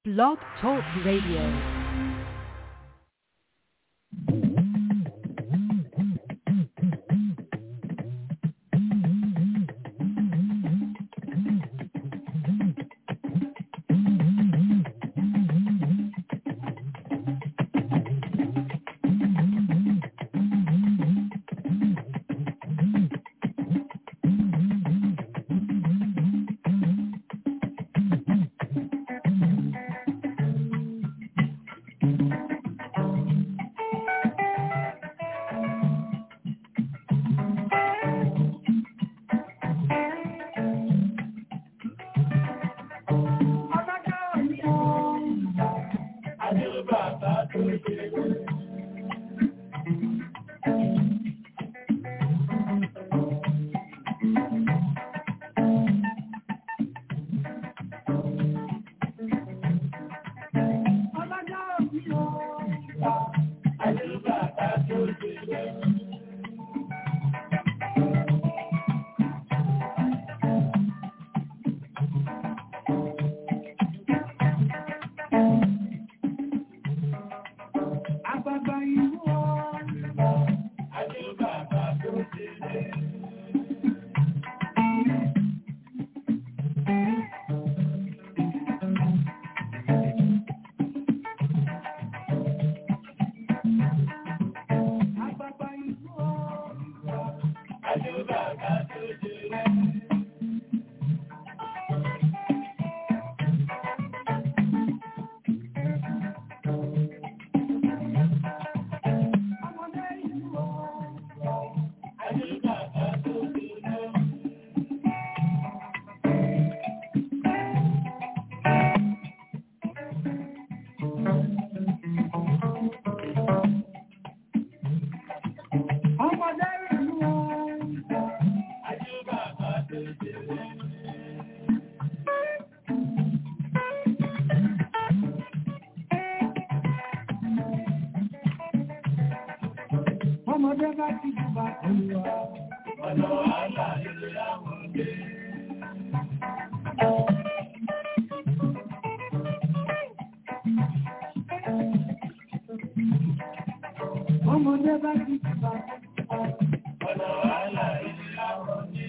Blog Talk Radio. Ọmọdé bá ti jùbà olùwà. Ọ̀nà wàhálà ilé àwọn ọdẹ. Ọmọdé bá ti jùbà olùwà. Ọ̀nà wàhálà ilé àwọn ọdẹ.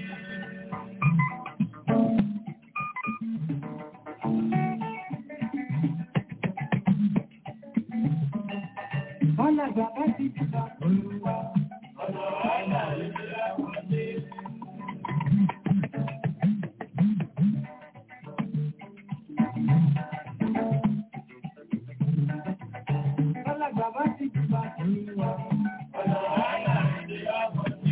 Ọlọ́gbà bá ti jùbà olùwà. Ọ̀nà wàhálà ilé àwọn ọdẹ. Ọlọ́gbà bá ti jùbà olùwà. Ọ̀nà wàhálà ilé àwọn ọdẹ.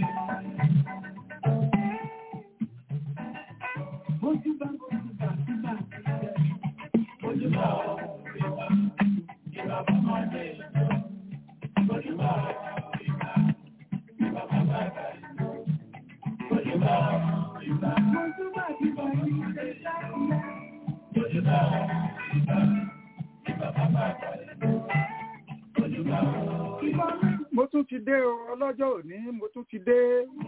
Ojú bá gbójú bá sígbà sílẹ̀. Ojú bá ọ̀rẹ́ bá. Ìbá bá máa dé ìjọ. Ojú bá ọ̀rẹ́ bá. Ìbá bá bá bá ìjọ. Ojú bá ọ̀rẹ́ bá. Ojú bá ti bá ìjọ láìlẹ̀. Ojú bá ọ̀rẹ́ bá. Ìbá bá bá bá ìjọ. Ojú bá ọ̀rẹ́ bá. mo tún ti dé o ọlọ́jọ́ òní mo tún ti dé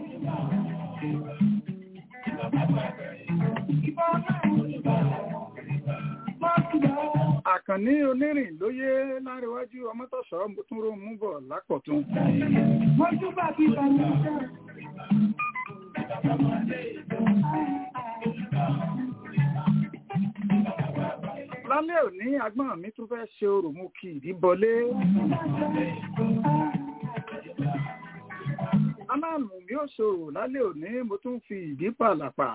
àkànní onírìn lóyè láríwájú ọmọtọ̀sọ́ mo tún rò mú bọ̀ lápọ̀tún Ojú bá ti bá ìjọ. lálẹ́ òní agbọ́n mi tún fẹ́ ṣe orò mú kí ìdí bọlé aláàmù mi ò ṣòro lálẹ́ òní mo tún fi ìdí pàlàpà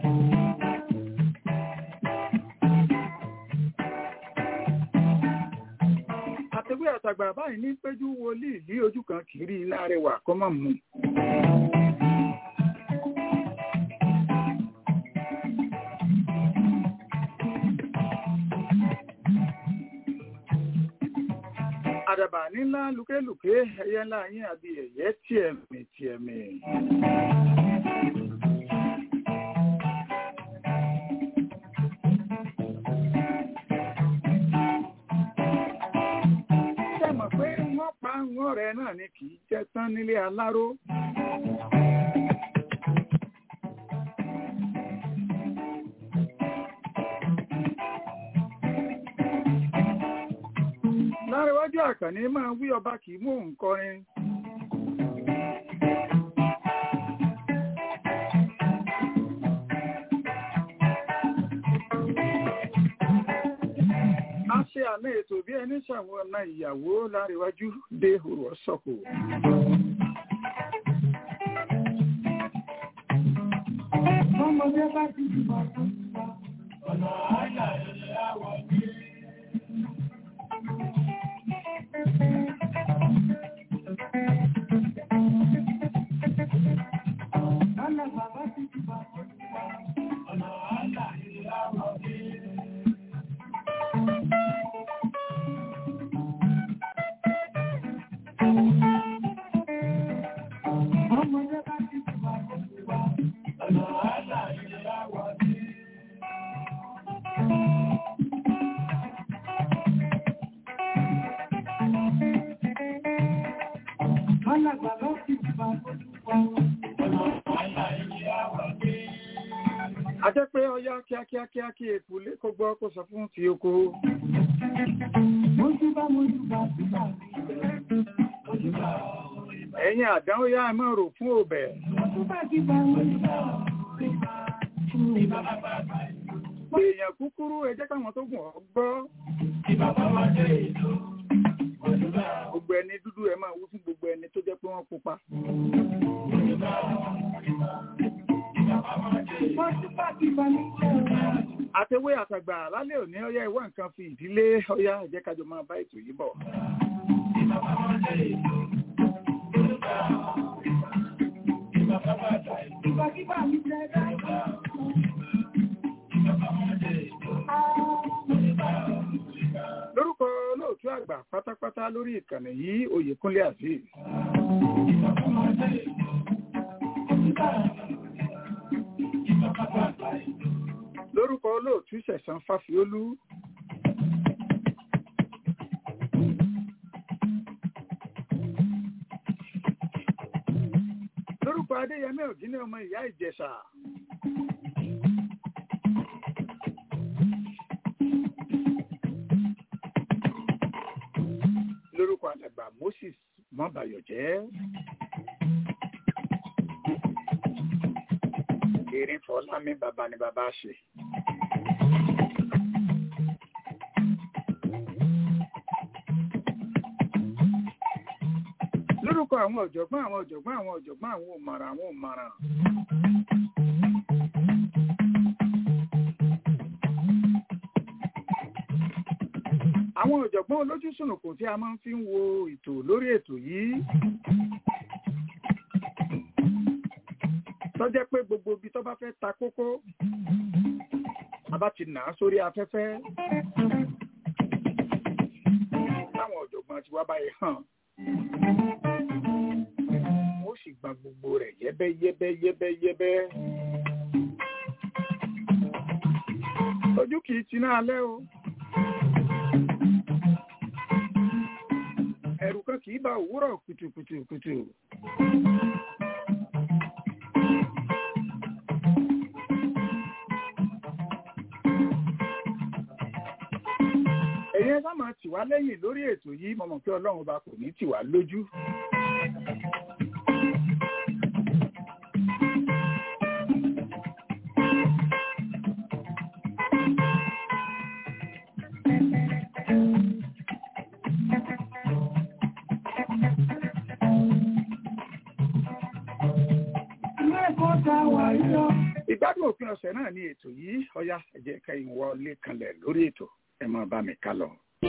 àtẹ̀wé àtàgbà báyìí ní péjú wọlé ìlí ojú kan kiri ilé arẹwà kọ́mọ̀ mú àdàbà nílá lùkélùké ẹyẹ ńlá yín àbí ẹyẹ tìẹ̀mì tìẹ̀mì. ṣé mọ̀ pé wọ́n pa wọ́n rẹ̀ náà ni kì í jẹ́ tán nílé aláró. àkànní máa wí ọba kì í mú òun kọrin. a ṣe àmì ètò bí ẹni ṣàwọn ọ̀nà ìyàwó láríwájú dé òrò ọ̀sọ̀kò. Ọmọdé bá ti di bàtà. Ọ̀nà àyà ilé àwọ̀ ní. Ọ̀nà bàbá ti di bàtà. Ọ̀nà àyà ilé àwọ̀ ní. Ọmọdé bá ti di bàtà. Ọ̀nà àyà ilé àwọ̀ ní. Ọ̀nà bàbá ti di bàtà. Ọ̀nà àyà ilé àwọ̀ ní. a jẹ́ pé ọyá kíákíá kíá kí èpù lé kó gbọ́ kó sọ fún ti oko. Mojúbà mojúbà síbà Mojúbà ẹ̀yin àdán ó yá ẹ máa rò fún òbẹ̀. mojúbà síbà mojúbà Ìbà bàbá èèyàn kúkúrú ẹ jẹ́ káwọn tó gùn ọ́ gbọ́. ìbà bàbá dé ìlú. Mojúbà gbogbo ẹni dúdú ẹ máa wú fún gbogbo ẹni tó jẹ́ pé wọ́n pupa. mojúbà ìbà bàbá dé ìlú. Mojúbà síbà nílẹ̀ àtẹwé àtàgbà lálẹ́ òní ọyá ìwà nǹkan fi ìdílé ọyá ẹ jẹ́ kájọ máa bá ètò yìí bọ̀. ìbà bàbá dé ìlú. Mojúbà ìbà bàbá dé ìlú. Ìbà síbà nílẹ̀ dáìbà. Ìbà bàbá dé ìlú. Mojúbà lórúkọ olóòtú àgbà pátápátá lórí ìkànnì yìí oyèkúnlé azeez ìbà bàbá dé ìlú. Mojúbà ìbà bàbá dé ìlú. lórúkọ olóòtú sẹ̀sán fáfiólú lórúkọ adéyẹmí ògínní ọmọ ìyá ìjẹ̀ṣà lórúkọ alàgbà moses mọbàyọjẹ erin fọlámi bàbá ni bàbá ṣe. lórúkọ àwọn ọ̀jọ̀gbọ́n àwọn ọ̀jọ̀gbọ́n àwọn ọ̀jọ̀gbọ́n àwọn òmàràn àwọn òmàràn. àwọn ọ̀jọ̀gbọ́n olójú sùnùkùn tí a máa ń fi ń wo ètò lórí ètò yìí tó jẹ́ pé gbogbo ibi tó bá fẹ́ ta kókó a bá ti nà á sórí afẹ́fẹ́ táwọn ọ̀jọ̀gbọ́n ti wá báyìí hàn wọ́n sì gba gbogbo rẹ̀ yẹ́bẹ́ yẹ́bẹ́ yẹ́bẹ́ yẹ́bẹ́ ojú kì í tiná alẹ́ o ẹ̀rù kan kì í bá òwúrọ̀ kùtùkùtùkùtù. ẹ̀yin ẹ bá máa tì wá lẹ́yìn lórí ètò yìí mo mọ̀ pé ọlọ́run ọba kò ní tì wá lójú. Ilé ẹ̀kọ́ ta wà yíyọ. ìgbádùn òpin ọ̀sẹ̀ náà ni ètò yìí ọ̀yá ẹ jẹ́ kẹ́yìn wọlé kanlẹ̀ lórí ètò ẹ máa bá mi ká lọ.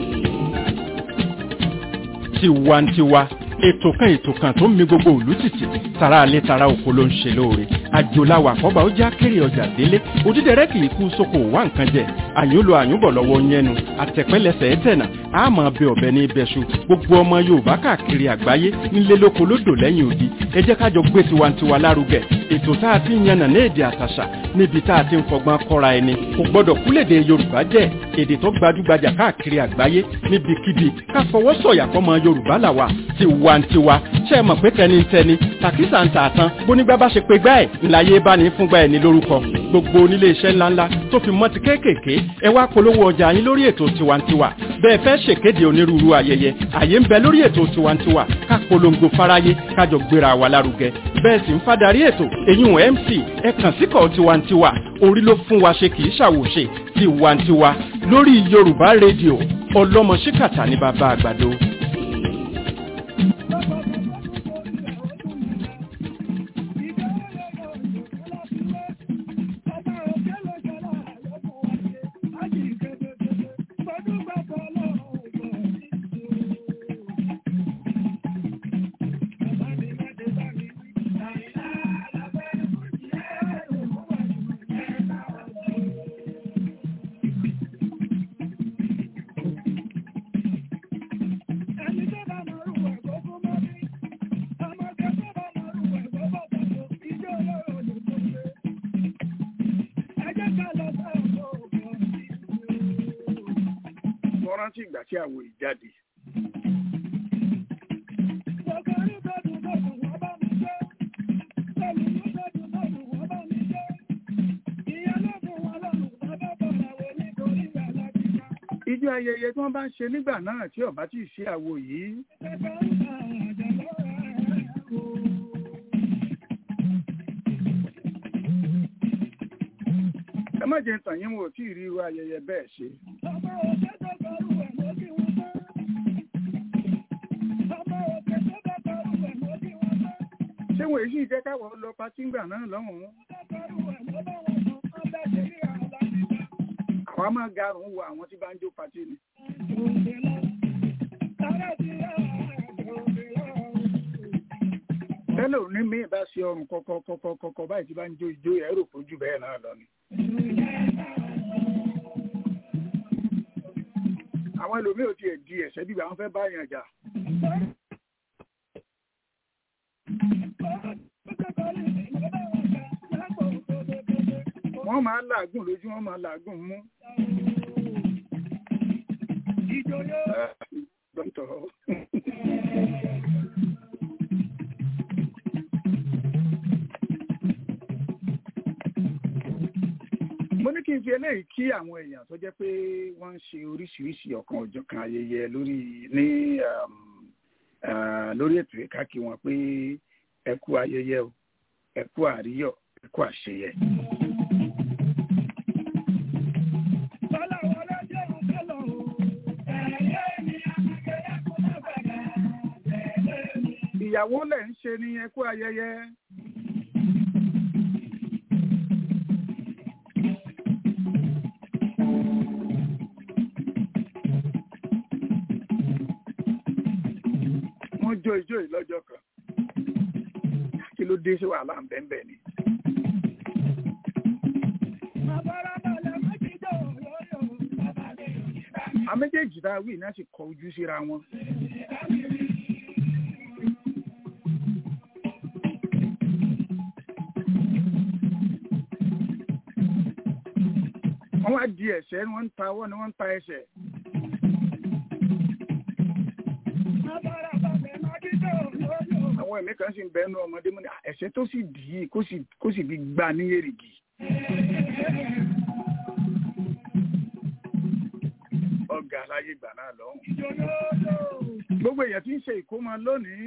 tiwantiwa ètò kan ètò kan tó ń mi gbogbo ìlú tìtì tara alẹ́ tara oko ló ń ṣe lóore àjòláwà àkọ́bà ó já kéré ọjà délé òdídẹrẹ́ kì í kú sóko wá nǹkan jẹ àyúnlò àyúnbọ̀ lọ́wọ́ yẹnu àtẹ̀pẹ́lẹsẹ̀ ẹ̀tẹ̀nà àmọ́ bẹ ọ̀bẹ ní ibẹ̀ṣu gbogbo ọmọ yorùbá káàkiri àgbáyé nílé lóko lódò lẹ́yìn odi ẹ jẹ́ kájọ gbé tiwantiwa lárugẹ ètò tá a ti ń yànnà ní èdè àtàṣà níbi tá a ti ń fọgbọ́n kọ́ra ẹni kò gbọ́dọ̀ kúlèdè yorùbá jẹ́ èdè tó gbajúgbajà káàkiri àgbáyé níbikíbi ká fọwọ́ sọ̀yà fọmọ yorùbá làwà tiwantiwa ṣe é mọ̀ pé tẹnitẹni tàkísà ń tà tán bónígbà bá ṣe pé gbá ẹ̀ ńláyé bá ní fúngbà ẹ̀ ní lórúkọ gbogbo onílé iṣẹ́ ńláńlá tó fi mọ́ ti kéékèèké ẹ wá polówó ọjà yín lórí ètò tiwantiwa bẹ́ẹ̀ fẹ́ ṣèkéde onírúurú ayẹyẹ àyè ń bẹ lórí ètò tiwantiwa ká polongo fáráyé kájọ gbéra wa lárugẹ bẹ́ẹ̀ sì ń fadarí ètò èyún mc ẹ kàn síkọ̀ tiwantiwa orí ló fún wa ṣe kì í ṣàwòṣe tiwantiwa lórí yorùbá rédíò ọlọ́mọ ṣíkàtà ní bàbá àgbàdo. mo rántí ìgbà tí àwo yìí jáde. ijó ayẹyẹ tí wọ́n bá ń ṣe nígbà náà tí ọba tí ì ṣe àwo yìí ẹ má jẹ́ tàn yín wò tí ì rí irú ayẹyẹ bẹ́ẹ̀ ṣe. ṣé wọ́n èyí jẹ́ káwọ́ lọ patí ńgbà náà lọ́hùn-ún. àwa máa garùn wo àwọn tí bá ń jó patí ni. tẹ́lẹ̀ ò ní mí bá ṣe ọrùn kọ̀kọ̀ kọ̀kọ̀ kọ̀kọ̀ báyìí tí bá ń jó ijó ẹ̀ rò fojú bẹ́ẹ̀ náà lọ ni. àwọn ẹlòmíì ò tiẹ̀ di ẹ̀sẹ̀ bíbí àwọn fẹ́ bá yàn jà. wọ́n máa làágùn lójú wọ́n máa làágùn mú. Dọ́tọ̀. mo ní kí n fi eléyìí kí àwọn èèyàn tó jẹ́ pé wọ́n ń ṣe oríṣiríṣi ọ̀kan òjọ̀kan ayẹyẹ lórí ní um, uh, lórí ètò ìka kí wọn pé ẹ kú ayẹyẹ o ẹ kú àríyọ̀ ẹ kú àṣeyẹ. ìyàwó lẹ̀ ń ṣe ní ẹ kú ayẹyẹ. wọ́n jó ijó yìí lọ́jọ́ kan kí ló dé sí wàhálà ń bẹ́ẹ̀ bẹ́ẹ̀ ni. a méjèèjì tá a wí náà sì kọ ojú síra wọn. wọ́n wá di ẹ̀sẹ̀ ni wọ́n ń ta ọwọ́ ni wọ́n ń ta ẹsẹ̀. àwọn ẹ̀mí kan sì ń bẹ́ẹ̀ nú ọmọdé mú ní ẹ̀sẹ̀ tó sì dì í kó sì kó sì fi gbà ní èrìgì. ọgá aláyé gbà náà lọ́hùn. gbogbo èèyàn tí ń ṣe ìkómọ lónìí.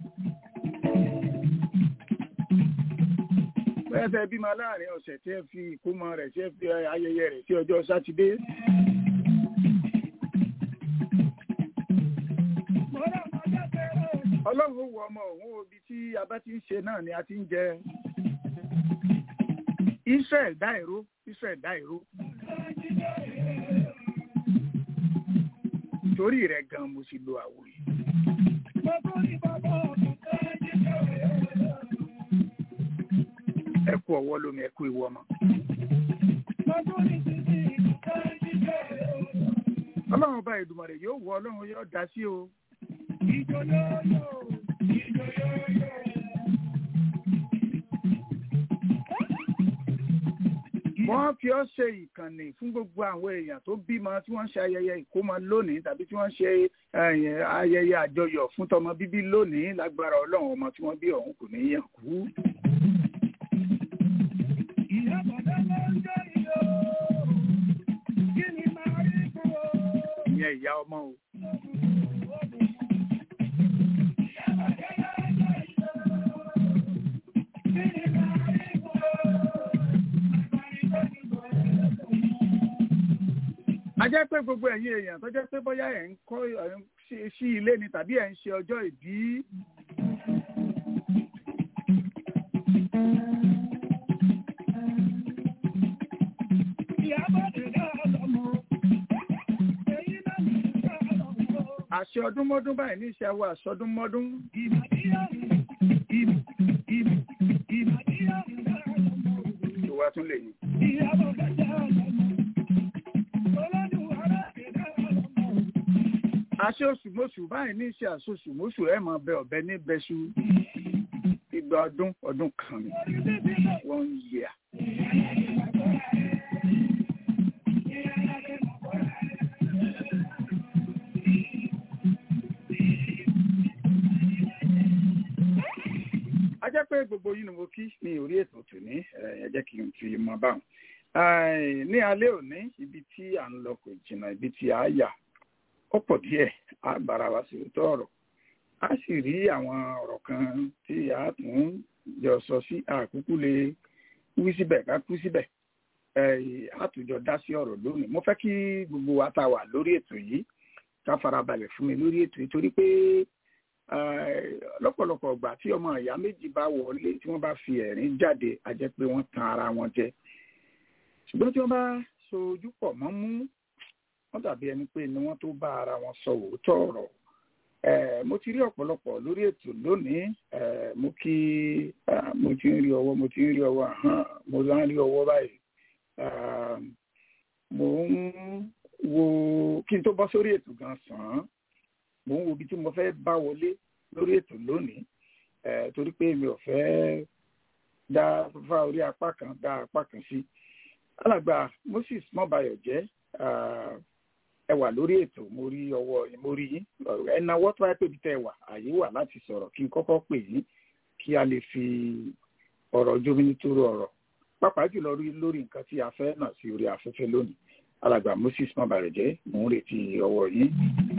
bẹ́ẹ̀ tẹ́ bímọ láàrin ọ̀sẹ̀ tí ẹ fi ìkómọ rẹ̀ tí ẹ fi ayẹyẹ rẹ̀ sí ọjọ́ sátidé. ọlọ́run ó wọ ọmọ òun obi tí a bá ti ń ṣe náà ni a ti ń jẹ. Israel dá ìró Israel dá ìró. torí rẹ̀ gan mo sì lo àwò yìí. ẹ kú ọwọ́ lómi ẹ kú ìwọ ọmọ. ọlọ́run ọba Èdùmàrè yóò wọ ọlọ́run yóò dá sí o. wọ́n fi ọ́ ṣe ìkànnì fún gbogbo àwọn èèyàn tó bímọ tí wọ́n ń ṣe ayẹyẹ ìkómọ lónìí tàbí tí wọ́n ń ṣe eh, ayẹyẹ àjọyọ̀ fún tọmọ bíbí lónìí lágbára ọlọ́run ọmọ tí wọ́n bí ọ̀hún kò ní yàn kú. ìyẹn ìyá ọmọ o. a jẹ́ pé gbogbo ẹ̀yin èèyàn tó jẹ́ pé bóyá ẹ̀ ń kọ́ ẹ̀ ń ṣe- sí ilé ni tàbí ẹ̀ ń ṣe ọjọ́ ìbí. àṣẹ ọdúnmọ́dún báyìí ní iṣẹ́ àwọn àṣọdúnmọ́dún. ìwà tún lè yìn. àṣẹ oṣù mọ́ṣù báyìí ní iṣẹ́ àṣoṣù mọ́ṣù ẹ̀ mọ̀ bẹ ọ̀bẹ ní bẹ́ṣu. ìgbà ọdún ọdún kan ni one year. a jẹ́ pé gbogbo yìí ni mo kí ní orí ètò tòní ẹ ẹ jẹ́ kí n fi mọ báwọn. Eh, ní alẹ́ òní ibi tí à ń lọ kò jìnnà ibi tí a yà ó pọ̀ díẹ̀ a bára wa sí òótọ́ ọ̀rọ̀ a sì rí àwọn ọ̀rọ̀ kan tí a tún jọ sọ sí àkúkú lè wí síbẹ̀ ká kú síbẹ̀ Eh, a tún jọ dá sí ọ̀rọ̀ lónìí mo fẹ́ kí gbogbo wa tá a wà lórí ètò yìí ká farabalẹ̀ fún mi lórí ètò yìí torí pé eh, lọ́pọ̀lọpọ̀ ìgbà tí ọmọ ìyá méjì bá wọlé tí wọ́n bá fi ẹ̀rín jáde a jẹ́ pé wọ́n tan ara wọn jẹ ṣùgbọ́n tí wọ́n bá so ojú pọ̀ mọ́ mú wọ́n dàbí ẹni pé ni wọ́n tó bá ara wọn sọ òótọ́ ọ̀rọ̀ Eh, mo ti rí ọ̀pọ̀lọpọ̀ lórí ètò lónìí eh, mo kí ah, mo ti ń rí ọwọ́ mo ti ń rí ọwọ́ ahọ́n mo lá ń rí ọwọ́ báyìí Ah, mo ń wo kí n tó bọ́ sórí ètò gan sàn án mo ń wo ibi tí mo fẹ́ bá wọlé lórí ètò lónìí eh, torí pé mi ò fẹ́ dá fá orí apá kan dá apá kan sí alàgbà Moses mọ́bayọ̀ jẹ́ ah, ẹ wà lórí ètò mo rí ọwọ́ yín mo rí yín ẹ náwó tó bá pè bí tẹ wà àyè wà láti sọ̀rọ̀ kí n kọ́kọ́ pè yín kí a lè fi ọ̀rọ̀ jómi nítorí ọ̀rọ̀ pàápàá jùlọ rí lórí nǹkan tí a fẹ́ náà sí orí afẹ́fẹ́ lónìí alàgbà Moses mọ́bayọ̀ jẹ́ mò ń retí ọwọ́ yín.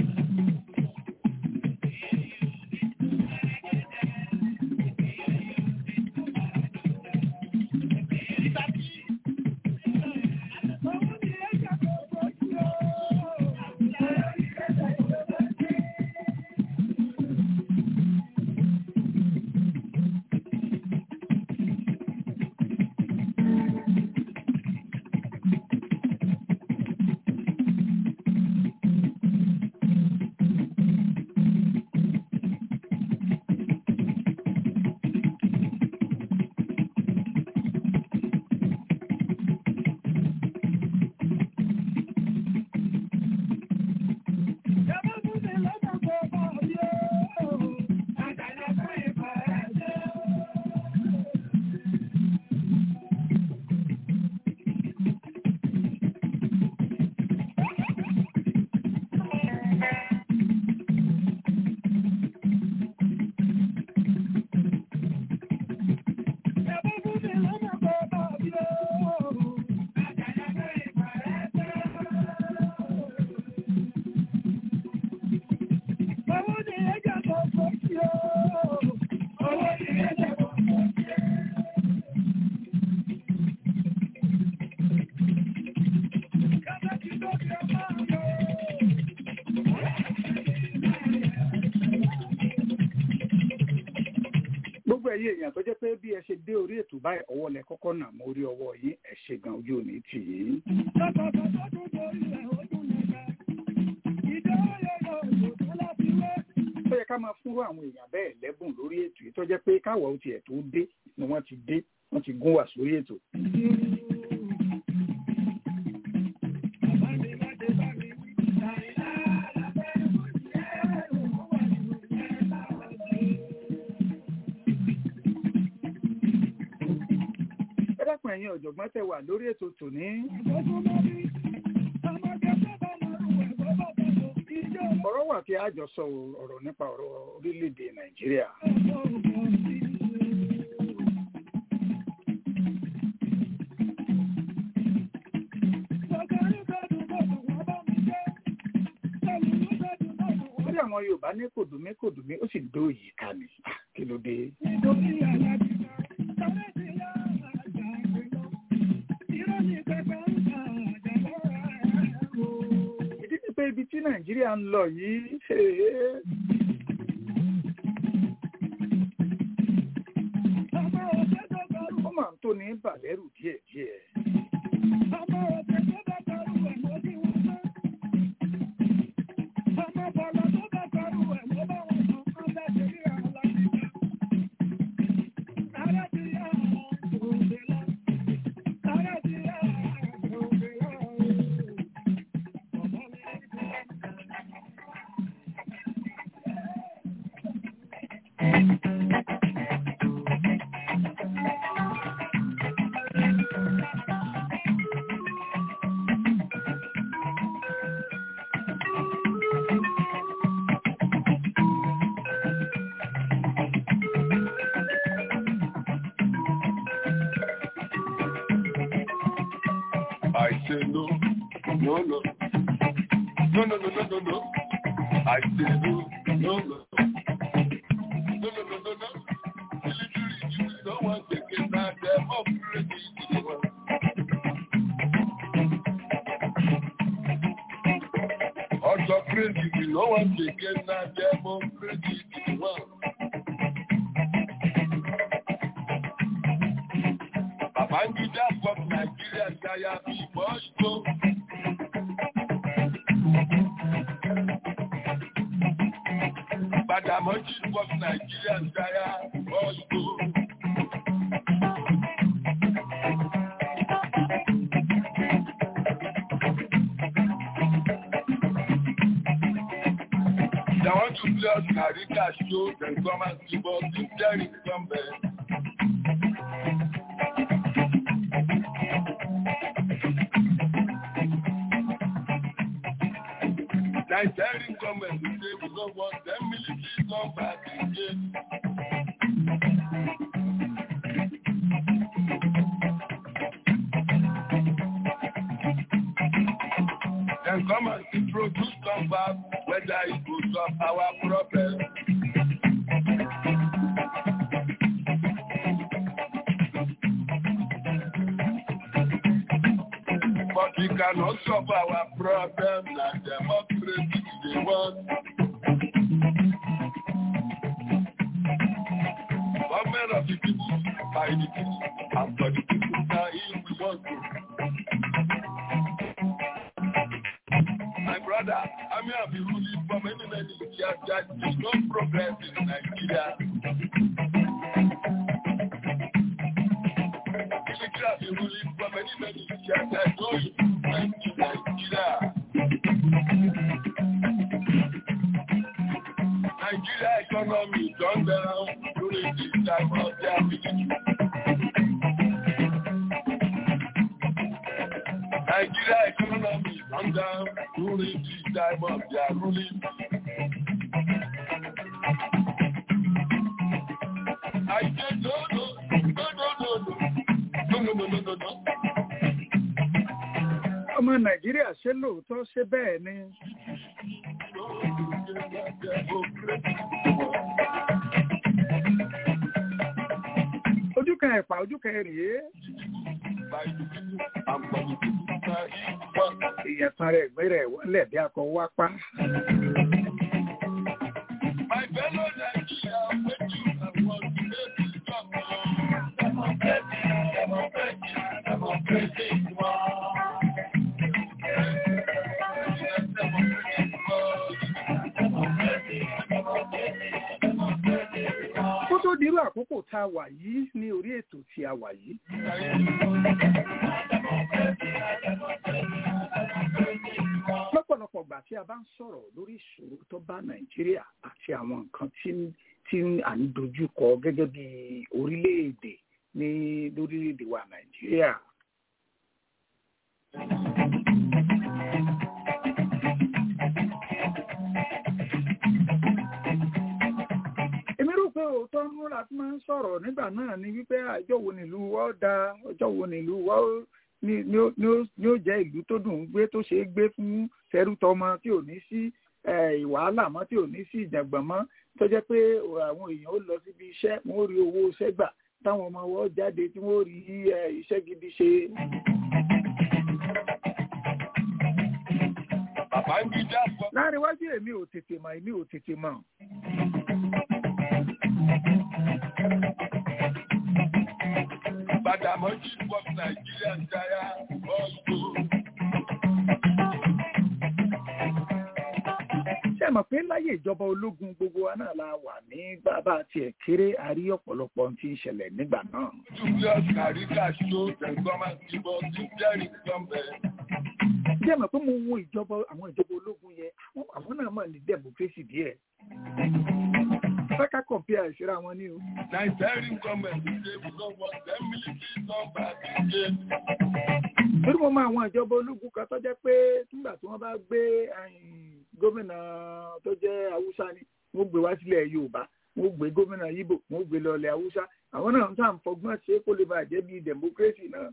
gbogbo ẹ̀yin èèyàn tó jẹ́ pé bí ẹ ṣe dé orí ètò báyìí ọwọ́ lẹ kọ́kọ́ nà mọ́ orí ọwọ́ yín ẹ ṣe gan ojú òní tì yín. ó yẹ ká máa fúnrú àwọn èèyàn bẹ́ẹ̀ lẹ́bùn lórí ètò yìí tó jẹ́ pé káwọ̀ ó tiẹ̀ tó dé ni wọ́n ti dé wọ́n ti gún wà sórí ètò. ẹ dákun ẹ̀yin ẹ̀yin ọ̀jọ̀gbọ́n tẹ wà lórí ètò tòní. ọ̀rọ̀ wà tí a jọ sọ ọ̀rọ̀ nípa ọ̀rọ̀ orílẹ̀-èdè nàìjíríà. lórí àwọn yorùbá ní kòdùmí kòdùmí ó sì dó yìí ká ni Ah, kí ló dé. ìdí ni pé ibi tí nàìjíríà ń lọ yìí ee, ó máa ń tó ní bàlẹ́rù díẹ̀díẹ̀. I say no, no, no. No, no, no, no, no, no. I say no, no, no. No, no, no, no, no. Military you don't want to get that them up ready to the world. Also crazy, we don't want to get that them up ready to the world. Babangida from Nigeria, Shaya, before you go. Badamoji from Nigeria, Shaya, before you go. They want to play us Karika show, then come and give us the Derrick somewhere. Nigerian government will say we don't want them military come back again. Then come and introduce come back whether it will solve our problem. But we cannot solve our problem like democracy they want. Government of the people, by the people, and for the people, now if we want to. My brother, I may have been ruling for many, many years that there is no progress in Nigeria. Military have been ruling for many, many years that no improvement in Nigeria. Nigeria economy gone down during this time of their military. Nigeria economy gone down during this time of their ruling. I said no, no, no, no, no, no, no, no, no, no, no. ọmọ nàìjíríà ṣé lóòótọ́ ṣé bẹ́ẹ̀ ni. ojú kan ẹ̀pà ojú kan rèé èèyàn kan rẹ̀ gbé rẹ̀ wọlé bí akọ wá pa. My fellow Nigeria, when you have won the baby talk, democracy, democracy, democracy, kó tó dirú àkókò tá a wà yìí ní orí ètò tí a wà yìí. lọ́pọ̀lọpọ̀ ìgbà tí a bá ń sọ̀rọ̀ lórí ìṣòro tó bá nàìjíríà àti àwọn nǹkan tí tí à ń dojúkọ gẹ́gẹ́ bí orílẹ̀-èdè ní lórílẹ̀‐èdè wa nàìjíríà. èmi rò pé òótọ́ ń múra tí máa ń sọ̀rọ̀ nígbà náà ni wípé ọjọ́ wo nílùú wa ó da ọjọ́ wo nílùú wa ó ní ní ó ní ó ní ó jẹ́ ìlú tó dùn ún gbé tó ṣeé gbé fún tẹrútọmọ tí ò ní sí wàhálà mọ́ tí ò ní sí ìjàngbọ̀n mọ́ tó jẹ́ pé àwọn èèyàn ó lọ síbi iṣẹ́ wọ́n ó rí owó iṣẹ́ gbà táwọn ọmọ wọn jáde tí wọ́n ó rí iṣẹ́ gidi ṣe. Bàbá ń bí jáfọ́. láàrin iwájú èmi ò tètè mọ̀ èmi ò tètè mọ̀. Bàdàmọ́jì pọ̀ Nàìjíríà ń jaya ọ̀ṣọ́. ṣé ẹ mọ̀ pé láyé ìjọba ológun gbogbo wa náà la wà ní bàbá tiẹ̀ kéré àrí ọ̀pọ̀lọpọ̀ ohun tí ń ṣẹlẹ̀ nígbà náà. Julius Kàríkà ṣó tẹ̀gbọ́n ti bọ́ sí Jerry Gọ́mbẹ̀. ṣé ẹ mọ̀ pé mo wo ìjọba àwọn ìjọba ológun yẹn àwọn- àwọn náà mọ̀ ní democracy díẹ̀. fẹ́ká kọ̀m̀pìà ìṣẹ́ra wọn ní o. Nigerian government say we don't want them military come back again. torí mo mọ àwọn ìjọba ológun kan tó jẹ́ pé nígbà tí wọ́n bá gbé ẹ̀yìn, gómìnà tó jẹ́ haúsá ni wọ́n gbé wá sílẹ̀ yorùbá wọ́n gbé gómìnà yíbò wọ́n gbé lọ́lẹ̀ haúsá àwọn náà ń tà ń fọgbọ́n ṣe é kó lè bàjẹ́ bíi democracy náà.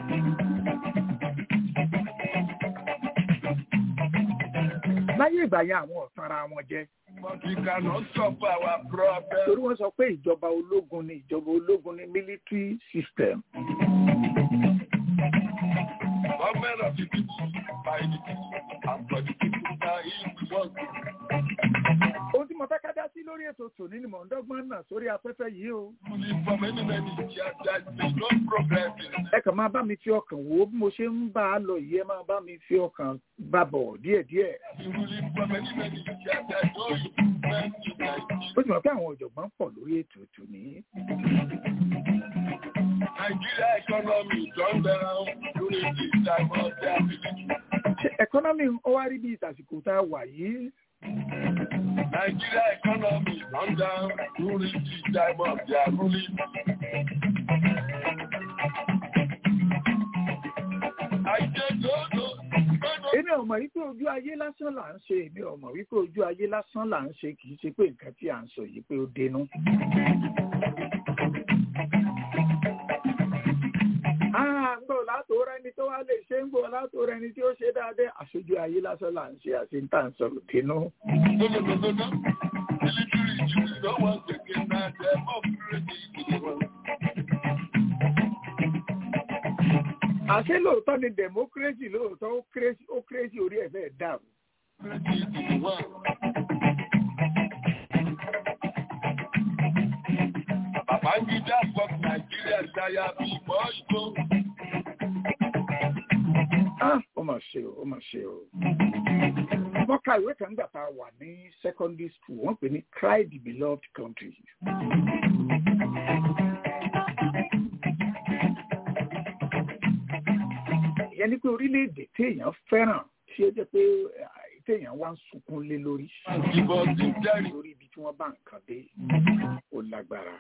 láyé ìgbà yẹn àwọn ọ̀tanra wọn jẹ́ But we cannot solve our problem. torí wọ́n sọ pé ìjọba ológun ni ìjọba ológun ni military system. Government of the people, by the people, and for the people, now if we want to. ohun tí mo fẹ́ ká dá sí lórí ètò tòní ni mò ń dọ́gbọ́n náà sórí afẹ́fẹ́ yìí o. Fully for many, many years, there is no progress in ẹ kàn máa bá mi fi ọkàn wò ó bí mo ṣe ń bá a lọ yìí ẹ máa bá mi fi ọkàn bá bọ̀ díẹ̀díẹ̀. Fully for many, many years, there is no improvement in Nigeria. ó sì mọ̀ pé àwọn ọ̀jọ̀gbọ́n pọ̀ lórí ètò tòní. Nigeria economy turned down during this time of their military. ṣé ẹ̀kọ́nọ́mì ó wá rí bí ìtàsìkò tá a wà yìí? Nigeria economy turned down during this time of their ruling. I said no, no, no, no. èmi ò mọ̀ wípé ojú ayé lásán là ń ṣe èmi ò mọ̀ wípé ojú ayé lásán là ń ṣe kì í ṣe pé nǹkan tí à ń sọ yìí pé ó dénú. Ah, ń gbọ́ látò rẹni tó wá lè ṣe ń gbọ́ látò rẹni tí ó ṣe dáadé àṣojú ayé lásán là ń ṣe àti ń tà ń sọ̀rọ̀ dénú. No, no, no, no, no. Military Jews don't want to get that democracy. àṣé lóòótọ́ ni democracy lóòótọ́ ó crazy ó crazy orí ẹ̀ fẹ́ dàrú. Babangida fuck Nigeria ṣaya bí bọ́ọ̀lù. Ah, ó mà ṣe o ó mà ṣe o. wọ́n ka ìwé kan nígbà tá a wà ní secondary school wọ́n pè ní cry the beloved country. ìyẹn ni pé orílẹ̀-èdè téèyàn fẹ́ràn tí ó jẹ́ pé ah, téèyàn wá ń sunkún lé lórí Ìbọn ti jẹ́rìí. lórí ibi tí wọ́n bá nǹkan dé ó lágbára.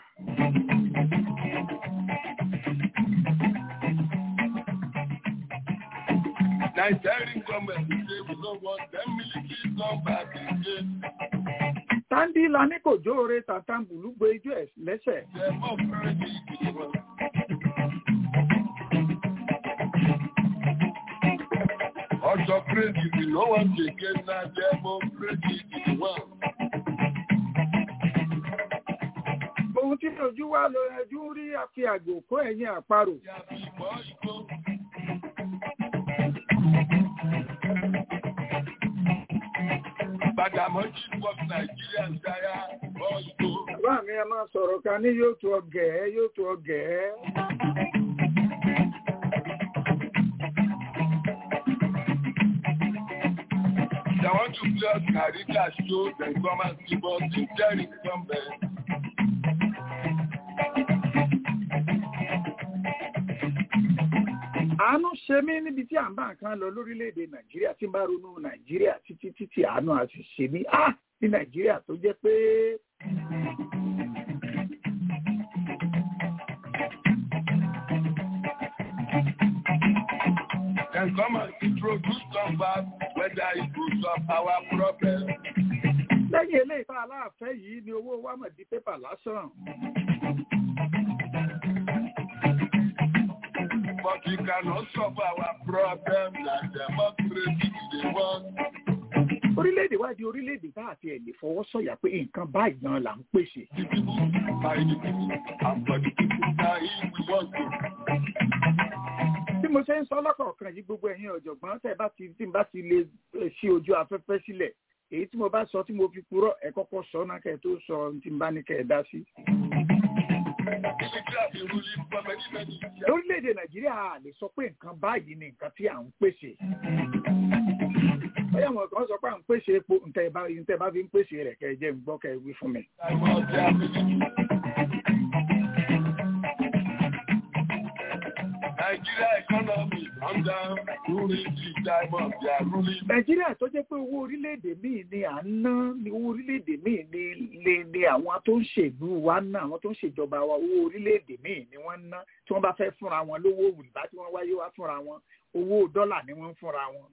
Nigerian government say we don't want them military come back again. táńdí la ní kò jóore tàtàǹbùlù gbé ijó ẹ̀ lẹ́sẹ̀. Democracy is one. Also crazy, we no want to get na democracy is one. ohun tí ojú wa lọ ẹjú rí àfi àgbò kó ẹ̀yìn àparò. Ya bí bọ́ọ̀lù. Bàdàmọ́jì fuck Nigeria ṣaya bọ́ọ̀lù. bàbá mi a máa sọ̀rọ̀ kan ní yóò tó ọgẹ̀ ẹ́ yóò tó ọgẹ̀ ẹ́. They want to play us Karika show, then come and see us in Jerry somewhere. àánú ṣe mí níbi tí à ń bá nǹkan lọ lórílẹ̀‐èdè nàìjíríà tí ń bá ronú nàìjíríà títí títí àánú a sì ṣe mí á ní nàìjíríà tó jẹ́ pé come and introduce some back whether it will solve our problem. lẹ́yìn eléyìí tá a láàfẹ́ yìí ni owó wa mọ̀ di pépà lásán. But you cannot solve our problem like democracy they want. orílẹ̀-èdè wa di orílẹ̀-èdè tá a ti ẹ̀ lè fọwọ́ sọ̀yà pé nǹkan báyìí gan la ń pèsè. The people by the people and for the people that he we want to. bí mo ṣe ń sọ lọ́kọ̀ọ̀kan yìí gbogbo ẹ̀yin ọ̀jọ̀gbọ́n tẹ́ ẹ bá ti tí n bá ti lè eh, ṣí ojú afẹ́fẹ́ sílẹ̀ èyí tí mo bá sọ tí mo fi purọ́ ẹ kọ́kọ́ sọ náà kẹ́ ẹ tó sọ ohun tí n bá ní kẹ́ ẹ dá sí. Military have been ruling for many many years. lórílẹ̀‐èdè nàìjíríà a lè sọ pé nǹkan báyìí ni nǹkan tí à ń pèsè. bóyá àwọn kan sọ pé à ń pèsè epo ntẹ́ bá ntẹ́ bá fi ń pèsè rẹ̀ kẹ́ ẹ jẹ́ n gbọ́ kẹ́ ẹ wí fún mi. I want their military. Nigeria economy come down during the time of their ruling. nàìjíríà tó jẹ́ pé owó orílẹ̀-èdè míì ni à ń ná ní owó orílẹ̀-èdè míì ni lè ní àwọn tó ń ṣèlú wa ná àwọn tó ń ṣèjọba wa owó orílẹ̀-èdè míì ni wọ́n ń ná tí wọ́n bá fẹ́ fúnra wọn lówó òrìbá tí wọ́n wáyé wá fúnra wọn owó dọ́là ni wọ́n ń fúnra wọn.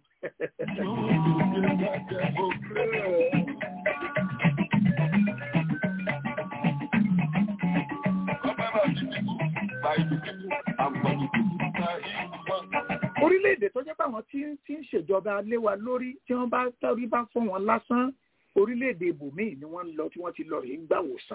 orílẹ̀-èdè tó jẹ́ pé àwọn tí ń tí ń ṣèjọba lé wa lórí tí wọ́n bá tẹ́rí bá fún wọn lásán orílẹ̀-èdè ibòmíì ni wọ́n ń lọ tí wọ́n ti lọ rèé ń gbàwòsàn.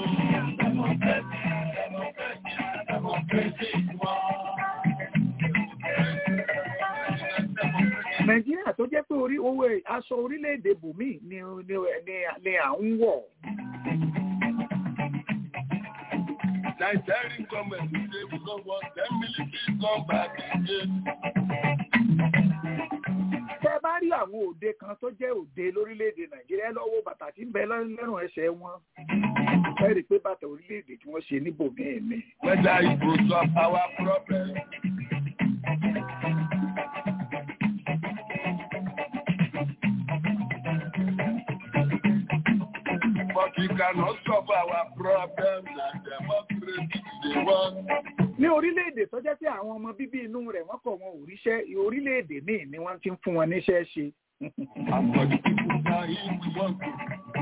nàìjíríà tó jẹ́ pé orí owó aṣọ orílẹ̀-èdè ibòmíì ni ni ni ni à ń wọ̀. Nigerian government say we don't want them military come back again. tẹ́ bá rí àwọn òde kan tó jẹ́ òde lórílẹ̀‐èdè nàìjíríà ẹ lọ wo bàtà tí ń bẹ lẹ́rùn ẹsẹ̀ wọn ẹ rí i pé bàtà orílẹ̀‐èdè tí wọ́n ṣe níbòmíì ni. Whether it will solve our problem. But we cannot solve our problem like democracy they want. ní orílẹ̀‐èdè tó jẹ́ pé àwọn ọmọ bíbí inú rẹ̀ wọ́n kọ̀ wọn ò ríṣẹ́ orílẹ̀‐èdè míì ni wọ́n ti ń fún wọn níṣẹ́ ṣe. And for the people that he we want to.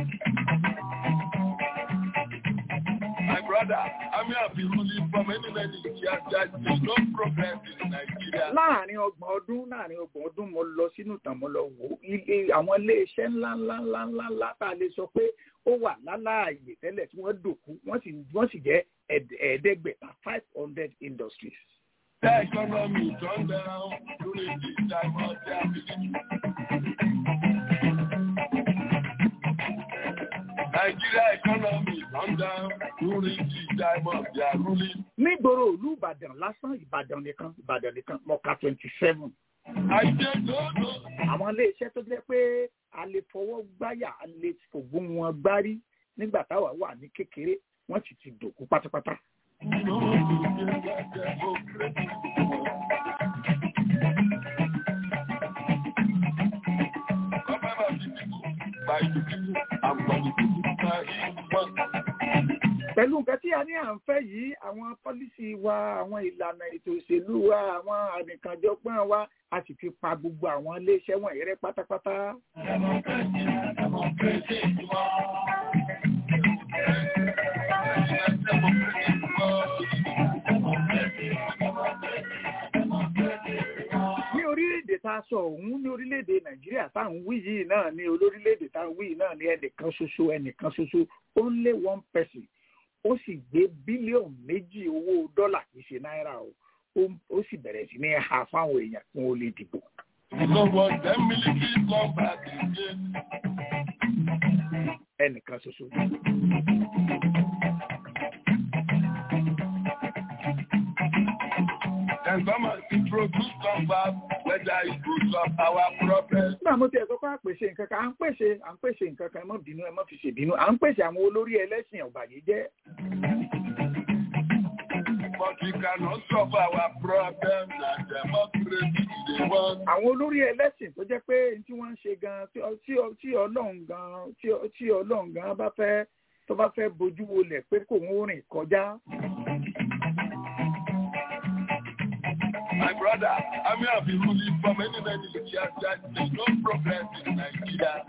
My brother, I mean, I've been ruling for many, many years. There's no progress in Nigeria. láàrin ọgbọ̀n ọdún láàrin ọgbọ̀n ọdún mo lọ sínú ìtàn mo lọ wò ó ilé àwọn iléeṣẹ́ ńlá ńlá ńlá ńlá ńlá tá a lè sọ pé ó wà láláàyè tẹ́lẹ̀ tí wọ́n dòkú wọ́n sì wọ́n sì jẹ́ ẹ̀ẹ́d- ẹ̀ẹ́dẹ́gbẹ̀ta five hundred industries. The economy turned down during this time of their military. Nigeria economy turned down during this time of their ruling. nígboro ìlú ìbàdàn lásán ìbàdàn nìkan ìbàdàn nìkan mọ̀ọ́ká twenty seven. I said, no, no. àwọn iléeṣẹ́ tó jẹ́ pé a lè fọwọ́ gbáyà a lè fògùn wọn gbárí nígbà táwa wà ní kékeré wọ́n sì ti dòkú pátápátá. No, democracy. Government of the people, by the people, and for the people that he want. pẹ̀lú nǹkan tí a ní à ń fẹ́ yìí àwọn pọ́lísì wa àwọn ìlànà ètò òṣèlú wa àwọn ànìkànjọpọ́n wa a sì fi pa gbogbo àwọn iléeṣẹ́ wọ̀nyí rẹ́ pátápátá. Democracy, democracy, ní orílẹ̀-èdè tá a sọ òun ní orílẹ̀-èdè nàìjíríà tá à ń wí yìí náà ní olórílẹ̀-èdè tá à ń wí yìí náà ní ẹnìkan ṣoṣo ẹnìkan ṣoṣo only one person ó sì gbé bílíọ̀nù méjì owó dọ́là kì í ṣe náírà o ó- ó sì bẹ̀rẹ̀ sí ní ha fáwọn èèyàn kí wọ́n lè dìbò. We don't want them military come back again. ẹnìkan ṣoṣo. Can someone introduce come back whether it will solve our problem? nígbà mo ti ẹ̀ sọ pé à ń pèsè nǹkan kan à ń pèsè à ń pèsè nǹkan kan ẹ má bínú ẹ má fi ṣèbínú à ń pèsè àwọn olórí ẹlẹ́sìn ọ̀bàyéjẹ́ But we cannot solve our problem like democracy they want. àwọn olórí ẹlẹ́sìn tó jẹ́ pé tí wọ́n ń ṣe gan tí ọ- tí ọ- tí ọlọ́run gan tí ọ- tí ọlọ́run gan bá fẹ́ tó bá fẹ́ bojú wolẹ̀ pé kò ń rìn kọjá My brother, I'm here be ruling for many, many years. There's no progress in Nigeria.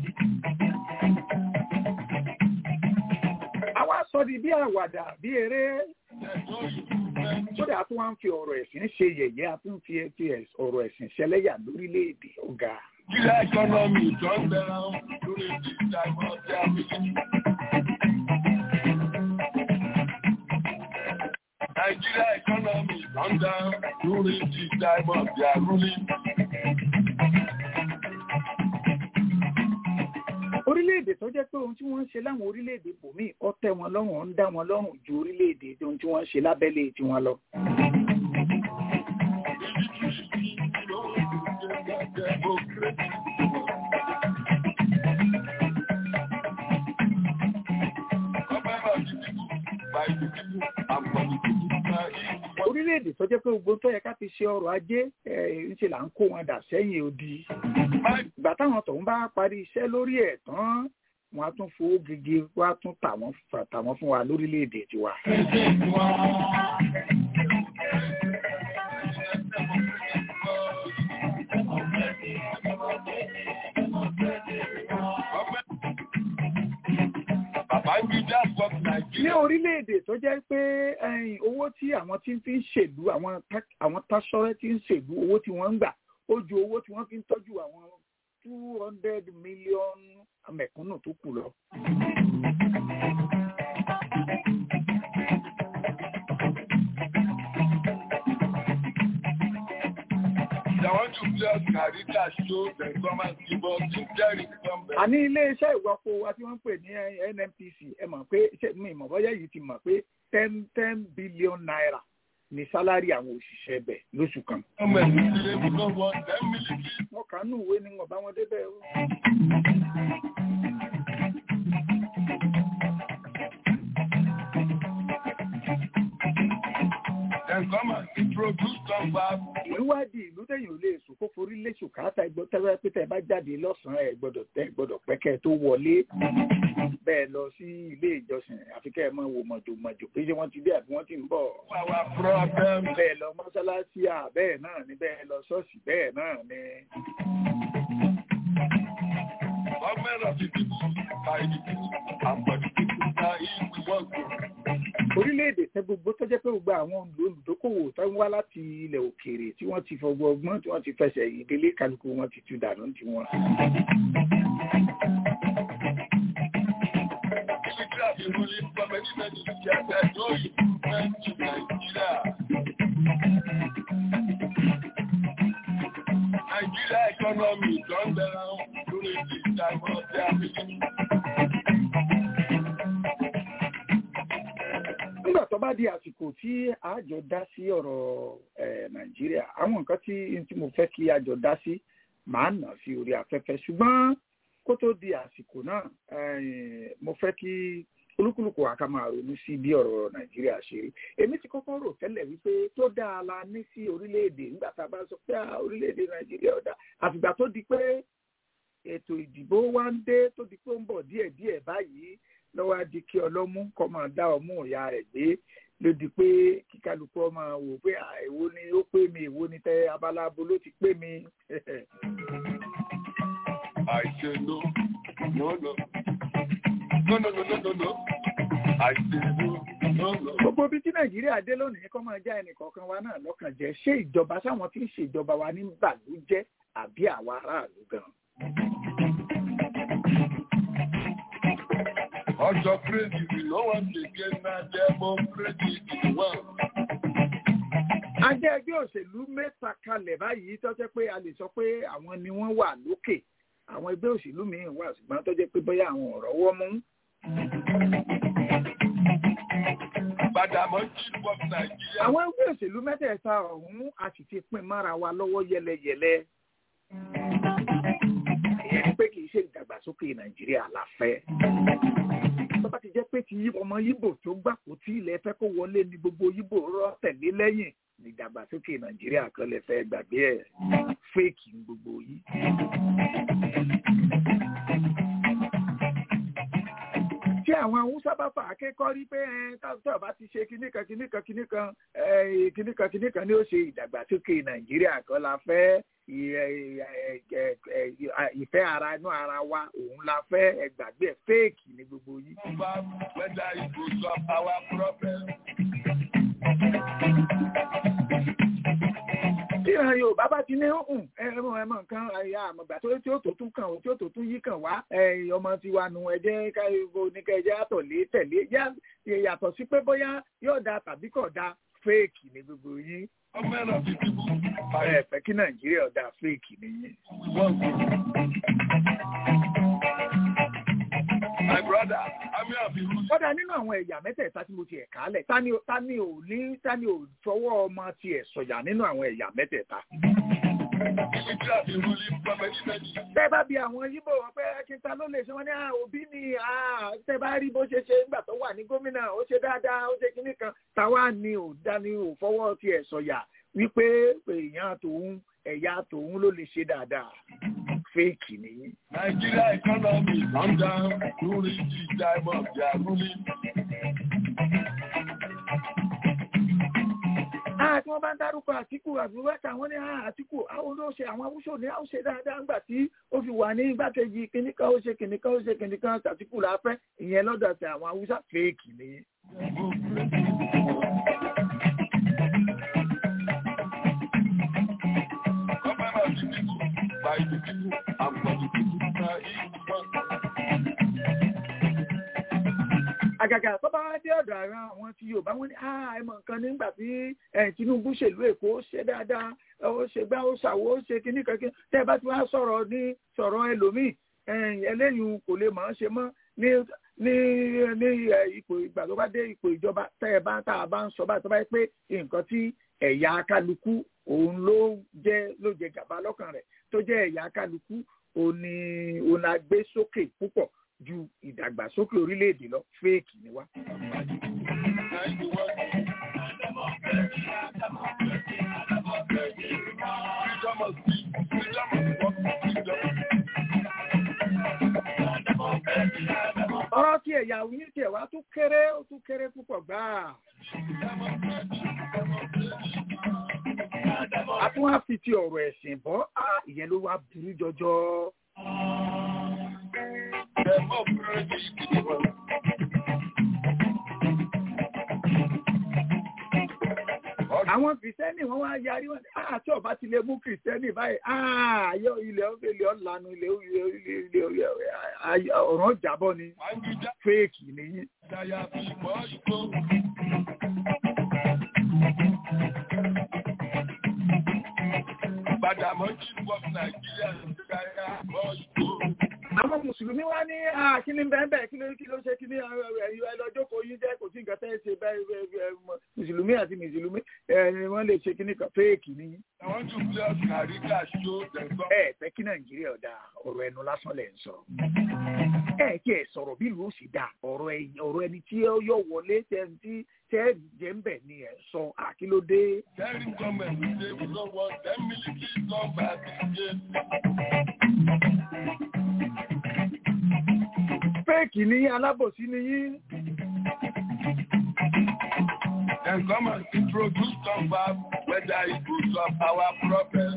àwa sọ di bí àwàdà bí eré There's no improvement. kódà a tún wá ń fi ọ̀rọ̀ ẹ̀sìn ṣe yẹ̀yẹ́ a tún fi fi ẹ̀s- ọ̀rọ̀ ẹ̀sìn ṣẹlẹ́yà lórílẹ̀‐èdè ọ̀gá. Nigeria economy turn down during this time of their meeting. Nigeria economy turn down during this time of their ruling. orílẹ̀-èdè tó jẹ́ pé ohun tí wọ́n ń ṣe láwọn orílẹ̀-èdè bòmíì ó tẹ́ wọn lọ́rùn ó ń dá wọn lọ́rùn ju orílẹ̀-èdè ohun tí wọ́n ń ṣe lábẹ́lé tiwọn lọ. orílẹ̀-èdè tó jẹ́ pé gbogbo tó yẹ ká fi ṣe ọrọ̀ ajé ẹ̀ ń ṣe là ń kó wọn dà sẹ́yìn odi. ìgbà táwọn tọ̀hún bá parí iṣẹ́ lórí ẹ̀ tán wọn á tún fowó gègé wá tún tà wọ́n tà wọ́n fún wa lórílẹ̀-èdè tiwa. Babangida fuck ní Nigeria. orílẹ̀-èdè tó jẹ́ pé ẹ̀yìn, owó tí àwọn tí ń fi ń ṣèlú àwọn tá- àwọn táṣọ́rẹ́ tí ń ṣèlú owó tí wọ́n ń gbà ó ju owó tí wọ́n fi ń tọ́jú àwọn two hundred million mẹ̀kúnnù tó kù lọ. They want to play us Carita show, then come and give us the Jerry come back. àní iléeṣẹ́ ìwọ́pọ̀ wa tí wọ́n ń pè ní NNPC ẹ mọ̀ pé ṣé mi ìmọ̀ bọ́yá yìí ti mọ̀ pé ten ten billion naira ní sálárì àwọn òṣìṣẹ́ bẹ̀ lóṣù kan. Come and say we don't want them military. wọ́n kà á nù ìwé ni wọ́n bá wọn débẹ̀ o. Then come and introduce some back. ìwádìí ìlú tẹ̀yìn ò lè sùn kó forí léṣù káàtà ẹgbẹ́ tẹ́wẹ́ pé tẹ́ bá jáde lọ́sàn-án ẹ̀ gbọ́dọ̀ tẹ́ gbọ́dọ̀ pẹ́kẹ́ tó wọlé bẹ́ẹ̀ lọ sí ilé ìjọsìn àfi kẹ́ ẹ mọ̀ wò mọ̀jòmọ̀jò pé ṣé wọ́n ti dé àbí wọ́n ti ń bọ̀. Our problem. bẹ́ẹ̀ lọ mọ́sálásí à bẹ́ẹ̀ náà ni bẹ́ẹ̀ lọ ṣọ́ọ̀ṣì bẹ́ẹ̀ náà ni. Government of the people, by the people, and for the people. Now if we want to. orílẹ̀-èdè tẹ gbogbo tó jẹ́ pé gbogbo àwọn olùdókòwò tó ń wá láti ilẹ̀ òkèèrè tí wọ́n ti fọgbọ́ ọgbọ́n tí wọ́n ti fẹsẹ̀ ìdílé kálukú wọn ti tu dànù tiwọn. Military have been ruling for many, many years. There's no improvement in Nigeria. Nigeria economy turned down during this time of their meeting. nígbà tó bá di àsìkò tí àjọ dá sí ọ̀rọ̀ eh, nàìjíríà àwọn nǹkan tí tí mo fẹ́ kí àjọ dá sí màá nà sí orí afẹ́fẹ́ ṣùgbọ́n kó tó di àsìkò náà eh, mo fẹ́ kí olúkúlùkù wa ká máa ronú sí bí ọ̀rọ̀ nàìjíríà ṣe rí èmi ti kọ́kọ́ rò tẹ́lẹ̀ wípé tó dáa la ní sí orílẹ̀-èdè nígbà tá a bá sọ pé ah, orílẹ̀-èdè nàìjíríà ọ̀dà àfìgbà tó di pé ètò ìdìbò wa ń dé tó di pé ó ń bọ̀ díẹ̀díẹ̀ báyìí lọ́wọ́ á di kí ọlọ́mú kọ́ máa dá ọmú ìyá rẹ̀ gbé ló di pé kíkálukú ọmọ wò pé à, èwo ni ó pé mi èwo ni tẹ abalábo ló ti pé mi. I say no, no, no. No, no, no, no, no, no. I say no, no, no. gbogbo ibi tí nàìjíríà dé lónìí kọ́ máa já ẹnìkọ̀ọ̀kan wa náà lọ́kàn jẹ́ ṣé ìjọba sáwọn tí ń ṣèjọba wa ní bàlú jẹ́ àbí àwa aráàlú gan. Ọjọ́ crazy, we no want to get na democracy in the world. a jẹ́ ẹgbẹ́ òṣèlú mẹ́ta kalẹ̀ báyìí tó jẹ́ pé a lè sọ pé àwọn ni wọ́n wà lókè àwọn ẹgbẹ́ òṣèlú míì wà ṣùgbọ́n tó jẹ́ pé bóyá àwọn ọ̀rọ̀ wọ́ mú. Badamọ́ chief of Nigeria. àwọn ẹgbẹ́ òṣèlú mẹ́tẹ̀ẹ̀ta ọ̀hún a sì ti pín mára wa lọ́wọ́ yẹlẹyẹlẹ. ìyẹn ni pé kì í ṣe ìdàgbàsókè nàìjíríà la fẹ́. tó bá ti jẹ́ pé ti ọmọ yíbò tó gbàpò tí ilẹ̀ fẹ́ kó wọlé ní gbogbo yíbò rọ́ tẹ̀lé lẹ́yìn ní ìdàgbàsókè nàìjíríà kan lè fẹ́ gbàgbé ẹ̀ fẹ́ẹ̀kì ní gbogbo yìí. tí àwọn haúsá bá fà á kékọ́ rí pé ẹ káàtó bá ti ṣe kinní kan kinní kan kinní kan ẹ kinní kan kinní kan ni ó ṣe ìdàgbàsókè nàìjíríà kan la fẹ́ ì- ẹ- ẹ- ẹ- ẹ- ìfẹ́ ara inú ara wa òun la fẹ́ ẹgbàgbé ẹ̀ fẹ́ẹ̀kì ní gbogbo yìí. Confirm whether it will solve our problem. tí ìran yorùbá bá ti ní hùn ẹmọ ẹmọ nǹkan àyà àmọ̀gbà tó tí ó tó tún kàn ó tí ó tó tún yí kàn wá ẹ, ọmọ tiwa nu ẹjẹ káyọ̀ oníkẹjẹ àtọ̀lé tẹ̀lé yá- yàtọ̀ sí pé bóyá yóò da tàbí kò da fẹ́ẹ̀kì ní gbogbo yìí Government of the people. By ẹ fẹ́ kí nàìjíríà da fẹ́ẹ̀kì nìyí. we want My brother, Ami Abiru, kódà nínú àwọn ẹ̀yà mẹ́tẹ̀ẹ̀ta tí mo ti ẹ̀ka lẹ̀ ta ni ta ni ò ní ta ni ò fọwọ́ ọmọ tiẹ̀ sọ̀yà nínú àwọn ẹ̀yà mẹ́tẹ̀ẹ̀ta. Military Abiru, from many many. tẹ́ bá bi àwọn yíbò wọn pé kíta ló lè ṣe wọn ní "Ah, òbí ni ah, tẹ́ bá rí bó ṣe ṣe nígbà tó wà ní gómìnà ó ṣe dáadáa ó ṣe kinní kan táwa ni ò dání ò fọwọ́ tiẹ̀ sọ̀yà wípé èèyàn tòun ẹ̀yà tòun ló lè ṣe dáadáa fẹ́ẹ̀kì nìyí. Nigeria economy is on down during the time of their ruling. Ah, tí wọ́n bá ń dárúkọ àtìkù àbúrẹ́ta wọ́n ní ah, àtìkù àwọn ló ṣe àwọn awúṣò ní àwọn ṣe dáadáa ńgbà tí ó fi wà ní igbákejì kìnìkan ó ṣe kìnìkan ó ṣe kìnìkan àtìkù la fẹ́ ìyẹn lọ́dọ̀ tẹ àwọn awúṣà fẹ́ẹ̀kì nìyí. Government of the people, by the people, and for the people. Na him want. àgàgà tó bá wá dé ọ̀dọ̀ ara àwọn tí yorùbá wọn ní ah ẹ mọ̀ nǹkan nígbà tí eh, tinubu ṣèlú èkó ó ṣe dáadáa ó ṣe gbá ó ṣàwó ó ṣe kíní kankan tẹ́ ẹ bá ti wá sọ̀rọ̀ ní sọ̀rọ̀ ẹlòmíì eh, ẹlẹ́yìn kò lè máa ṣe mọ́ ní ní ní eh, ipò ìgbà tó bá dé ipò ìjọba tẹ́ ẹ bá tá a bá ń sọ báyìí tó bá yẹ pé nǹkan tí ẹ̀yà kálukú òun ló jẹ́ ló jẹ gàba lọ́kàn rẹ̀ tó jẹ́ ẹ̀yà kálukú òun ni òun la gbé sókè púpọ̀ ju ìdàgbàsókè orílẹ̀-èdè lọ fẹ́ẹ̀kì ni wá. Na him want. Freedom of speech, freedom of work, freedom. ọ̀rọ̀ tí ẹ̀yà yín tiẹ̀ wá tún kéré ó tún kéré púpọ̀ gbáà. a tún wá fi ti ọ̀rọ̀ ẹ̀sìn bọ́ á ìyẹn ló wá burú jọjọ. Democracy is the one. àwọn kìrìsìtẹ́nì wọ́n wá yarí wọn á tí ọba ti lè mú kìrìsìtẹ́nì báyìí á ayọ̀ ilẹ̀ ilẹ̀ ọ̀lànà ilẹ̀ ilẹ̀ ilẹ̀ ilẹ̀ ọ̀ràn jábọ̀ ni Àwùjá fẹ́ẹ̀kì nìyí. dáyà bí ìbọn ìbò. Bàdàmọ́jì wọ Nàìjíríà dáyà ìbọn ìbò. àwọn mùsùlùmí wá ní "Ah, kí ni bẹ́ẹ̀ bẹ́ẹ̀ kí ló kí ló ṣe kí ni ẹlọ́jọ́ kò yín jẹ́ kò sí nǹkan tẹ́ ẹ ṣe bẹ́ẹ̀ bẹ́ẹ̀ bẹ́ẹ̀ mọ- mùsùlùmí àti mùsùlùmí ẹ̀ ni wọ́n lè ṣe kí ni kan fẹ́ẹ̀kì nìyí. I want to play us Narika show dem come. ẹ fẹ́ kí nàìjíríà ọ̀dà ọ̀rọ̀ ẹnu lásán lẹ̀ ń sọ. ẹ kí ẹ sọ̀rọ̀ bí ìlú ó sì dà ọ̀rọ̀ ẹ- ọ̀rọ̀ ẹni tí ó yọ wọlé tẹ́ tí tẹ́ jẹ́ ń bẹ̀ ni ẹ sọ àkílódé. Telling government we say we don't want them military come back again. fẹ́ẹ̀kì ní alábòsí ni yín. Then come and introduce come back whether it will solve our problem.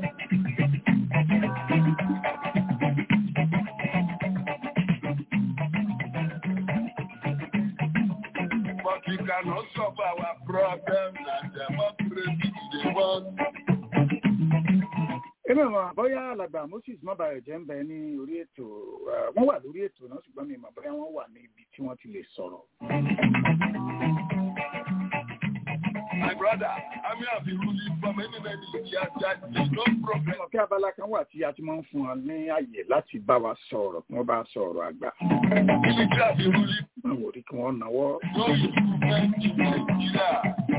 But we cannot solve our problem na democracy we dey want. èmi mọ̀ bóyá alàgbà moses mọ́bàrẹ̀ jẹ́ ń bẹ ní orí ètò eh, wọ́n wà lórí ètò náà ṣùgbọ́n mi mọ̀ bóyá wọ́n wà ní ibi tí wọ́n ti lè sọ̀rọ̀. My brother, Ami have been ruling for many many years that there is no problem. ọ̀kẹ́ abala kan wà tí a ti máa ń fún wọn ní àyè láti bá wa sọ̀rọ̀ kí wọ́n bá sọ̀rọ̀ àgbà. Military have been ruling wọ́n wò rí kí wọ́n náwó. no improvement in Nigeria.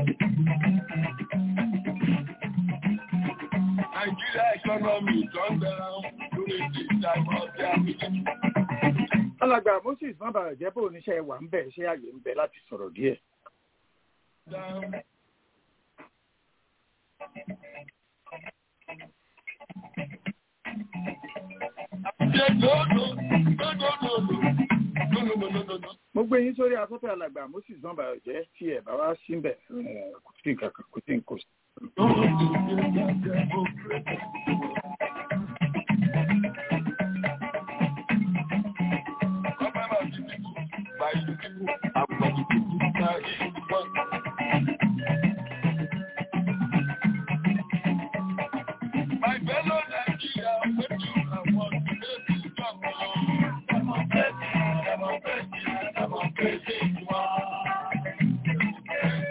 Nigeria economy is on down during the time of their military. alàgbà moses mọ́bàrẹ̀ jẹ́ bó oníṣẹ́ wà ń bẹ̀ ṣé àyè ń bẹ láti sọ̀rọ̀ díẹ̀. down. Yeah, no, no, no, no, no, no, no, no, no, no, no, no. mo gbé yín sórí afẹ́fẹ́ alàgbà moses nọmba ọ̀jẹ́ tí ẹ̀ bá wá síbẹ̀ eh, kò sí nǹkan kan kò sí nǹkan kò sí. My fellow Nigeria, what do I want to make you talk about? Democracy, democracy, democracy, you are.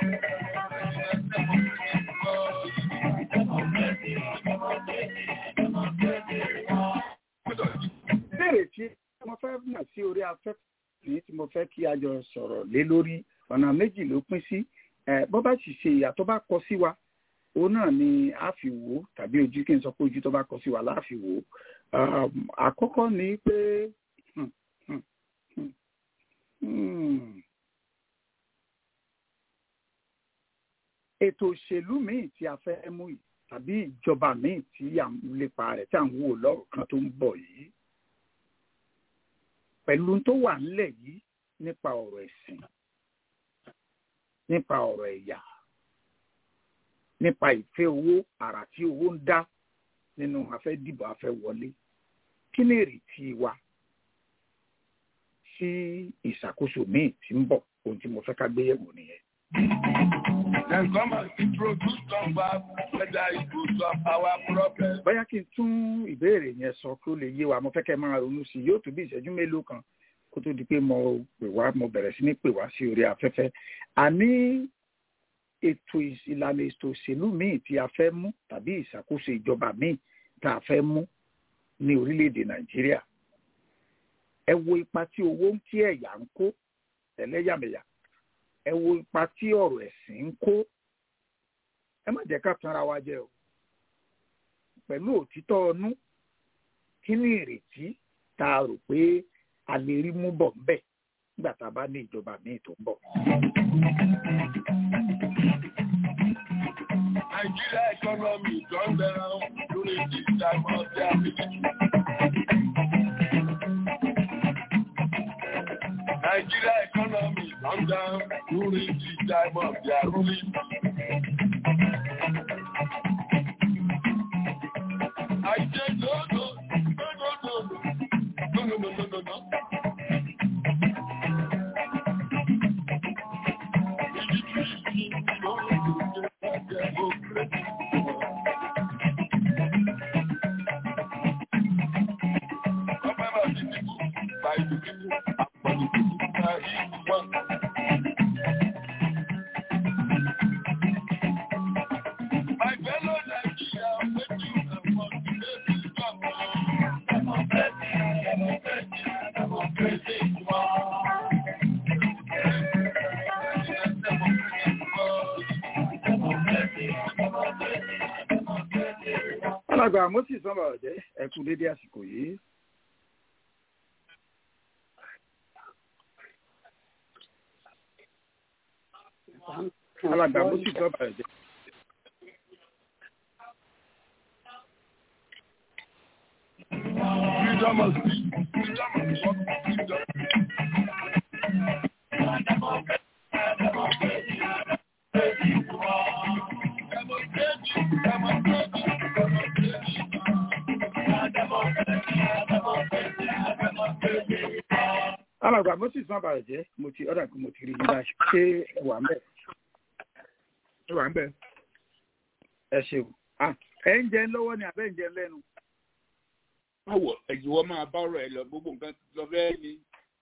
ìbéèrè tí mo fẹ́ mọ̀ sí orí afẹ́fẹ́ yìí tí mo fẹ́ kí a jọ sọ̀rọ̀ lé lórí ọ̀nà méjì ló pín sí Eh, bó bá sì ṣe ìyà tó bá kọ sí wa òun náà ni a fi wò ó tàbí ojú kí n sọ pé ojú tó bá kọ sí wa láà fi wò ó Um, àkọ́kọ́ ni pé hmm, hmm, hmm, hmm. ètò òṣèlú míì tí a fẹ́ mú yìí tàbí ìjọba míì tí à ń lépa rẹ̀ tí à ń wò lọ́rọ̀ kan tó ń bọ̀ yìí pẹ̀lú tó wà nílẹ̀ yìí nípa ọ̀rọ̀ ẹ̀sìn nípa ọ̀rọ̀ ẹ̀yà nípa ìfẹ́ owó àrà tí owó ń dá nínú afẹ́ dìbò afẹ́ wọlé kí ni èrètí wa sí ìṣàkóso míì tí ń bọ̀ ohun tí mo fẹ́ ká gbé yẹ̀wò nìyẹn. Then come and introduce some back whether it will solve our problem. bóyá kí n tún ìbéèrè yẹn sọ kí ó lè yé wa mo fẹ́ kẹ́ ẹ máa ronú sí i yóò tó bí ìṣẹ́jú mélòó kan kó tó di pé mo pè wá mo bẹ̀rẹ̀ sí ní pè wá sí orí afẹ́fẹ́ àní ètò ìs- ìlànà ètò òṣèlú míì tí a fẹ́ mú tàbí ìṣàkóso ìjọba míì tá a fẹ́ mú ní orílẹ̀-èdè nàìjíríà ẹ wo ipa tí owó ń tí ẹ̀yà ń kó ẹlẹ́yàmẹ̀yà ẹ wo ipa tí ọ̀rọ̀ ẹ̀sìn ń kó ẹ má jẹ́ ká tanra wa jẹ o pẹ̀lú òtítọ́ ọnú kí ni ìrètí tá a rò pé a lè rí mú bọ̀ ńbẹ̀ nígbà tá a bá ní ìjọba míì tó ń bọ̀. Nigeria economy gone down during this time of their military. Nigeria economy gone down during this time of their ruling. I said no, no, no, no, no, no, no, no, no, no, no. My fellow Nigeria, what you have want to make you come on. Democracy, democracy, democracy, you are. alàgbà moses sọmọ ọjẹ ẹ kú dédé àsìkò yìí. alàgbà moses sọmọ ọjẹ. Freedom of speech, freedom of work, freedom. alàgbà moses sọmọ ọjẹ mo ti ọ̀dà kí mo ti rí yín báyìí ṣé ẹ wà ń bẹ̀. ẹ wà ń bẹ̀. ẹ ṣeun Ah, ẹ ń jẹun lọ́wọ́ ni àbẹ́ ń jẹun lẹ́nu. Báwo ẹ̀jìwọ́ máa bá ọ̀rọ̀ ẹ lọ gbogbo nǹkan lọ bẹ́ẹ̀ ni.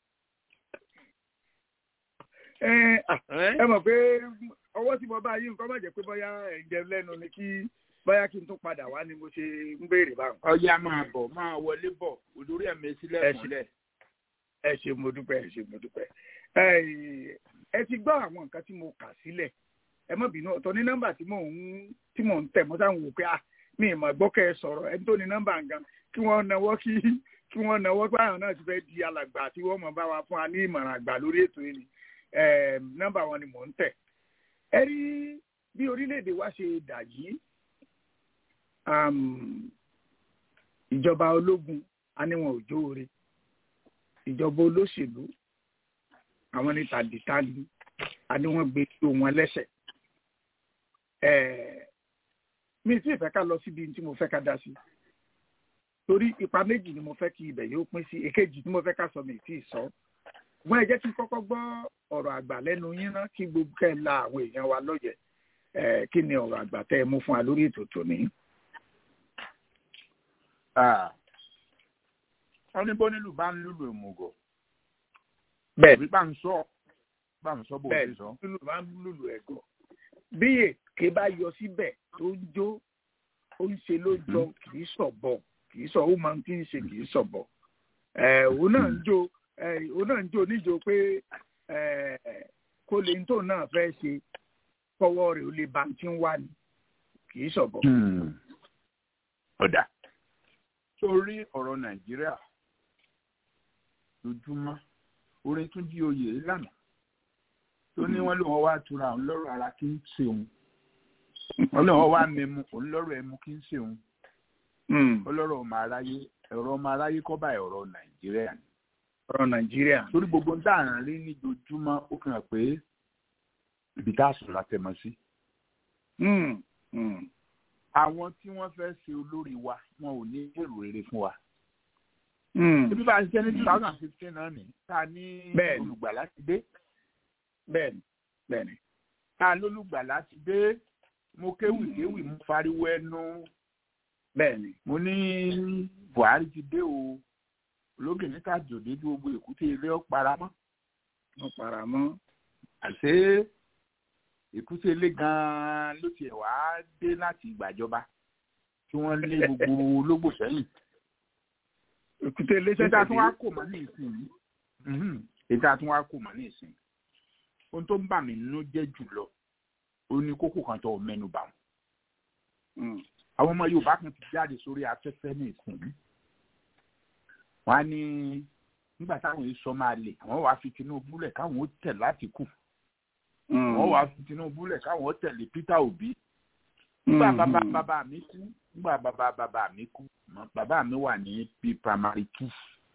ẹ ah, ẹ mọ̀ pé ọwọ́ tí mo bá yí nǹkan má jẹ́ pé bóyá ẹ̀ ń jẹun lẹ́nu ni kí bóyá kí n tún padà wá ni mo ṣe ń béèrè báwọn. Ọya máa bọ̀ máa wọlé bọ̀ olórí ẹ̀mí sílẹ̀ Ẹ ṣe. múlẹ̀. ẹ ṣe mo dúpẹ́ ẹ ṣe mo dúpẹ́ ẹ ẹ ti gbọ́ àwọn nǹkan tí mo kà sílẹ̀ ẹ má bínú ọ̀tọ̀ ní nọ́mbà tí mò ń tí mò ń tẹ̀ mọ́ sáwọn wò pé ah mi ì mọ̀ gbọ́ kẹ́ ẹ sọ̀rọ̀ ẹni tó ní nọ́mbà nǹkan kí wọ́n nawọ́ kí kí wọ́n nawọ́ pé àwọn náà ti fẹ́ di alàgbà tí wọ́n mọ̀ bá wa fún wa ní ìmọ̀ràn àgbà lórí ètò yìí ni ẹ nọ́mbà wọn ni mò ń tẹ̀ ẹ rí bí orílẹ̀-èdè wa ṣe dà yìí um, ìjọba ológun a ní wọn ò jóore ìjọba olóṣèlú àwọn ní tàdítàdí àní wọ́n gbé tó wọn lẹ́sẹ̀ Ẹ̀, mi sì fẹ́ ká lọ síbi tí mo fẹ́ ká dá sí torí ipa méjì ni mo fẹ́ kí ibẹ̀ yóò pín sí èkejì tí mo fẹ́ ká sọ mi tí ì sọ wọ́n ẹ jẹ́ kí n kọ́kọ́ gbọ́ ọ̀rọ̀ àgbà lẹ́nu yín ná kí gbogbo kẹ́ ẹ la àwọn èèyàn wa lọ́yẹ̀ ẹ̀ kí ni ọ̀rọ̀ àgbà tẹ́ ẹ mú fún wa lórí ètò tòní. wọ́n ní bó nílùú bá ń lùlù ìmùgọ̀ bẹ́ẹ̀ bí bá ń sọ bá ń sọ bó bẹ́ẹ̀ ṣe sọ. lùlù máa ń lùlù ẹ̀gọ́ bí èké bá yọ síbẹ̀ tó ń jó ó ń ṣe ló jọ kì í sọ̀bọ̀ kì í sọ ó máa ń tí ń ṣe kì í sọ̀bọ̀ ẹ̀ òun náà ń jó ẹ̀ òun náà ń jó níjó pé ẹ̀ kó lè tó náà fẹ́ ṣe kọ́wọ́ rẹ̀ ó lè ba tí ń wá ni kì í sọ̀bọ̀. ọ̀dà sórí ọ̀rọ̀ nàìjíríà lójúmọ́ orin tún jí oyè lánàá tó ní wọ́n lòun wá tura òun lọ́rọ̀ ara kí ń ṣe òun wọ́n lòun wá mẹ́mu òun lọ́rọ̀ ẹmu kí ń ṣe òun ọlọ́rọ̀ ọmọ aráyé ẹ̀rọ ọmọ aráyé kọ́ bá ẹ̀rọ nàìjíríà ni ọ̀rọ̀ nàìjíríà. torí gbogbo ń dáhùn rí ní dojúmọ́ ó fi hàn pé ibi tá a sùn la tẹ̀ mọ́ sí. Mm, mm, àwọn tí wọ́n fẹ́ ṣe olórí wa wọn ò ní èrò rere fún wa. mm. ibi bá a ṣiṣẹ́ ní two thousand fifteen náà ni tá a ní Bẹ́ẹ̀ni. olùgbàlà ti dé bẹ́ẹ̀ni bẹ́ẹ̀ni. tá a lólùgbàlà ti dé mo kéwì kéwì mo fariwo ẹnu bẹ́ẹ̀ni. mo ní buhari ti dé o ológè níta jòdè bí gbogbo èkúté ilé ọ paramọ́ wọ́n para mọ́. àṣé èkúté ilé gan-an ló tiẹ̀ wá dé láti ìgbàjọba tí wọ́n lé gbogbo ológbò sẹ́yìn èkúté ilé ètò ṣẹ̀ṣẹ̀ àtúnwá dé. kò mọ́ ní ìsìn yìí ètò àtúnwá kò mọ́ ní ìsìn ohun tó ń bà mí nínú jẹ́ jùlọ ó ní kókó kan tó mẹ́nu bà wọ́n Mm, àwọn ọmọ yorùbá kan ti jáde sórí afẹ́fẹ́ ní ìsìn yìí wọ́n á ní nígbà táwọn èso máa lè àwọn wàá fi tinubu lẹ̀ káwọn ó tẹ̀ láti kù mm, wọ́n wàá fi tinubu lẹ̀ káwọn ó tẹ̀lé peter obi nígbà mm, bàbá mm. bàbá mi kú nígbà bàbá bàbá mi kú mọ- bàbá mi wà ní p primary two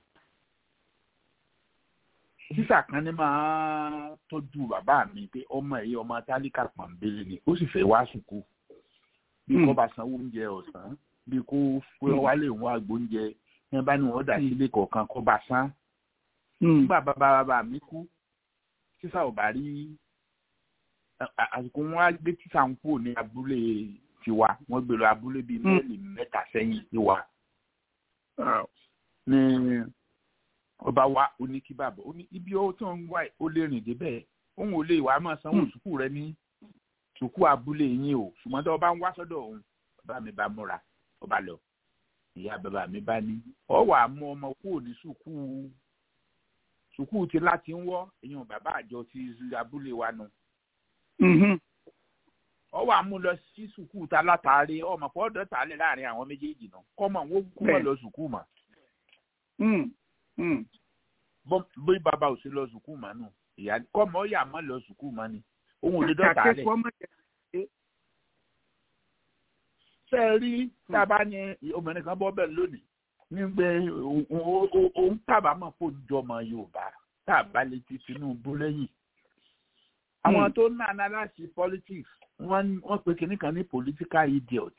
sísà kan ní máa tọ́jú bàbá mi pé ọmọ ẹ̀yẹ ọmọ tálíkà pọ̀nbélé ni ó sì fẹ́ wá sùkú bí Mm. kò bá sanwó oúnjẹ ọ̀sán bí kò fún wálé òun àgbo oúnjẹ ní bá ní wọn dà sí ilé kọ̀ọ̀kan kó bá san Mm, nígbà bàbá bàbá mi kú sísà ò bá rí à- à- àsìkò wọn á gbé tíṣà ń kúrò ní abúlé tiwa wọn gbé lọ abúlé bíi Mm. mẹ́ẹ̀lì mẹ́ta sẹ́yìn tiwa wow. ní ọba wa ó ní kí bàbá ó ní ibi ó tó ń wá ó lè rìn débẹ̀ òun ò lè wá máa sanwó Mm. sùkúù rẹ ní sùkúù abúlé yín o ṣùgbọ́n tó bá ń wá sọ́dọ̀ òun bàbá mi bá múra ọba lọ ìyá bàbá mi bá ní ọ wà á mú ọmọ kúrò ní sùkúù sùkúù ti láti ń wọ́ èèyàn bàbá àjọ ti abúlé wa nù Mhm. ọ wà á mú lọ sí sùkúù ta látàrí ọmọ pọ̀ ọ̀dọ́ tààlẹ̀ láàrin àwọn méjèèjì náà kọ́mọ wọn kú mọ́ Bẹ́ẹ̀. lọ sùkúù mọ́ Mm, mm. bọ́- bí bàbá ò sí lọ sùkúù mọ́ nù ìyá kọ́mọ ó yà mọ́ lọ sùkúù mọ́ ni òun ò lè dọ́ta Kàkẹ́ lẹ̀ kọ́ mọ́ jẹ́- ṣe é rí tá a bá ní obìnrin kan bọ́ bẹ́ẹ̀ lónìí ní pé òun- òun òun kábàámọ̀ kó jọmọ yorùbá tá a bá lè ti tinubu lẹ́yìn àwọn Mm. tó ń nàná láti politics wọ́n wọ́n pe kinní kan ní political idiot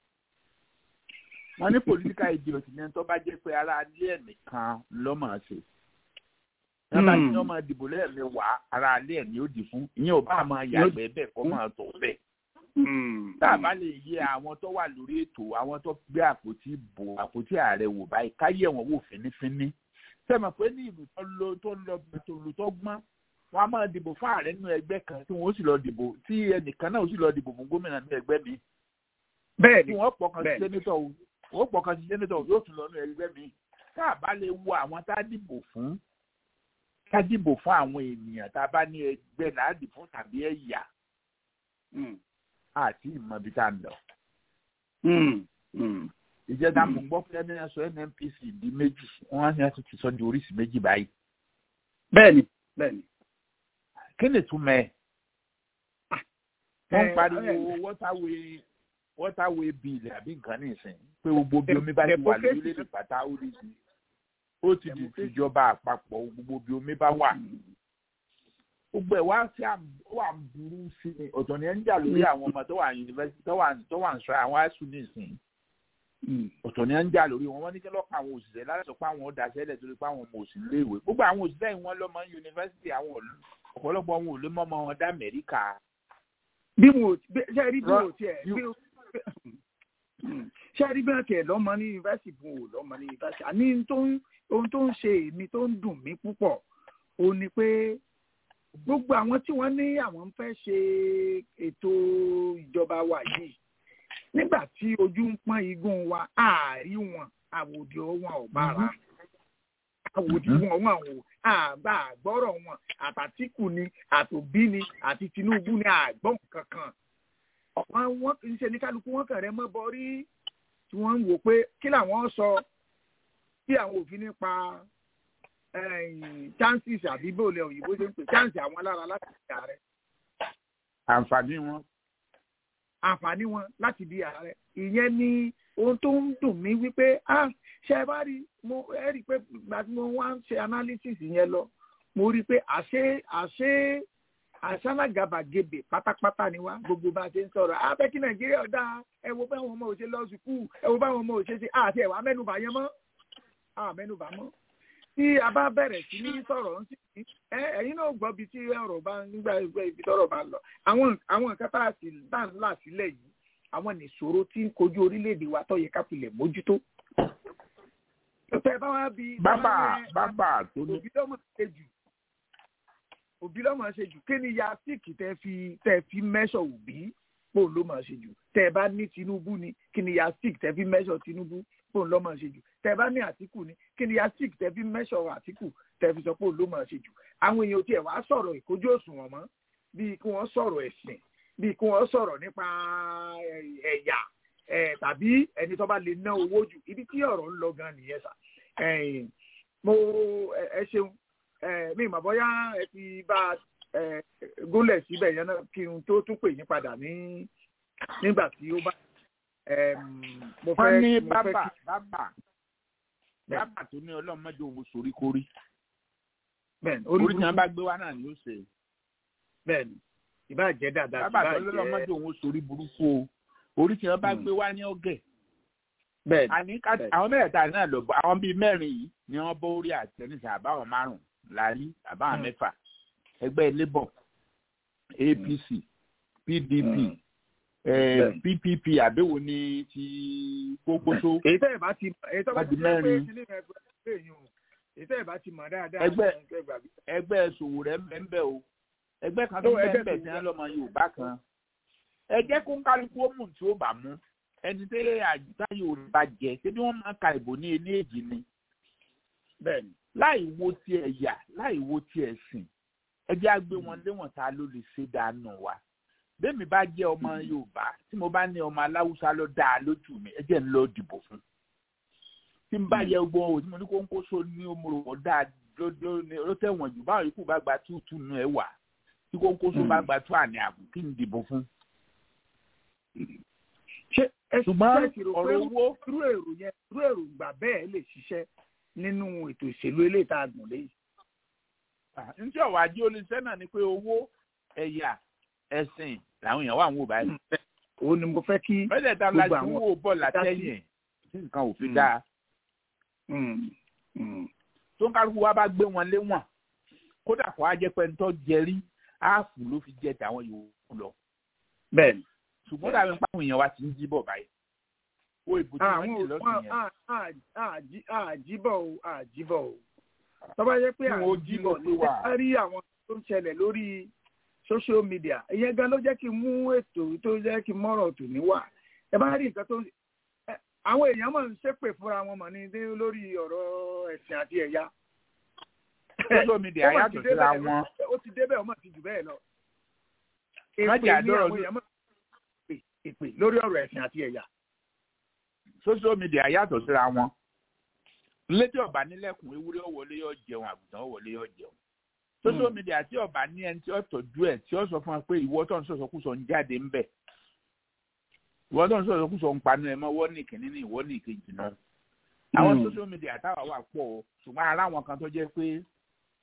wọ́n ní political idiot ní ẹni tó bá jẹ́ pé ara alẹ́ ẹ̀ nìkan lọ́mọ ṣe wọ́n bá Mm. ní ọmọ ìdìbò lẹ́ẹ̀mẹwàá ara alẹ́ ẹ̀ ni ó dì fún ìyẹn ò bá máa yàgbẹ́ bẹ́ẹ̀ kọ́ máa tọ̀ bẹ́ẹ̀ Mm. tá a bá lè yẹ àwọn tó wà lórí ètò àwọn tó gbé àpótí bò àpótí ààrẹ wò báyìí káyé wọn wò fínífíní sẹ́mi pé ní ìlú tó lọ tó lọ tó lù tó gbọ́n wọn a máa dìbò fún ààrẹ nínú ẹgbẹ́ kan tí wọ́n ó sì lọ dìbò tí ẹnìkan náà ó sì lọ dìbò fún gómìnà nínú ẹgbẹ́ mi bẹ́ẹ̀ tí ni wọ́n pọkàn sí bẹ́ẹ̀. sẹ́nitọ̀ o wọ́n pọkàn sí sẹ́nitọ̀ o yóò tún lọ nínú ẹgbẹ́ mi tá a bá lè wo àwọn tá a dìbò fún ká dìbò fún àwọn ènìyàn tá a bá ní ẹgbẹ́ láàdì fún tàbí ẹ̀yà Mm, àti ìmọ̀bí tá a ń lọ. mm, mm. ìjẹta mo gbọ́ pé ẹni sọ nnpc di méjì wọ́n á ní láti ti sọ di oríṣi méjì báyìí bẹ́ẹ̀ ni bẹ́ẹ̀ ni. kí ni túmọ̀ ẹ̀ wọ́n ń Eh, pariwo eh, waterway waterway bill àbí nǹkan nìsín pé gbogbo bí omi bá ti wà Democracy. lórílẹ̀‐èdè pátá ó di ti ó ti di tìjọba àpapọ̀ gbogbo bí omi bá wà gbogbo ẹ̀ wá sí wà ń burú sí i ọ̀tọ̀ ni ẹ̀ ń jà lórí àwọn ọmọ tó wà yunifásitì tó wà tó wà ń sọ àwọn high school nìsín ọ̀tọ̀ ni ẹ̀ ń jà lórí wọn wọ́n ní kí lọ́kàn àwọn òṣìṣẹ́ láti sọ pé àwọn ó daṣẹ́ lẹ̀ torí pé àwọn ọmọ òsì lé ìwé gbogbo àwọn òṣìṣẹ́ yìí wọ́n lọ́mọ yunifásitì àwọn ọ̀pọ̀lọpọ̀ wọn ò lè mọ́ ọmọ wọn dá Amẹ́ríkà. bí mo ṣe rí bí mo tiẹ̀ bí ṣe rí bí wọn tiẹ̀ lọ́mọ ní yunifásitì fún òun lọ́mọ ní yunifásitì àní ohun tó ń ṣe èmi tó ń dùn mí púpọ̀ òun ni pé gbogbo àwọn tí wọ́n ní àwọn ń fẹ́ ṣe ètò ìjọba wa yìí nígbà tí ojú ń pọ́n igun wa àárí wọn àwòdì wọn ò bára àwòdì wọn wọn ò àgbà àgbọ́rọ̀ wọn àtàtìkù ni àtòbí ni àti Tinubu ni àgbọ̀n kankan wọn wọn kì í ṣe ní kálukú wọn kàn rẹ mọ́ bọ́rí tí wọ́n ń wò pé kí làwọn sọ tí àwọn òfin nípa chances àbí bóòlù òyìnbó ṣe ń pè chance àwọn alára láti di ààrẹ. àǹfààní wọn. àǹfààní wọn láti di ààrẹ ìyẹn ni ohun tó ń dùn mí wípé ah ṣe ẹ bá rí mo ẹ rí i pé ìgbà tí mo wá ń ṣe analysis yẹn lọ mo rí i pé àṣé àṣé àṣálàgàbàgebè pátápátá ni wá gbogbo bá a ṣe ń sọ̀rọ̀ abẹ́ kí nàìjíríà dá ẹ wo báwọn ọmọ òṣèlú lọ sùkúù ẹ wo báwọn ọmọ òṣèlú àti ẹ̀wà mẹ́nubà yẹn mọ́ àmẹ́nubà mọ́ tí a bá bẹ̀rẹ̀ sí ní sọ̀rọ̀ ń sìn ẹ ẹ̀yin náà gbọ́ bí tí ọ̀rọ̀ bá nígbà ibi tọ́rọ̀ bá lọ àwọn àwọn nǹkan tá a sì bá ń là sílẹ̀ yìí àwọn nìṣòro tí ń kojú orílẹ̀-èdè wa tó yẹ ká pilẹ̀ mójútó. tẹ bá wá bí. bábà bábà tó ní. òbí lọ́mọ ṣe jù òbí lọ́mọ ṣe jù kí ni ya síìkì tẹ fi tẹ fi mẹ́sọ̀ òbí pò ló mọ̀ ṣe jù tẹ bá ní Tinubu ni kí ni ya síìkì tẹ fi mẹ́sọ̀ Tinubu pò ló mọ̀ ṣe jù tẹ bá ní Àtíkù ni kí ni ya síìkì tẹ fi mẹ́sọ̀ Àtíkù tẹ fi sọ pé ló mọ̀ ṣe jù àwọn èèyàn tiẹ̀ wá sọ̀rọ̀ ìkójú òṣùwọ̀n mọ́ bíi kí wọ́n sọ̀rọ̀ ẹ̀sìn bíi kí wọ́n sọ̀rọ̀ nípa ẹ̀yà tàbí ẹni tó bá lè ná owó jù ibi tí ọ̀rọ̀ ń lọ gan nìyẹn sà mo ẹ ṣeun mi ìmọ̀ bóyá ẹ ti bá gúnlẹ̀ síbẹ̀ yẹn náà kí n tó tún pè yín padà ní nígbà tí ó bá mo fẹ́ wọ́n ní mo fẹ́ bábà kí bábà bábà tó ní ọlọ́mọdé òun sorí kórí bẹ́ẹ̀ni orí tí burúkú. wọ́n bá gbé wá náà ni ó ṣe bẹ́ẹ̀ni ìbá jẹ́ dáadáa bábà tó ìbá lọ́lọ́mọdé jẹ́ òun sorí burúkú o orí tí wọ́n bá Mm. gbé wá ní ọ̀gẹ̀ bẹ́ẹ̀ni àní ká bẹ́ẹ̀. àwọn mẹ́rẹ̀ẹ̀ta náà lọ bọ́ àwọn bíi mẹ́rin yìí ni wọ́n bọ́ orí àtẹnisà àbáwọn márùn-ún láàrí àbáwọn Mm. mẹ́fà ẹgbẹ́ labour apc pdp Mm. eh, Bẹ́ẹ̀. ppp àbẹ̀wò ní ti gbogboso èyí tẹ́ ẹ̀ bá ti èyí tẹ́ bá Wá di ti jẹ́ pé mẹ́rin. kíní yẹn gbọ́ pé èyí o èyí tẹ́ ẹ̀ bá ti mọ̀ dáadáa Ẹgbẹ́- ẹ gbà bí. ẹgbẹ́ ṣòwò rẹ̀ ńbẹ́ o ẹgbẹ́ kan tó Ó, ẹgbẹ́ ńbẹ́ Ṣòwò tí rẹ̀. wọ́n lọ́mọ yorùbá kan ẹ jẹ́ kó ń kálukú ó mú tí ó bá mú ẹni tẹ́lẹ̀ àjùtá yorùbá jẹ ṣé bí wọ́n máa ka ìbò ní ilé èjì ni bẹ́ẹ̀ni láì wo ti ẹ̀yà láì wo ti ẹ̀sìn ẹ jẹ́ á gbé wọn léwọ̀n ta ló lè ṣe dànù wa bẹ́ẹ̀mi bá jẹ́ ọmọ yorùbá tí mo bá ní ọmọ aláwùsá ló dáa lójú mi ẹ jẹ́ ń lọ dìbò fún tí n bá yẹ gbọ́ òtí mo ní kó ń kó so ní omorò dáa ló- ló ló tẹ̀wọ̀n jù báwọn yòókù bá gba túùtù nù ẹ wà tí kó ń kó so bá gba tú àní àbù kí n dìbò fún. ṣé ẹ ṣùgbọ́n ṣe ti rò pé ọ̀rọ̀ owó irú èrò yẹn irú èròǹgbà bẹ́ẹ̀ lè ṣiṣẹ́ nínú ètò ìṣèlú eléyìí tá a gùn léyìí. ní tí ọ̀wá ajé olùsẹ́ náà ni pé owó ẹ̀yà ẹ̀sìn làwọn èèyàn wà ń wò báyìí. òun ni mo fẹ́ kí mẹ́tẹ̀ẹ̀ta la gbogbo ti àwọn wò bọ̀ látẹ̀yìn tí nǹkan ò fi dáa. Mm, mm, tó ń kálukú wa bá gbé wọn léwọ̀n kódà kó a jẹ́ pé ń tọ́ jẹrí áàfù ló fi jẹ tàwọn yòókù lọ bẹ́ẹ̀ni ṣùgbọ́n dàbí pé àwọn èèyàn wa ti ń jí bọ̀ báyìí ó ìbò tí wọ́n jì lọ́sùn yẹn àjíbọ̀ o àjíbọ̀ o tọ́ba yẹ pé Kí wọ́n ó jí àjíbọ̀ lọ ní pé wà. ẹ rí àwọn tó ń ṣẹlẹ̀ lórí social media ìyẹn gan ló jẹ́ kí n mú ètò tó jẹ́ kí n mọ́rọ̀ tò ní wà ẹ bá rí nǹkan tó ń ẹ, àwọn èèyàn mọ̀ ń ṣépè fúnra wọn mọ̀ ní dé lórí ọ̀rọ̀ ẹ̀sìn àti ẹ̀yà. social media Ó mà ti yàtọ̀ síra débẹ̀, wọn ó ti débẹ̀ ó mà ti jù bẹ́ẹ̀ lọ. Má èpè jẹ́ ní àdọ́rọ̀ àwọn ní- èèyàn mọ̀ èpè èpè lórí ọ̀rọ̀ ẹ̀sìn àti ẹ̀yà. social media yàtọ̀ síra wọn létí ọba nílẹ̀kùn ewúrẹ́ ọ̀wọ́lé yóò jẹun àgùntàn ọ̀wọ́lé yóò jẹun social Mm. media tí ọba ní ẹni tí ó tọ́jú ẹ̀ tí ó sọ fún wa pé ìwọ tó ń sọ̀sọ̀kùsọ̀ ń jáde ń bẹ̀ ìwọ tó ń sọ̀sọ̀kùsọ̀ ń panu ẹ̀ mọ́ wọ́n ní ìkíní ní ìwọ ní ìkejì náà àwọn Mm. social media táwa wà pọ̀ o ṣùgbọ́n ara àwọn kan tó jẹ́ pé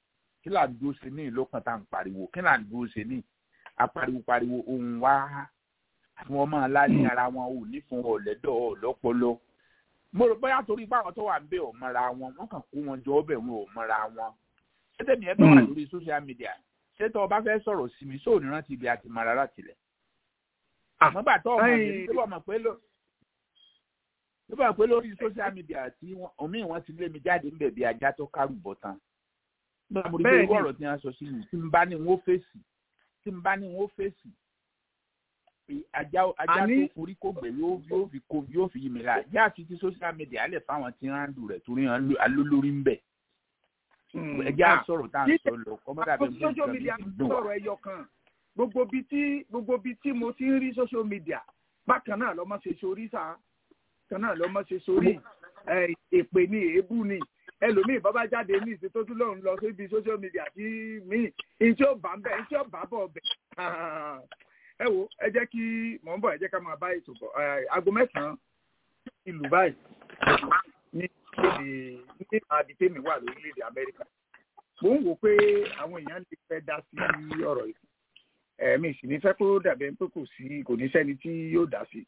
kí là ń dúró ṣe ní ìlú kan tá à ń pariwo kí là ń dúró ṣe ní apariwo pariwo ohun wá àwọn ọmọ aláàlẹ ara wọn ò ní fún ọlẹdọ ọlọpọlọ mo rò bóyá torí báwọn tó wà ń bẹ ò mọra wọn wọn kàn kó wọn jọ ọbẹ wọn ò mọra wọn ṣé tèmi ẹ bá wà lórí social media ṣé tó o bá fẹ́ sọ̀rọ̀ sí mi sóò ní rántí ibi àti mara láti lẹ̀ àmọ́ gbà tó ọmọ mi tó bọ̀ mọ̀ pé ló tó bọ̀ pé lórí social media tí omi wọn ti lé mi jáde ń bẹ̀ bí ajá tó kárù bọ̀ tán nígbà mo rí pé irú ọ̀rọ̀ tí wọ́n sọ sí mi tí n bá ní wọ́n fèsì tí n bá ní wọ́n fèsì ajá ajá tó forí kò gbẹ yóò fi kó yóò fi yí mi la yá àti ti social media lè fáwọn tí wọ́n á dùn rẹ̀ torí wọn alólórí ń bẹ̀ ẹjẹ́ á sọ̀rọ̀ tá à ń sọ lọ kọ́mọ́dà bẹ́ẹ̀ bí social media sọ̀rọ̀ ẹyọ kan gbogbo bi tí gbogbo bi tí mo ti ń rí social media bákan náà lọ́mọ ṣe sórí sá kan náà lọ́mọ ṣe sórí èpè ní èébú ni ẹlòmíì bàbá jáde ní ìsìn tó tún lòun lọ síbi social media tí míì ìtí ó bá ń bẹ ìtí ó bá bọ̀ bẹ̀ ẹ wo ẹ jẹ́ kí mò ń bọ̀ ẹ jẹ́ ká máa bá ètò bọ̀ aago mẹ́sàn-án ìlú báyìí ní ìpele ní àdìtẹ́mi wà lórílẹ̀‐èdè amẹ́ríkà mo ń wò pé àwọn èèyàn lè fẹ́ dá sí ọ̀rọ̀ yìí ẹ̀mí sì ní fẹ́ kó dàbẹ̀ pé kò sí kò ní sẹ́ni tí yóò dá sí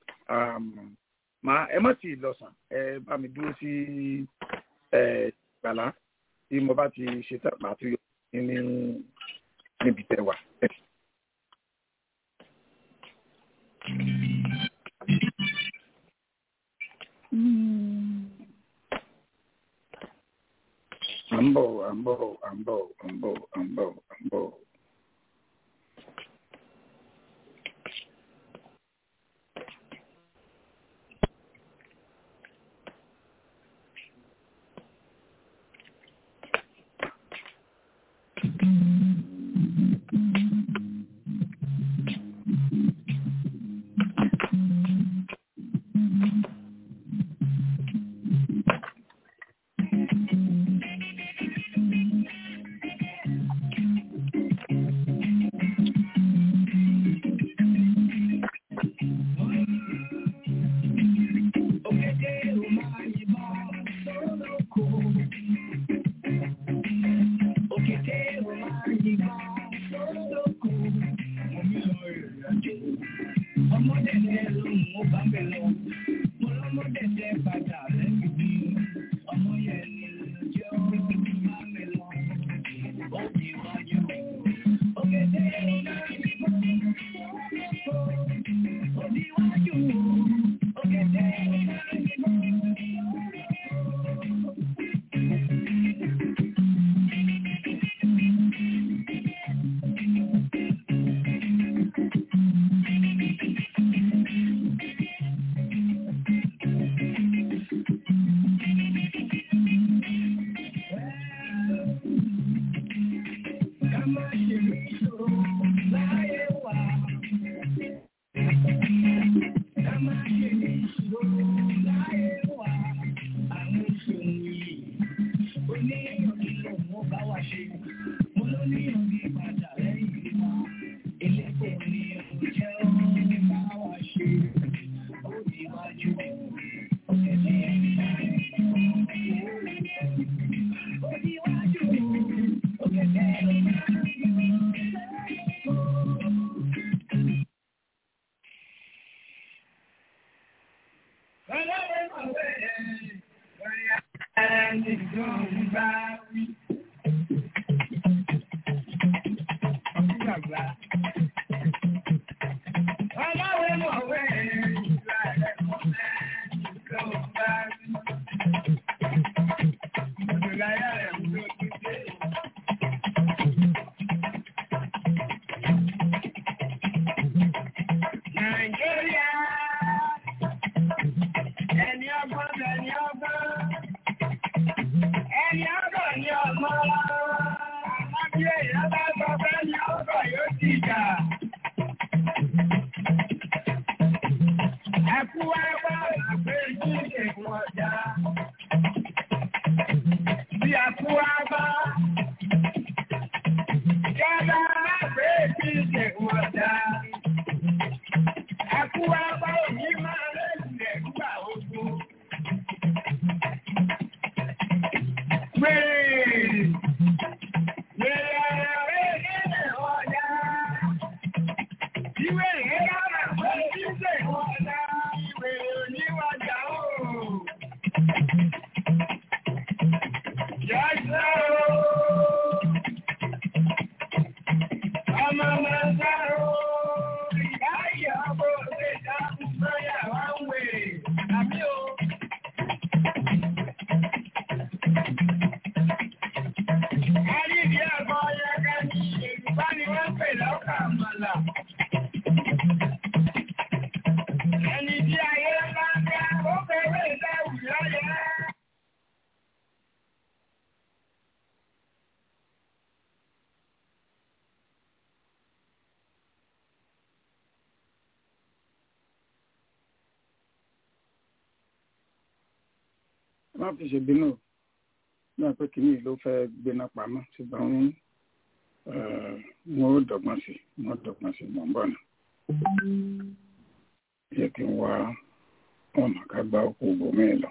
ẹ má ti lọ̀sàn ẹ bá mi dúró sí gbàlá tí mo bá ti ṣe tán màá tún yọ ní níbi tẹ wà. à ń bọ̀ à ń bọ̀ à ń bọ̀ à ń bọ̀ à ń bọ̀ à ń bọ̀. là. Ẹni tí ayé bá ń bá ó fẹ́rẹ̀ ìdáwù lọ́yẹ̀. má fi ṣe bínú náà pé kìíní ló fẹ́ gbéná pamọ́ ṣùgbọ́n wọn ò dọ́gbọ́n sí wọn ò dọ́gbọ́n sí mọ̀ ń bọ̀ nà. yẹ kí n wá ọ̀nà ká gba òkú bòmí lọ.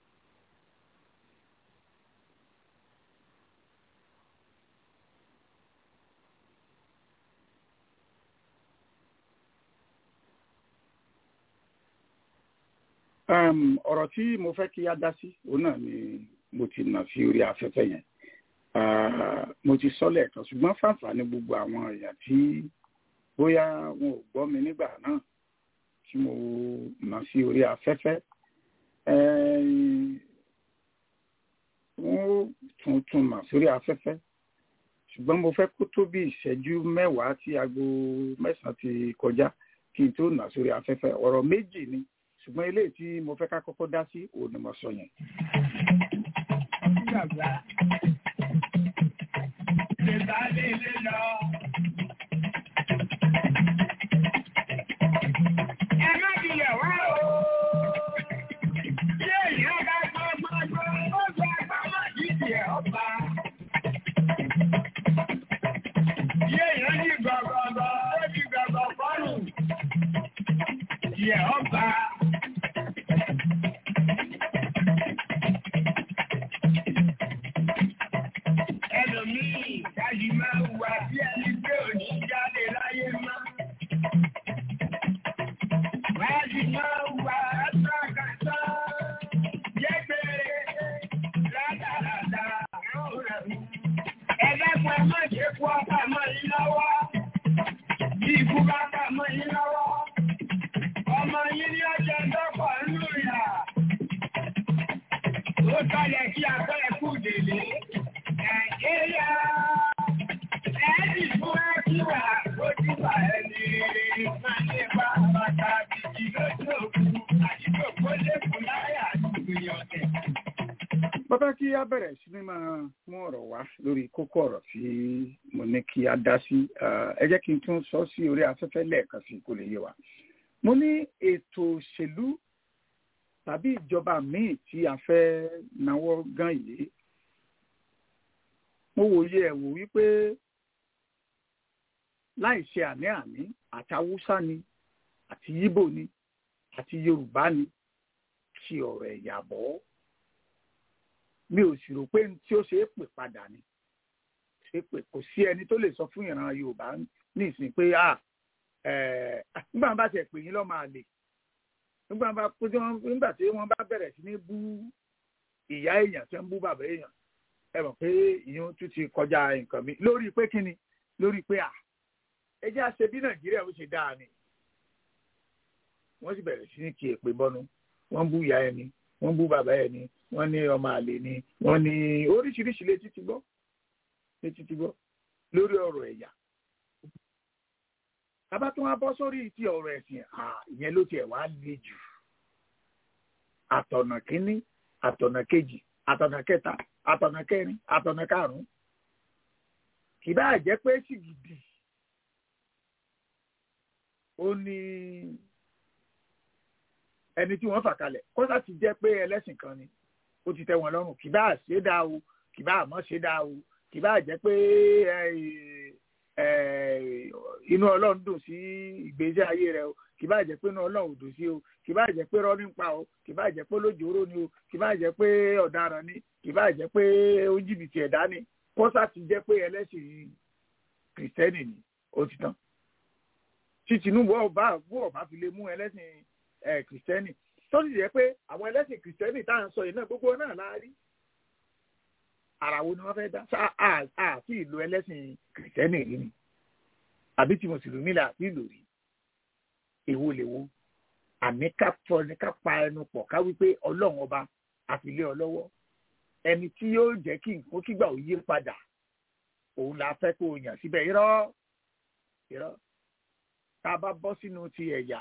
um, ọ̀rọ̀ tí mo fẹ́ kí á dá sí òun náà ni mo ti nà sí orí afẹ́fẹ́ yẹn uh, mo ti sọ lẹ́ẹ̀kan ṣùgbọ́n fàǹfààní gbogbo àwọn èèyàn tí bóyá wọn ò gbọ́ mi nígbà náà tí mo nà sí orí afẹ́fẹ́ wọ́n tún tún nà sórí afẹ́fẹ́ ṣùgbọ́n mo fẹ́ kó tó bí ìṣẹ́jú mẹ́wàá tí aago mẹ́sàn-án ti kọjá kí n tó nà sórí afẹ́fẹ́ ọ̀rọ̀ méjì ni ṣùgbọ́n eléyìí tí mo fẹ́ ká kọ́kọ́ dá sí òun ni mo sọ yẹn. Bàbá lè bá lè lè lọ. Ẹ má bilẹ̀ wá o. Bí èèyàn bá gbọ́ gbọ́ gbọ́, ó gba agbára yìí ẹ̀ ọba. Bí èèyàn ní gbọ̀gbọ̀gbọ̀, ó di gbọ̀gbọ̀ fọ́rùn. Ìyẹ̀ ọba. ẹlòmíì dájú máa ń wà bí ẹni pé òní jáde láyé má. Dájú máa ń wà ẹ́sàkàtà jẹ́gbẹ̀rẹ̀ rádaràdà rọ̀rẹ̀. Ẹlẹ́kùn ẹ má ṣe kú ọ̀pá mọ́ yín lọ́wọ́. Bí ikú bá pà mọ́ yín lọ́wọ́. Ọmọ yín ní ọjọ́ dọ́pọ̀ nínú ìyà. Ó sọ̀lẹ̀ kí akọ́ ẹ̀kú délé. Nàìjíríà ẹ̀ẹ́dì fún ẹ̀kíwà lójú wà ẹni máa ní bá bàtà bìbì lójú òkú àdìgbò kó lékun láyà ìgbìyànjú ọ̀tẹ̀. bàbá kí á bẹ̀rẹ̀ sí ní máa mú ọ̀rọ̀ wá lórí kókó ọ̀rọ̀ tí mo ní kí á dá sí ẹ jẹ́ kí n tún sọ sí orí afẹ́fẹ́ lẹ́ẹ̀kan sí kó lè yé wa. mo ní ètò òṣèlú tàbí ìjọba míì tí a fẹ́ náwó gan yìí mo wòye ẹ̀ wò wípé láì ṣe àní-àní àti haúsá ni àti yíbò ni àti yorùbá ni ṣe ọ̀rọ̀ ẹ̀yà bọ́ mi ò sì rò pé tí ó ṣe é pè padà ni ṣe pé kò sí ẹni tó lè sọ fún ìran yorùbá ní ìsìn pé à nígbà bá tiẹ̀ pè yín lọ́mọ àlè nígbà bá nígbà tí wọ́n bá bẹ̀rẹ̀ sí ní bú ìyá èèyàn tí wọ́n bú bàbá èèyàn ẹ mọ̀ pé ìyẹn tún ti kọjá nǹkan mi lórí pé kíni lórí pé à ẹ jẹ́ àṣẹ bí nàìjíríà ó ṣe dáa ni wọ́n sì bẹ̀rẹ̀ sí ní kí èpè bọ́nu wọ́n bú ìyá ẹni wọ́n bú bàbá ẹni wọ́n ní ọmọ àlè ni wọ́n ní oríṣiríṣi létí ti gbọ́ létí ti gbọ́ lórí ọ̀rọ̀ ẹ̀yà bàbá tó wá bọ́ sórí ti ọ̀rọ̀ ẹ̀sìn ìyẹn ló tiẹ̀ wá le jù àtọ̀nà kínní àtọ̀nà kejì àtọ̀nà kẹta àtọ̀nà kẹrin àtọ̀nà karùn-ún kì bá jẹ́ pé sìgìdì ó ní ẹni tí wọ́n fà kalẹ̀ kọ́sà ti jẹ́ pé ẹlẹ́sìn kan ni ó ti tẹ́ wọn lọ́rùn kì bá ṣe dáa o kì bá àmọ́ ṣe dáa o kì bá jẹ́ pé inú ọlọ́run dùn sí ìgbésí ayé rẹ o kì bá jẹ́ pé inú ọlọ́run ò dùn sí o kì bá jẹ́ pé rọ́ọ̀nì pa o kì bá jẹ́ pé lójóró ni o kì bá jẹ́ pé ọ̀daràn ni kì bá jẹ́ pé ó jìbìtì ẹ̀dá ni kọ́sà ti jẹ́ pé ẹlẹ́sìn kìrìsìtẹ́nì ni ó ti tán tí Tinubu ọba bú ọba fi lè mú ẹlẹ́sìn kìrìsìtẹ́nì tó sì jẹ́ pé àwọn ẹlẹ́sìn kìrìsìtẹ́nì tá à ń sọ yìí náà gbogbo náà la rí ara wo ni wọ́n fẹ́ dá àti ìlú ẹlẹ́sìn kìrìsìtẹ́nì rí ni àbí tí mùsùlùmí là àti ìlú rí èwo lè wo àní ká fọ ní ká pa ẹnu pọ̀ ká wípé ọlọ́run ọba àfilé ọlọ́wọ́ ẹni tí yóò jẹ́ kí nǹkan kígbà ò yí padà òun la fẹ́ kó o yàn síbẹ̀ irọ́ irọ́ tá a bá bọ́ sínú ti ẹ̀yà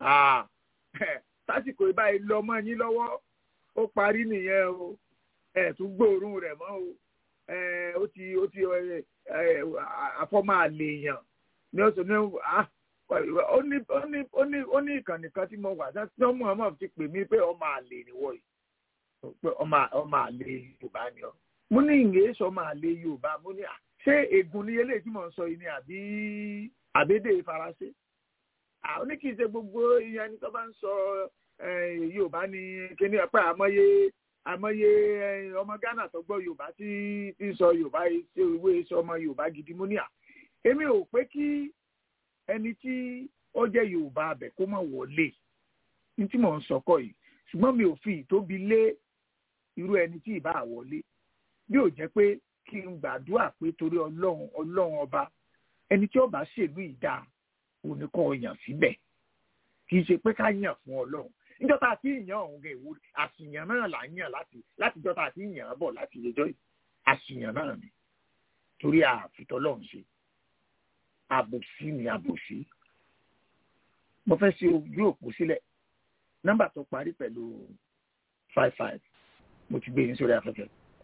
tásìkò ìbáyìí lọ mọ́ yín lọ́wọ́ ó parí nìyẹn o ẹ̀ tún gbóòórùn rẹ̀ mọ́ o ó ti ó ti àfọ́mọ́ àlèèyàn ní oṣù ní ó ní ó ní ó ní ó ní ìkànnì kan tí mo wà tí wọ́n mú ọmọ ti pè mí pé ọmọ àlè nìwọ yìí pé ọmọ ọmọ àlè Yorùbá ni ọ mo ní ìyẹn sọ ọmọ àlè Yorùbá mo ní à ṣé ègún ni eléyìí tí mò ń sọ yìí ni àbí àbédè Faransé àwọn ní kì í ṣe gbogbo ìyẹn ẹni tó bá ń sọ Yorùbá ni kíní ọpẹ àmọye àmọye ọmọ Ghana tó gbọ́ Yorùbá tí tí ń sọ Yorùbá ṣe ìwé sọ ọmọ Yorùbá gidi mo ní à èmi ò pé kí ẹni tí ó jẹ́ Yorùbá abẹ kó má wọlé ní tí mò ń sọkọ yìí ṣùgbọ́n mi ò fi ìtóbi lé irú ẹni tí ì bá wọlé bí ò jẹ́ pé kí n gbàdúrà pé torí Ọlọ́run Ọlọ́run ọba ẹni tí ó bá ṣèlú ìdá òní kọ́ yàn síbẹ̀ kì í ṣe pé ká yàn fún Ọlọ́run níjọ́ tá a ti yàn ọ̀hún gẹ̀ ìwúrí àṣìyàn náà là ń yàn láti láti jọ́ tá a ti yàn án bọ̀ láti ìjọ yìí àṣìyàn náà ni torí àfitọ́ Ọlọ́run ṣe àbòsí ni àbòsí mo fẹ́ ṣe ojú òpó sílẹ̀ nọ́mbà tó parí pẹ̀lú five five mo ti gbé yín sórí afẹ́fẹ́.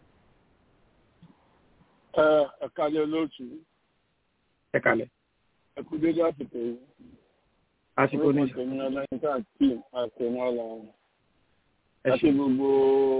ẹ ẹ kálẹ̀ olóòtú ẹ kalẹ̀. ẹ kú dédé àsìkò yìí. àsìkò ní orúkọ tèmi ọlọ́yin káàkiri àtẹ̀mọ́ ọlọ́run. ẹ àti ṣe gbogbo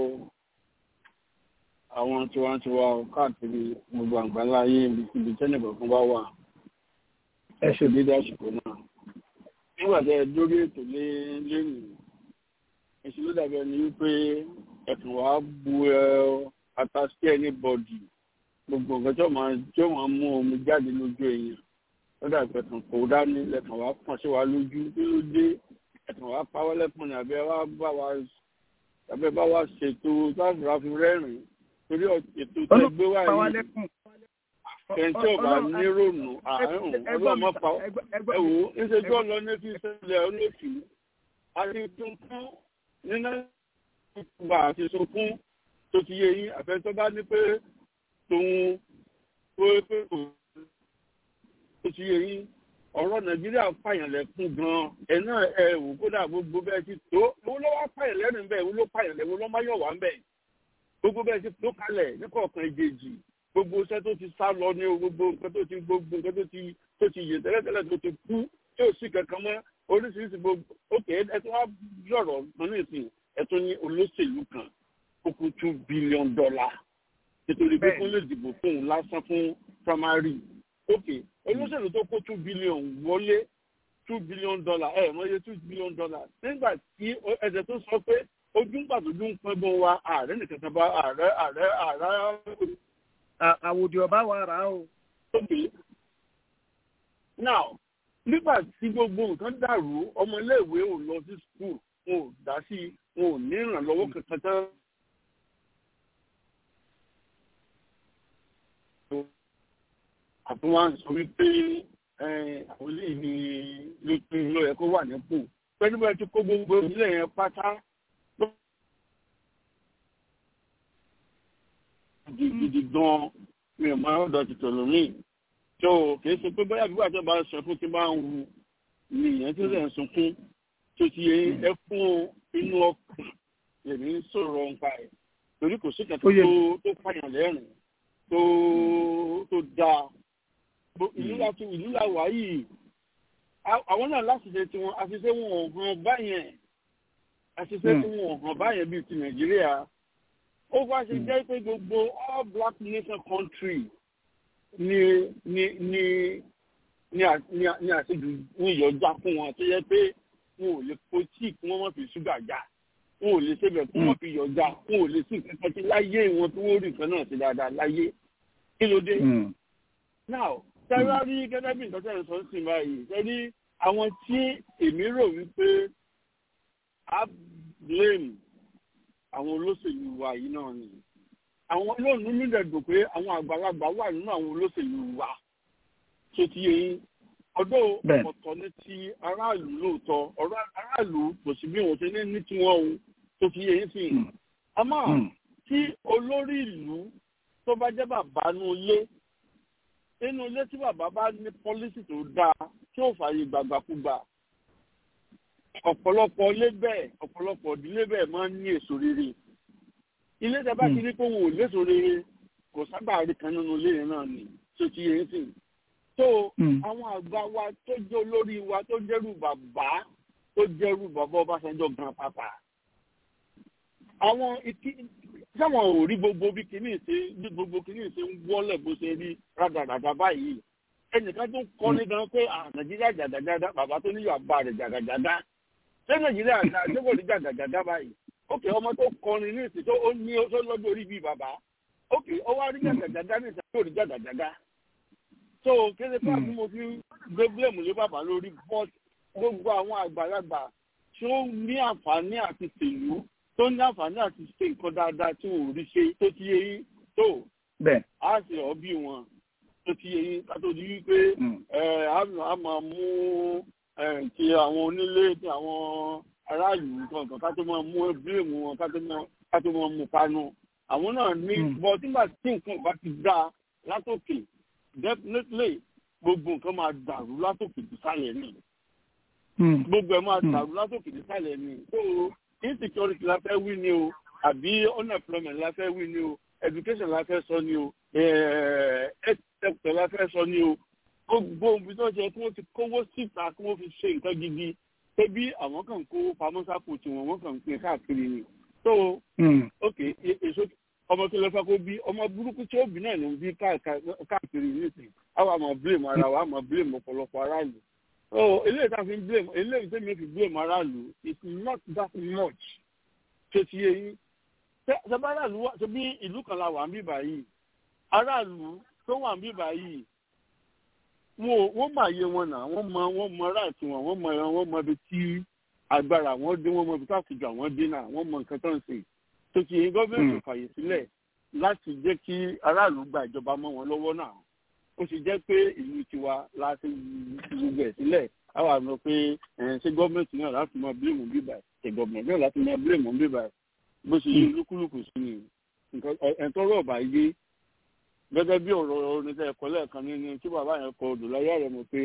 àwọn tiwantiwa káàkiri gbogbo àgbáńlá ayé ibikíbi tẹ́lẹ̀ kọ̀ọ̀kan bá wà. ẹ ẹ ṣe ṣe dédé àsìkò náà. nígbà tí ẹ dórí ètò lé lẹ́yìn èsì ló dàbí ẹni wípé ẹ̀sùn wàá bu ẹ atasí ẹni bọ̀dì gbogbo nǹkan tí ó máa tí ó máa mú omi jáde lójú èèyàn lọ́dà ìpẹ̀tàn kò dání lẹ́tàn wá pọ̀n sí wa lójú kí ló dé ẹ̀tàn wá pawọ́ lẹ́pọ̀n ní abẹ́ wá bá wa abẹ́ bá wa ṣètò láti ra fi rẹ́rìn torí ètò tẹ́ gbé wá Ọlọ́run pa wá yìí lẹ́kùn. kẹ́ńtì ọ̀bà nírònú àárùn ọlọ́mọ pa ẹ wò ó níṣẹ́jú ọ̀lọ́ ní fi ṣẹlẹ̀ olóṣù àti tuntun nínú ìgbà àti sunkún tó ti yé yín àfẹ́tọ́ bá ní pé tòun tó pé kò tó ti yé yín ọ̀rọ̀ nàìjíríà pààyàn lẹ́kún gan-an ẹ̀ náà ẹ wò kódà gbogbo bẹ́ẹ̀ ti tó owó ló wá pààyàn lẹ́nu bẹ́ẹ̀ owó ló pààyàn lẹ́nu ló má yọ̀ wá ń bẹ̀ gbogbo bẹ́ẹ̀ ti tó kalẹ̀ ní kọ̀ọ̀kan ìjèjì gbogbo iṣẹ́ tó ti sá lọ ní o gbogbo nǹkan tó ti gbogbo nǹkan tó ti tó ti yè tẹ́lẹ̀tẹ́lẹ̀ tó ti kú tí ò sí kankan mọ́ oríṣiríṣi gbogbo ókè ẹ tó wá yọ̀rọ̀ mọ́ nísìn ẹ tó ní olóṣèlú kan ó kú two billion dollar nítorí pé Bẹ́ẹ̀ni. kó lè dìbò fún un lásán fún primary ókè olóṣèlú tó kó two billion wọlé two billion dollar ẹ mọ iye two billion dollar nígbà tí ẹsẹ̀ tó sọ pé ojú ń pàtó ojú ń pẹ́ bọ́ wa ààrẹ nìkan kan bá ààrẹ ààrẹ ààrẹ À- àwòdì ọba wa rà á o. Okay. Now, nígbà tí gbogbo nǹkan dàrú, ọmọléèwé ò lọ sí skul, wọn ò dá sí, wọn ò ní ìrànlọ́wọ́ kankan tán. Àtúnwá ń sọ wípé eh, àwọn ilé ní lójú ló yẹ kó wà nípò. Pẹ̀lú bẹ́ẹ̀ tí kó gbogbo ìdílé yẹn pátá. Gidi gan-an mi ò máa ń dọ̀ tìtọ̀ lómi tó kìí ṣe pé bóyá bí wàá tó bá sọ fún tí bá ń wu nìyẹn tó lè sunkún tó ti yẹ ẹ fún inú ọkàn lèmi ń sọ̀rọ̀ nípa ẹ̀ torí kò sí kẹ̀kẹ́ Ó yé tó tó pààyàn lẹ́rìn tó tó dáa Bo- ìlú láti ìlú la wà yìí A- àwọn náà láti ṣe tiwọn àṣìṣe wọn ò hàn báyẹn àṣìṣe Hmm. tí wọn ò hàn báyẹn bíi ti nàìjíríà ó wá ṣe jẹ́ pé gbogbo all black nation country ni ni ni ni à- ni à- ni àṣejù ń yọjá fún wọn tó yẹ pé wọn ò lè po tíì kí wọ́n má fi ṣúgà já wọn ò lè ṣebẹ̀ kí wọ́n fi yọjá wọn ò lè sí nǹkan tí láyé wọn tí wọ́n rí nǹkan náà sí dáadáa láyé kí ló dé. Mm. now tẹ́lá rí gẹ́gẹ́ bí nǹkan tẹ́lẹ̀ sọ ń sìn báyìí tẹ́lí àwọn tí èmi rò wípé á blame àwọn olóṣèlú wa yìí náà ni àwọn olóòlù nílẹ̀ dùn pé àwọn àgbàlagbà wà nínú àwọn olóṣèlú wa tó ti yẹ yín ọdọ́ Bẹ́ẹ̀. ọ̀tọ̀ ní ti aráàlú lóòótọ́ ọ̀rọ̀ aráàlú kò sí bí wọ́n ṣe ní ní tiwọn o tó ti yẹ yín sí i Mm. àmọ́ Mm. tí olórí ìlú tó bá jẹ́ bàbá nú ilé inú ilé tí bàbá bá ní pọ́lísì tó dáa tí ò fààyè gbàgbàkúgbà ọ̀pọ̀lọpọ̀ ilé bẹ́ẹ̀ ọ̀pọ̀lọpọ̀ ìdílé bẹ́ẹ̀ máa ń ní èso rere ilé tẹ bá ti ní pé wọn ò léso rere kò sábà rí kan nínú ilé yẹn náà ni tó ti yẹn sìn tó àwọn àgbà wa tó jẹ́ olórí wa tó jẹ́rù bàbá tó jẹ́rù bàbá Ọbásanjọ́ gan pàpà àwọn ìkí sáwọn ò rí gbogbo bí kìíní ṣe bí gbogbo kìíní ṣe ń wọlé bó ṣe rí rádaràdà báyìí ẹnìkan tó kọ́ ní gan pé nàìjíríà jàgàjàgà bàbá tó níyọ̀ àbá rẹ̀ jàgàjàgà ṣé nàìjíríà ṣé kò ní jàgàjàgà báyìí ókè ọmọ tó kọrin ní ìsìn tó ó ní tó lọ́jọ́ orí bíi bàbá ókè ó wá rí jàgàjàgà ní ìsìn tó rí jàgàjàgà tó kéde pé àti mo fi gbé blame lé bàbá lórí but gbogbo àwọn àgbàlagbà tí ó ní àǹfààní àti tèlú tó ní àǹfààní àti ṣe nǹkan dáadáa tí wọn ò rí ṣe tó ti yé yín tó á sì ọ́ bí wọn tó ti yé yín kátó di wípé a máa mú ti àwọn onílé ti àwọn aráàlú kankan ká tó máa mú bílèmù wọn ká tó máa mú panu àwọn náà ní bọ́ nígbà tí nǹkan bá ti dá látòkè definitely gbogbo nǹkan máa dàrú látòkè sísàlẹ̀ ni gbogbo ẹ̀ máa dàrú látòkè sísàlẹ̀ ni so insecurity la fẹ́ wí ni o àbí unemployment la fẹ́ wí ni o education la fẹ́ sọ ni o health sector la fẹ́ sọ ni o gbogbo ibi tó ṣe kí wọ́n ti kówó síta kí wọ́n fi ṣe nǹkan gidi pé bí àwọn kan kó pamọ́ sápò tiwọn wọ́n kàn ń pín káàkiri ni so ok èso ọmọ tó lọ fẹ́ kó bí ọmọ burúkú tí ó bí náà ló ń bí káàkiri nísìnyí àwọn àmọ́ blame ara wa àmọ́ blame ọ̀pọ̀lọpọ̀ aráàlú so eléyìí tá a fi ń blame eléyìí tó mi fi blame aráàlú it's not that much ṣe ti yé yín ṣẹba aráàlú wà ṣe bí ìlú kan la wà ń bí báyìí aráàlú tó wà ń bí báyìí wọn wọ́n mọ àyè wọn náà wọ́n mọ wọ́n mọ ráàtì wọn wọ́n mọ wọ́n mọ ibi tí agbára wọn dé wọ́n mọ ibi tí àtijọ́ àwọn dé náà wọ́n mọ nǹkan tó ń sè tó ti yé gọ́ọ̀mẹ̀ntì fàyè sílẹ̀ láti jẹ́ kí aráàlú gba ìjọba mọ́ wọn lọ́wọ́ náà ó sì jẹ́ pé ìlú tiwa láti gbogbo ẹ̀ sílẹ̀ àwọn àmọ́ pé ṣé gọ́ọ̀mẹ̀ntì náà láti mọ bílẹ̀mù bíbà ṣe gọ́ọ̀mẹ̀ntì náà láti mọ bílẹ̀mù bíbà bó ṣe yí lúkúlùkù sí ni ẹ̀ńtọ́rọ̀ ọ̀bà yé gẹ́gẹ́ bí ọ̀rọ̀ oníṣẹ́ ẹ̀kọ́ lẹ́ẹ̀kan nínú tí bàbá yẹn kọ odò láyé rẹ̀ mọ̀ pé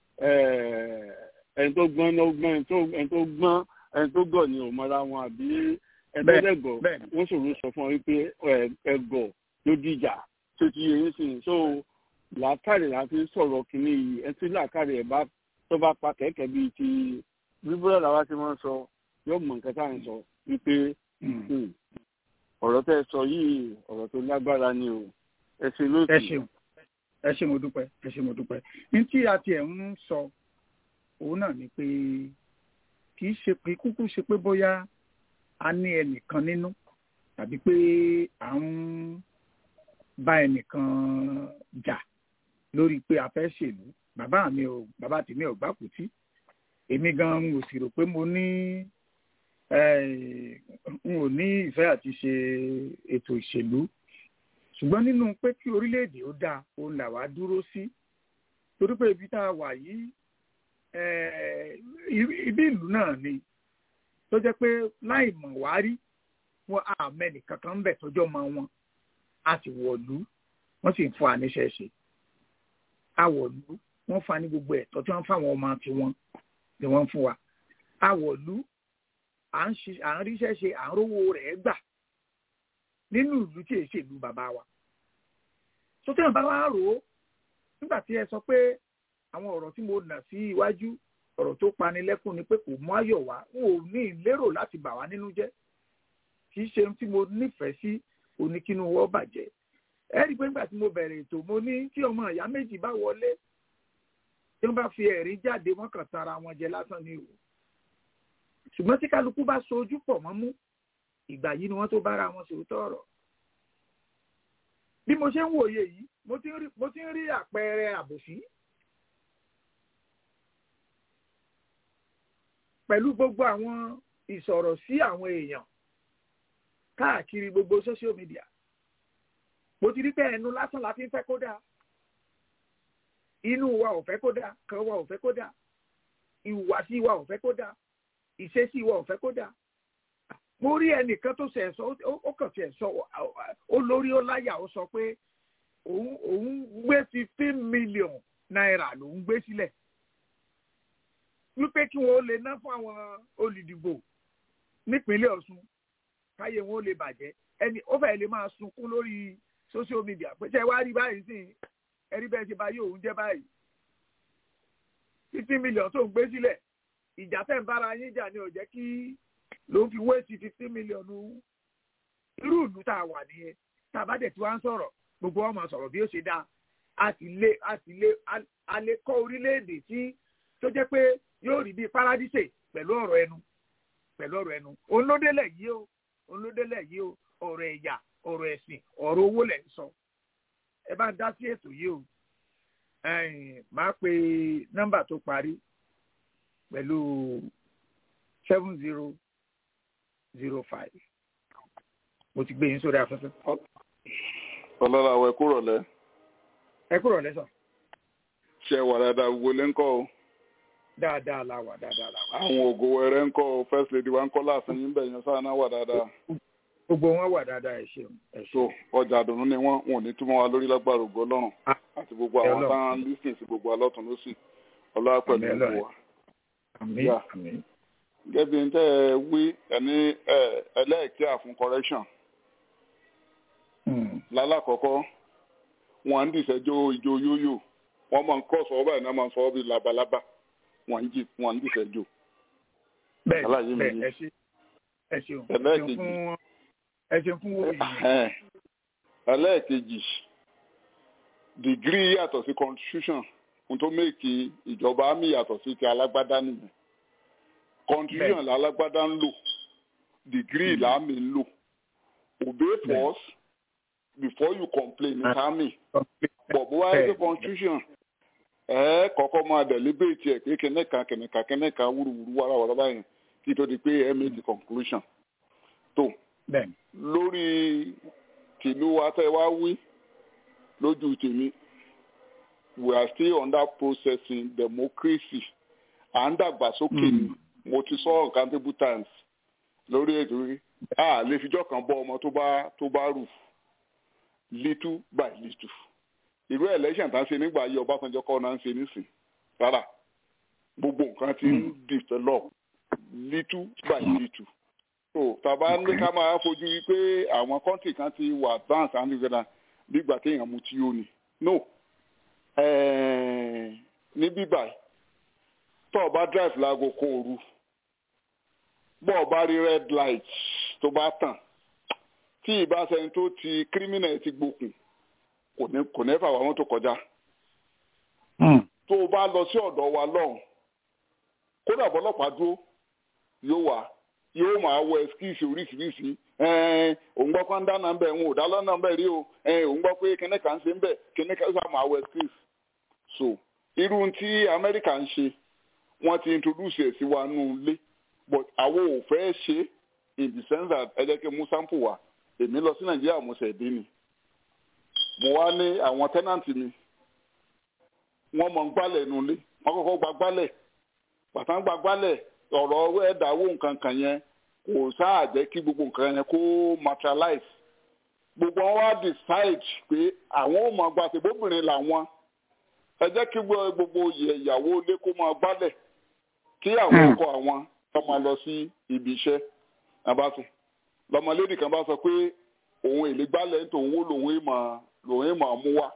ẹni tó gbọ́n ló gbọ́n ẹni tó gbọ́n ẹni tó gọ̀ ni ò mọ́ra wọn àbí ẹni tó dẹ̀gọ̀ wọ́n ṣòro sọ fún ọ wípé ẹ̀gọ̀ ló dìjà tó ti yẹ yín sìn so làákàrè láti sọ̀rọ̀ kínní yìí ẹni tí làákàrè ẹ̀ bá tó bá pa kẹ̀kẹ́ bíi ti bíbélà làwa ti máa ń sọ yóò mọ̀ nǹkan tá à ń sọ wípé ọ̀rọ̀ tẹ́ ẹ sọ yìí ọ̀rọ̀ tó lágbára ni o ẹ ṣe lóòtù. ẹ ṣeun ẹ ṣe mo dúpẹ́ ẹ ṣe mo dúpẹ́ ní tí a tiẹ̀ ń sọ òun náà ni pé kì í ṣe pé kúkú ṣe pé bóyá a ní ẹnìkan nínú tàbí pé à ń bá ẹnìkan jà lórí pé a fẹ́ ṣèlú bàbá mi ò bàbá tèmi ò gbàkútí èmi gan n ò sì rò pé mo ní n ò ní ìfẹ́ àti ṣe ètò ìṣèlú ṣùgbọ́n nínú pé kí orílẹ̀-èdè ó dáa òun là wá dúró sí torí pé ibi tá a wà yìí ibi ìlú náà ni tó jẹ́ pé láì mọ̀ wá rí wọn àmẹ́nì kankan ń bẹ̀ tọ́jọ́ mọ wọn a sì wọ̀lú wọ́n sì ń fún àníṣe ṣe a wọ̀lú wọ́n fa ní gbogbo ẹ̀tọ́ tí wọ́n fáwọn ọmọ tiwọn ni wọ́n fún wa a wọ̀lú à ń ríṣẹ́ ṣe à ń rówó rẹ̀ gbà nínú ìlú tí èsì ìlú bàbá wa tó tẹ́wọ̀n bá wá rò ó nígbà tí ẹ sọ pé àwọn ọ̀rọ̀ tí mo nà sí iwájú ọ̀rọ̀ tó pani lẹ́kùn ni pé kò mú ayọ̀ wá n ò ní lérò láti bà wá nínú jẹ́ kì í ṣe ohun tí mo nífẹ̀ẹ́ sí oníkínú wọ́n bàjẹ́ ẹ rí i pé nígbà tí mo bẹ̀rẹ̀ ètò mo ní tí ọmọ ìyá méjì bá wọlé tí wọ́n bá fi ẹ̀rí jáde wọ́n kàn tara wọn jẹ lásán ni o ṣùgbọ́n tí kálukú bá so ojú pọ̀ mọ́ mú ìgbà yìí ni wọ́n tó bára wọn sòótọ́ ọ̀rọ̀ bí mo ṣe ń wòye yìí mo ti ń rí àpẹẹrẹ àbòsí pẹ̀lú gbogbo àwọn ìsọ̀rọ̀ sí àwọn èèyàn káàkiri gbogbo social media mo ti rí pé ẹnu lásán la fi ń fẹ́ kó dáa inú wa ò fẹ́ kó dáa kan wa ò fẹ́ kó dáa ìhùwàsí wa ò fẹ́ kó dáa ìṣesí wa ò fẹ́ kó dáa mo rí ẹnìkan tó ṣe sọ ó kàn ṣe sọ ó lórí ó láyà ó sọ pé òun òun gbé fifteen pé kí wọ́n lè ná fún àwọn olùdìbò nípínlẹ̀ Ọ̀ṣun káyé wọn ó lè bàjẹ́ ẹni ó fẹ́ lè máa sunkún lórí social media pé ṣe wá rí báyìí sí ẹrí bẹ́ẹ̀ ṣe bá yóò ń jẹ́ báyìí fifty million tó ń gbé sílẹ̀ ìjà tẹ̀ ń bára yín jà ni ò jẹ́ kí ló ń fi wéèsì fifty million irú ìlú tá a wà nìyẹn tá a bá dẹ̀ tí wá ń sọ̀rọ̀ gbogbo wọn máa sọ̀rọ̀ bí ó ṣe dáa a sì lé a sì lé a lè kọ́ orílẹ̀-èdè tí tó jẹ́ pé yóò rí bíi paradíṣe pẹ̀lú ọ̀rọ̀ ẹnu pẹ̀lú ọ̀rọ̀ ẹnu òun ló délẹ̀ yìí o òun ló délẹ̀ yìí o ọ̀rọ̀ ẹ̀yà ọ̀rọ̀ ẹ̀sìn ọ̀rọ̀ owó lẹ̀ ń sọ ẹ bá ń dá sí ètò yìí o máa pe nọ́mbà tó parí pẹ̀lú seven zero zero five mo ti gbé yín sórí afẹ́fẹ́. ọlọ́lá àwẹ̀ kúrọ̀ lẹ́. ẹ kúrọ̀ lẹ́sàn. ṣe wà dáadáa gbogbo lé ń kọ́ o. dáadáa la wà dáadáa la wà. àwọn ògo wẹrẹ ń kọ́ o first lady wa ń kọ́ láàfin yín bẹ̀ yan sáà náà wà dáadáa. gbogbo wọn wà dáadáa ẹ ṣeun. so ọjà àdùnnú ni wọn wọn ò ní túmọ̀ wa lórí lágbára ògo ọlọ́run àti gbogbo àwọn táwọn lísìn sí gbogbo alọ́tún lósì ọlọ́wà pẹ̀lú ìlú wa. àmín àmín. gẹ́gẹ́ bí n tẹ́ ẹ wí ẹni ẹlẹ́ẹ̀kíà fún correction lálàkọ́kọ́ wọ́n ń dìṣẹ́jọ́ ìjó yóyò wọ́n máa ń kọ́ sọ báyìí náà máa ń sọ ọ́ bí labalábá wọ́n ń jì wọ́n ń dìṣẹ́jọ́. bẹ́ẹ̀ bẹ́ẹ̀ ẹ ṣe ẹ ṣeun ẹ ṣeun fún owó yìí. ẹlẹ́ẹ̀kejì dìgírì yàtọ̀ sí constitution ohun tó mẹ́kì ìjọba àmì yàtọ̀ sí ti alágbádá nìyẹn constitution lálágbádá ń lò dìgírì làámi ń lò obey force before you complain ní army but bó wáyé pé constitution ẹ kọ́kọ́ máa deliberate ẹ̀ pé kẹ́nẹ́kan kẹ́nẹ́kan kẹ́nẹ́kan wúruwúru wàràwàrà báyìí kí tó di pé ẹ make the conclusion tó lórí tìlú atẹ́wá wí lójú tèmi we are still under processing democracy à ń dàgbàsókè ni mo ti sọ uncountable times lórí ètò rí a lè fijọ́ kan bọ́ ọmọ tó bá tó bá rù little by little irú election tá ń ṣe nígbà ayé Ọbásanjọ́ kọ́ náà ń ṣe nísìn rárá gbogbo nǹkan ti ń develop little by little so tàbá ní ká máa fojú wí pé àwọn country kan ti wà advance and together nígbà téèyàn mu tí ó ní no ní bíbà tó o bá drive láago kó òru bó o bá rí red light tó bá tàn tí ìbáṣẹni tó ti criminal ti gbókùn kò ní kò ní fà wá wọn tó kọjá. tó o bá lọ sí ọ̀dọ̀ wa lọ́hùn kódà bọ́lọ́pàá dúró yóò wá yóò máa wọ ẹskíìsì oríṣiríṣi òun gbọ́ pé ń dáná ń bẹ̀ ń ò dáná náà ń bẹ̀ rí o òun gbọ́ pé kíní kan ṣe ń bẹ̀ kíní kan ṣe máa wọ ẹskíìsì. so irú tí amẹ́ríkà ń ṣe wọ́n ti introduce ẹ̀ sí wa nù ilé but àwọn ò fẹ́ ṣe in the sense that ẹ jẹ́ kí mú sample wá èmi lọ sí nàìjíríà mo ṣẹ̀ dé ni mo wá ní àwọn tẹ́nàntì mi wọ́n mọ̀ ń gbálẹ̀ nulẹ̀ wọ́n kọ́kọ́ gba gbálẹ̀ pàtàkì gba gbálẹ̀ ọ̀rọ̀ ẹ̀dáwó nǹkan kan yẹn kò sáà jẹ́ kí gbogbo nǹkan yẹn kó materialize gbogbo wọn wá decide pé àwọn ò máa gba àtẹ̀bóbìnrin làwọn ẹ jẹ́ kí gbogbo ìyàwó ilé kó máa gbálẹ̀ kí àwọn ọkọ àwọn kó máa lọ sí ibi iṣẹ́ abáṣe lọmọlédì kan bá sọ pé òun èlé gbálẹ̀ nítorí òun lòun ìmọ̀ lòun ìmọ̀ mú wá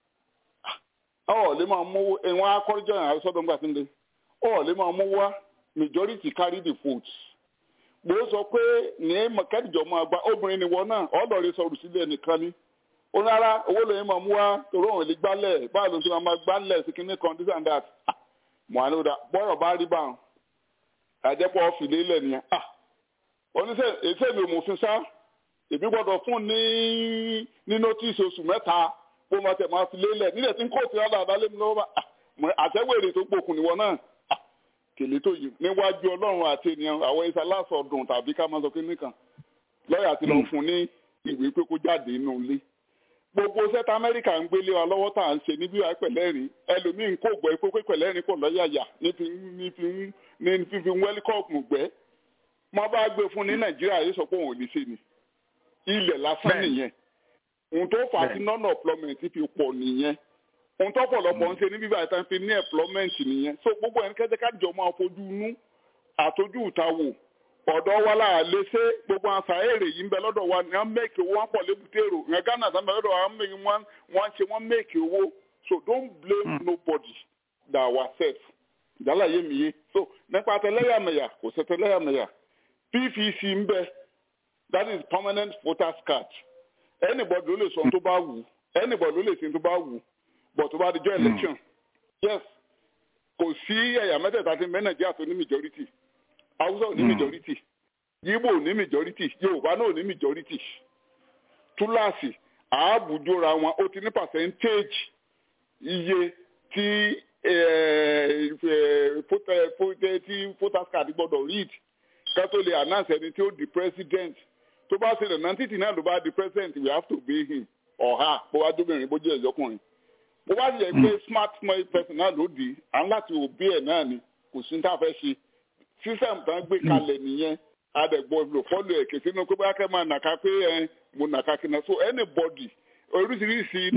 ọ̀ lè máa mú ẹ̀wọ̀n akọ́rọ́jọ́ yẹn àrísọ́dọ̀ ńgbà tí ń lé ọ̀ lè máa mú wá majority carry the votes bó sọ pé ní kẹ́dìjọ́ máa gba obìnrin ni wọn náà ọ̀dọ̀rẹ́ sọ̀rọ̀ sílẹ̀ nìkan ni ó rárá owó lòun máa mú wá torí òun èlé gbálẹ̀ báyìí ló ń sọ máa gbálẹ̀ sí kinní kan this and that mọ̀ àná bọ́rọ̀ bá rí báwọn àjẹpọ̀ ọ̀fìlẹ̀ ilẹ̀ nìyẹn oníṣẹ́ èsè mi ò mòfin sá èmi gbọ́dọ̀ fún ní ní nọ́tìsì oṣù mẹ́ta bó máa tẹ̀ máa fi lélẹ̀ nílẹ̀ tí ń kóòtù yàrá àdálé mi lọ́wọ́ bá àtẹ́wèrè tó gbókun níwọ náà kèlè tó yìí níwájú ọlọ́run àti ènìyàn àwọn isa lásọdùn tàbí ká máa sọ pé nìkan lọ́ọ̀yà ti lọ fún ní ìwé pé kó jáde nínú ilé gbogbo sẹ́tà amẹ́ríkà ń gbélé wa lọ́wọ́ tá à ń ṣe níbí wàá pẹ̀lẹ́rìn ẹlòmíín kò gbọ́ pé pẹ̀lẹ́rìn kò lọ́yàyà ní fífi wẹ́líkọ́ọ̀mù gbẹ́ mo bá gbé fún ní nàìjíríà yìí sọ pé òun ò ní ṣe ni ilẹ̀ lásán nìyẹn ohun tó fà á sí none of employment fi pọ̀ nìyẹn ohun tó pọ̀lọpọ̀ ń ṣe ní bíbá ìtàn fi ní employment nìyẹn so gbogbo ẹni kẹ́jẹ́ kájọ máa fojú inú àtọ́jú ìta wò ọ̀dọ́ wa là lè ṣe gbogbo àṣà èrè yìí ń bẹ lọ́dọ̀ wa ní wọ́n mẹ́kì owó wọn pọ̀ lébùté èrò ní Ghana sábà lọ́dọ̀ wa wọ́n ṣe wọ́n mẹ́kì owó so don't blame nobody than ourselves ìdálà yé mi yé so nípa tẹlẹ́yàmẹ̀yà kò sí tẹlẹ́yàmẹ̀yà PVC ń bẹ that is permanent voters card anybody ló lè sọ tó bá wù anybody ló lè ṣe tó bá wù but tó bá di jọ election yes kò sí ẹ̀yà mẹ́tẹ̀ẹ̀ta tí mẹ́ Nàìjíríà tó ní majority Hausa ò ní majority Yíbò ò ní majority Yorùbá náà ò ní majority túláàsì àábùjọra wọn ó ti ní percentage iye tí tí voters card gbọ́dọ̀ read ká tó lè announce ẹni tí ó di president tó bá ṣe nàná títì náà ló bá di president we have to obey him or her bó wá dóbìnrin bó jẹ́ ẹ̀yọ́kùnrin bó wá yẹ pé smart small person náà ló di à ń láti obey ẹ̀ náà ni kò sí ní tá a fẹ́ ṣe system tán gbé kalẹ̀ nìyẹn adẹ̀gbọ́ lò fọ́lù ẹ̀ kèsì inú pé bá kẹ́ máa nàka pé ẹ mo nàka kí náà so anybody oríṣiríṣi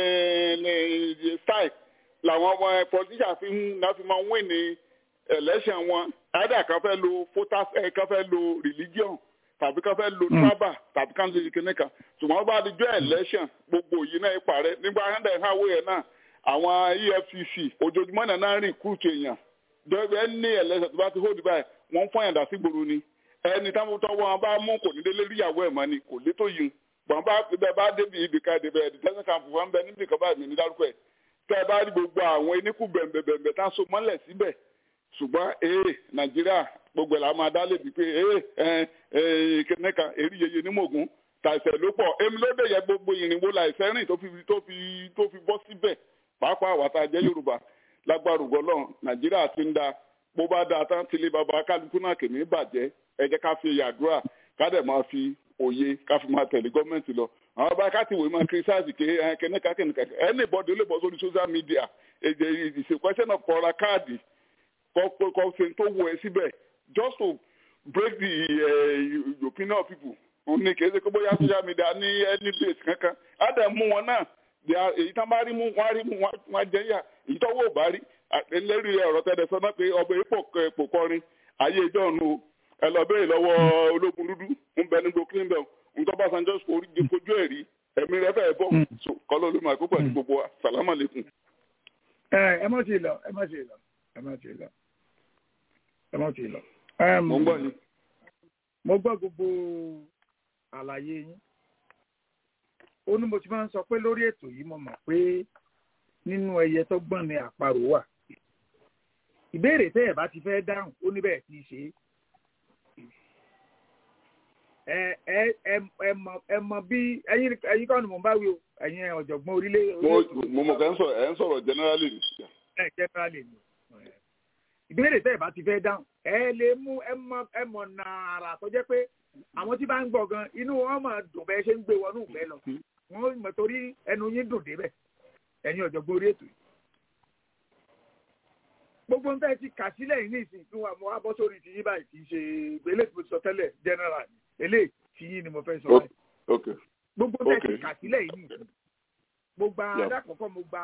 style làwọn ọmọ politician fi ń náà fi máa ń win ní election wọn either kan fẹ́ lo voters ẹ̀ kan fẹ́ lo religion tàbí kan fẹ́ lo tribal tàbí kan lè kíní kan ṣùgbọ́n bá di jọ election gbogbo yìí náà parẹ́ nígbà hundred highway yẹn náà àwọn EFCC ojoojúmọ́ náà náà recruit èèyàn dọ́gbẹ́ ní election tó bá ti hold báyìí wọ́n fún ẹ̀dá sí gbòòrò ni ẹni táwọn tọwọ́ wọn bá mú kò ní délé ríyàwó ẹ̀ mọ́ ni kò lé tó yìí gbọ̀n bá bẹ́ẹ̀ bá débi ibìkan ìdìbẹ̀ detention camp wọn bẹ níbi kan báyìí mi ní dárúkọ ẹ̀ tẹ́ ẹ bá rí gbogbo àwọn eníkù bẹ̀m̀bẹ̀m̀bẹ̀ tá a so mọ́lẹ̀ síbẹ̀ ṣùgbọ́n ee nàìjíríà gbogbo ẹ̀ la máa dá lébi pé ee ẹ kẹ́nẹ́kan èrí yeye ní mògùn tàìsẹ̀ ló pọ̀ èmi ló dé yẹ gbogbo ìrìnwó láìsẹ́ rìn tó fi tó fi tó fi bọ́ síbẹ̀ pàápàá àwa tá a jẹ́ yorùbá lágbára ògbọ́lọ́ nàìjíríà ti ń da bó bá dáa tán tilé baba kálukú náà kìíní bàjẹ́ ẹ jẹ́ ká fi yàdúrà ká dẹ̀ máa fi òye ká fi máa tẹ̀lé gọ́ọ̀mẹ̀ntì lọ àwọn bá ká ti wòye máa kírísàsì ké kẹ́nẹ́ká kẹ́nẹ́ká anybody ó lè bọ́ sórí social media èdè it's a question of kọ́ra káàdì kọ́ kọ́ ṣe tó wọ ẹ síbẹ̀ just to break the uh, opinion of people òun ni kì í ṣe pé bóyá social media ní any place kankan á dẹ̀ mú wọn náà èyí tán bá rí mú wọn á rí mú wọn á jẹ́ yà èyí tó wò bá rí lórí ọ̀rọ̀ tẹ́lẹ̀ sọ náà pé ọbẹ̀ ipò kọrin ayé ìjọ ọ̀nù ẹ lọ bẹ́ẹ̀ lọ́wọ́ ológun dúdú ń bẹ nígbò cleanbell ń tọ́ bá sanjọ́ kojú ẹ̀ rí ẹ̀mí rẹ fẹ́ bọ́ kọ́lọ́ ló máa kó pẹ̀lú gbogbo wa sàlámà lẹ́kùn. ẹ ẹ má ti lọ ẹ má ti lọ ẹ má ti lọ ẹ má ti lọ. mo ń gbọ́ ni. mo gbọ́ gbogbo àlàyé yín ó ní mo ti máa ń sọ pé lórí ètò yìí mo mọ̀ pé nínú ẹyẹ tó gbọ́n ni àparò wà ìbéèrè tẹ́ ẹ̀ bá ti fẹ́ dáhùn ó níbẹ̀ tí í ṣe ẹ ẹ ẹ ẹ mọ ẹ mọ bí ẹyin ẹyin kọ́ni mò ń bá wí o ẹ̀yin ọ̀jọ̀gbọ́n orílẹ̀. mo mọ̀ kẹ́ ń sọ̀rọ̀ ẹ̀ ń sọ̀rọ̀ generally ni. ẹ generally ni ìbéèrè tẹ́ ẹ̀ bá ti fẹ́ dáhùn ẹ lè mú ẹ mọ ẹ mọ nàárà tó jẹ́ pé àwọn tí bá ń gbọ́ gan inú wọn máa dùn bẹ́ẹ̀ ṣe ń gbé wọnú ìfẹ́ lọ wọn mọ̀ torí ẹnu yín dùn débẹ̀ ẹ̀yin ọ̀jọ̀gbọ́n orí ètò yìí. gbogbo nǹkan ti kà sílẹ̀ yìí ní ìsìn tí wọn wá bọ́ sórí ti yín báyìí kì í ṣe eléyìí tí mo sọ tẹ́lẹ̀ general eléyìí tí yín ni mo fẹ́ sọ báyìí. gbogbo nǹkan ti kà sílẹ̀ yìí ní ìsìn. mo gba alákọ̀ọ́kọ́ mo gba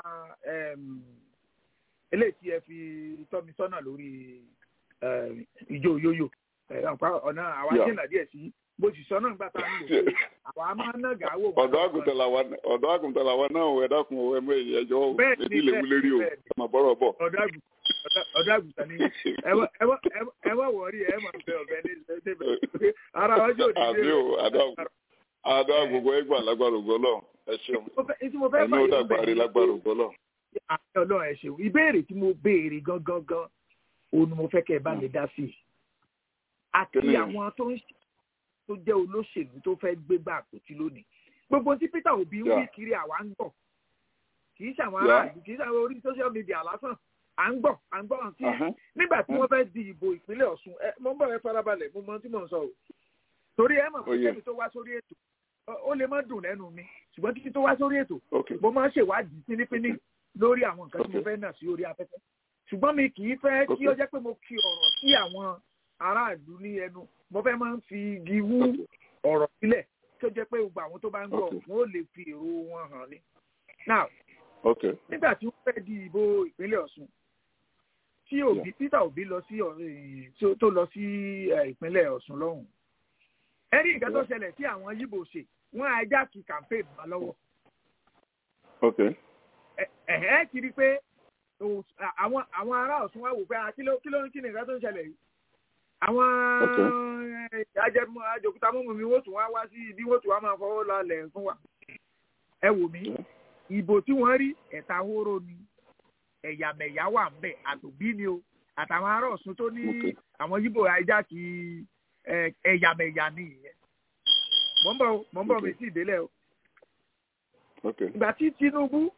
eléyìí tí ẹ fi tọ́ mi sọ́nà lórí ìjó yóyò ọ̀nà àwa jìnnà díẹ̀ sí bó sì sọ náà nígbà tá a ń lò pé àwa máa ń nàgà wò. ọ̀dọ́ àgùntàn làwa ọ̀dọ́ àgùntàn làwa náà ò ẹ̀dá kun ẹ̀ mọ èyí ẹjọ́ ò èdè ilé wúlé rí o ọmọ bọ́rọ̀ bọ̀. ọ̀dọ́ àgùntàn ni ẹ wá wọ̀ọ́rí ẹ máa bẹ ọ̀bẹ ní ìṣẹ́jẹ́ ara ọjọ́ òdìdí àbí o àdó àgbègbè ẹgbà lágbára ògbó lọ ẹ ṣeun ẹni ó dàgbà rí lágbára ògbó lọ. àti ọlọ́run ẹ ṣeun ìbéèrè tí mo béèrè gangan gan òun ni mo fẹ́ kẹ́ ẹ bá mi dá sí i àti àwọn tó ń tó jẹ́ olóṣèlú tó fẹ́ gbégbá àpótí lónìí gbogbo tí Peter Obi ń wí kiri àwa ń gbọ́ kì í ṣàwọn aráàlú kì í ṣàwọn orí social media lásán à ń gbọ́ à ń gbọ́ àǹtí nígbà tí wọ́n fẹ́ di ìbò ìpínlẹ̀ Ọ̀ṣun ẹ mo ń bọ̀ ẹ farabalẹ̀ mo mọ tí mò ń sọ o torí ẹ mọ̀ pé kẹ́mi tó wá sórí ètò ó lè má dùn lẹ́nu mi ṣùgbọ́n títí tó wá sórí ètò mo máa ń ṣèwádìí pínípíní lórí àwọn nǹkan tí mo fẹ́ nà sí orí afẹ́fẹ́ ṣùgbọ́n mi kì í fẹ́ kí ó jẹ́ pé mo kí ọ̀rọ̀ sí àwọn aráàlú ní ẹnu mo fẹ́ máa ń fi igi wú ọ̀rọ̀ sílẹ̀ tó jẹ́ pé gbogbo àwọn tó bá ń gbọ́ wọn ò lè fi èrò wọn hàn ní. now Okay. nígbà tí wọ́n fẹ́ di ìbò ìpínlẹ̀ ọ̀ṣun tí òbí peter òbí lọ sí ọ̀- eh, tí ó- tó lọ sí eh, ìpínlẹ̀ ọ̀ṣun lọ́hùn ẹ̀rí nǹkan tó ṣẹlẹ̀ tí àwọn yíbò ṣe wọ́n ajá kí campaign bá lọ́wọ́ Okay. ẹ ẹ ti rí i pé o- àwọn àwọn ará ọ̀ṣun wá wò pé ah, kí ló kí ló kí ni nǹkan tó ń ṣẹlẹ̀ yìí àwọn eh, ajẹmọ àjòkúta mọ́mọ́ mi wọ́n tún wá wá sí ibi wọ́n tún wá máa fọwọ́ lálẹ́ fún wa ẹ wò mí ìbò tí wọ́n rí ẹ̀ta hóró ni ẹ̀yàmẹ̀yà wà ń bẹ̀ àtòbí ni o àtàwọn ará ọ̀ṣun tó ní Okay. àwọn yíbò ajá kí eh, ẹ̀yàmẹ̀yà ni ìyẹn mọ̀ ń bọ̀ o, mọ̀ ń bọ̀ mi sí ìdélẹ̀ o Okay. ìgbà tí tinubu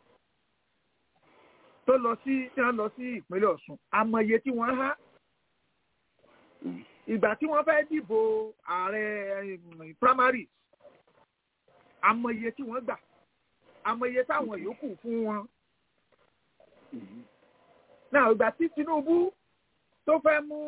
tó lọ sí tí wọ́n lọ sí ìpínlẹ̀ ọ̀ṣun amọ̀ye tí wọ́n há Mm. ìgbà tí wọ́n fẹ́ dìbò ààrẹ um, primary amọ̀ye tí wọ́n gbà amọ̀ye táwọn yòókù fún wọn Mhm. náà ìgbà tí tinubu tó fẹ́ mú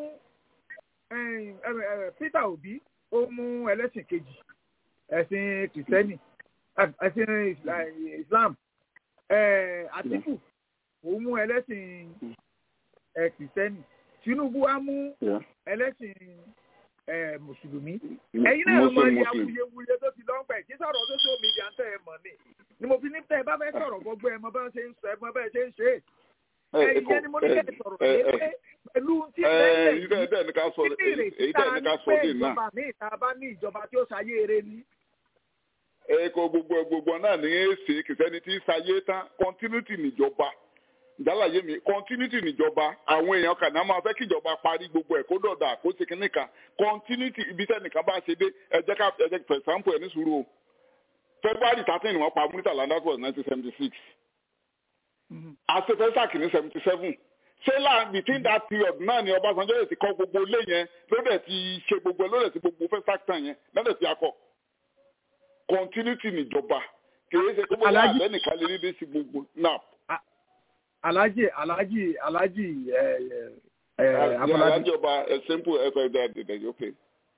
um, eh, eh, peter obi ó mú ẹlẹ́sìn kejì ẹ̀sìn kìrìsìtẹ́nì eh, ẹ̀sìn Isla- islam eh, àtìkù ó mú ẹlẹ́sìn eh, kìrìsìtẹ́nì tinubu á mú Yeah. ẹlẹ́sìn eh, mùsùlùmí M- ẹ̀yin náà mọ Muslim, iye Muslim. awuyewuye tó ti lọ́pẹ̀ kí sọ̀rọ̀ social media ń tẹ̀ ẹ mọ̀ ni ni mo fi ní tẹ́ ẹ bá fẹ́ sọ̀rọ̀ gbogbo ẹ mọ bá ṣe ń sọ ẹ mọ bẹ́ẹ̀ ṣe ń ṣe é Eh, ẹ̀yin Eko, yẹn ni mo ní eh, kẹ́ ẹ sọ̀rọ̀ eh, lé eh, pé pẹ̀lú tí eh, bẹ́ẹ̀ èyí tẹ́- tẹ́ ní ká sọ kí ni ìrètí èyí tá tẹ́ a ní ní ká sọ pé dé náà. ìjọba mi ìta bá ní ìjọba tí ó ṣayé eré ni. Eko gbogbo gbogbo náà ní èsì kìsẹ́ni tí sáyé tán continuity níjọba ìdálàyé mi continuity níjọba àwọn èèyàn kan náà máa fẹ́ kí ìjọba parí gbogbo ẹ̀ kó dọ̀dà kó ṣe kínní kan continuity ibi tẹ́nìkan bá ṣe dé ẹ jẹ́ ká ẹ jẹ́ for example ẹ̀ ní sùúrù o February thirteen ni wọ́n pa Murtala that was nineteen seventy six àṣefẹ́sàkì ní seventy seven ṣé láàrin between that period náà ni Ọbásanjọ́ yẹn ti kọ́ gbogbo ilé yẹn ló dẹ̀ ti ṣe gbogbo ẹ̀ ló dẹ̀ ti gbogbo fẹ́sàkì tán yẹn lọ́dẹ̀ ti akọ continuity níjọba kìí ṣe kó bóyá Alhaji- àlẹ́ nìkan lè rí dé sí gbogbo náà. alhaji alhaji alhaji ẹ ẹ ẹ afọlábí alájọba ẹ simple ẹ fẹ dẹ dẹ dẹ ok.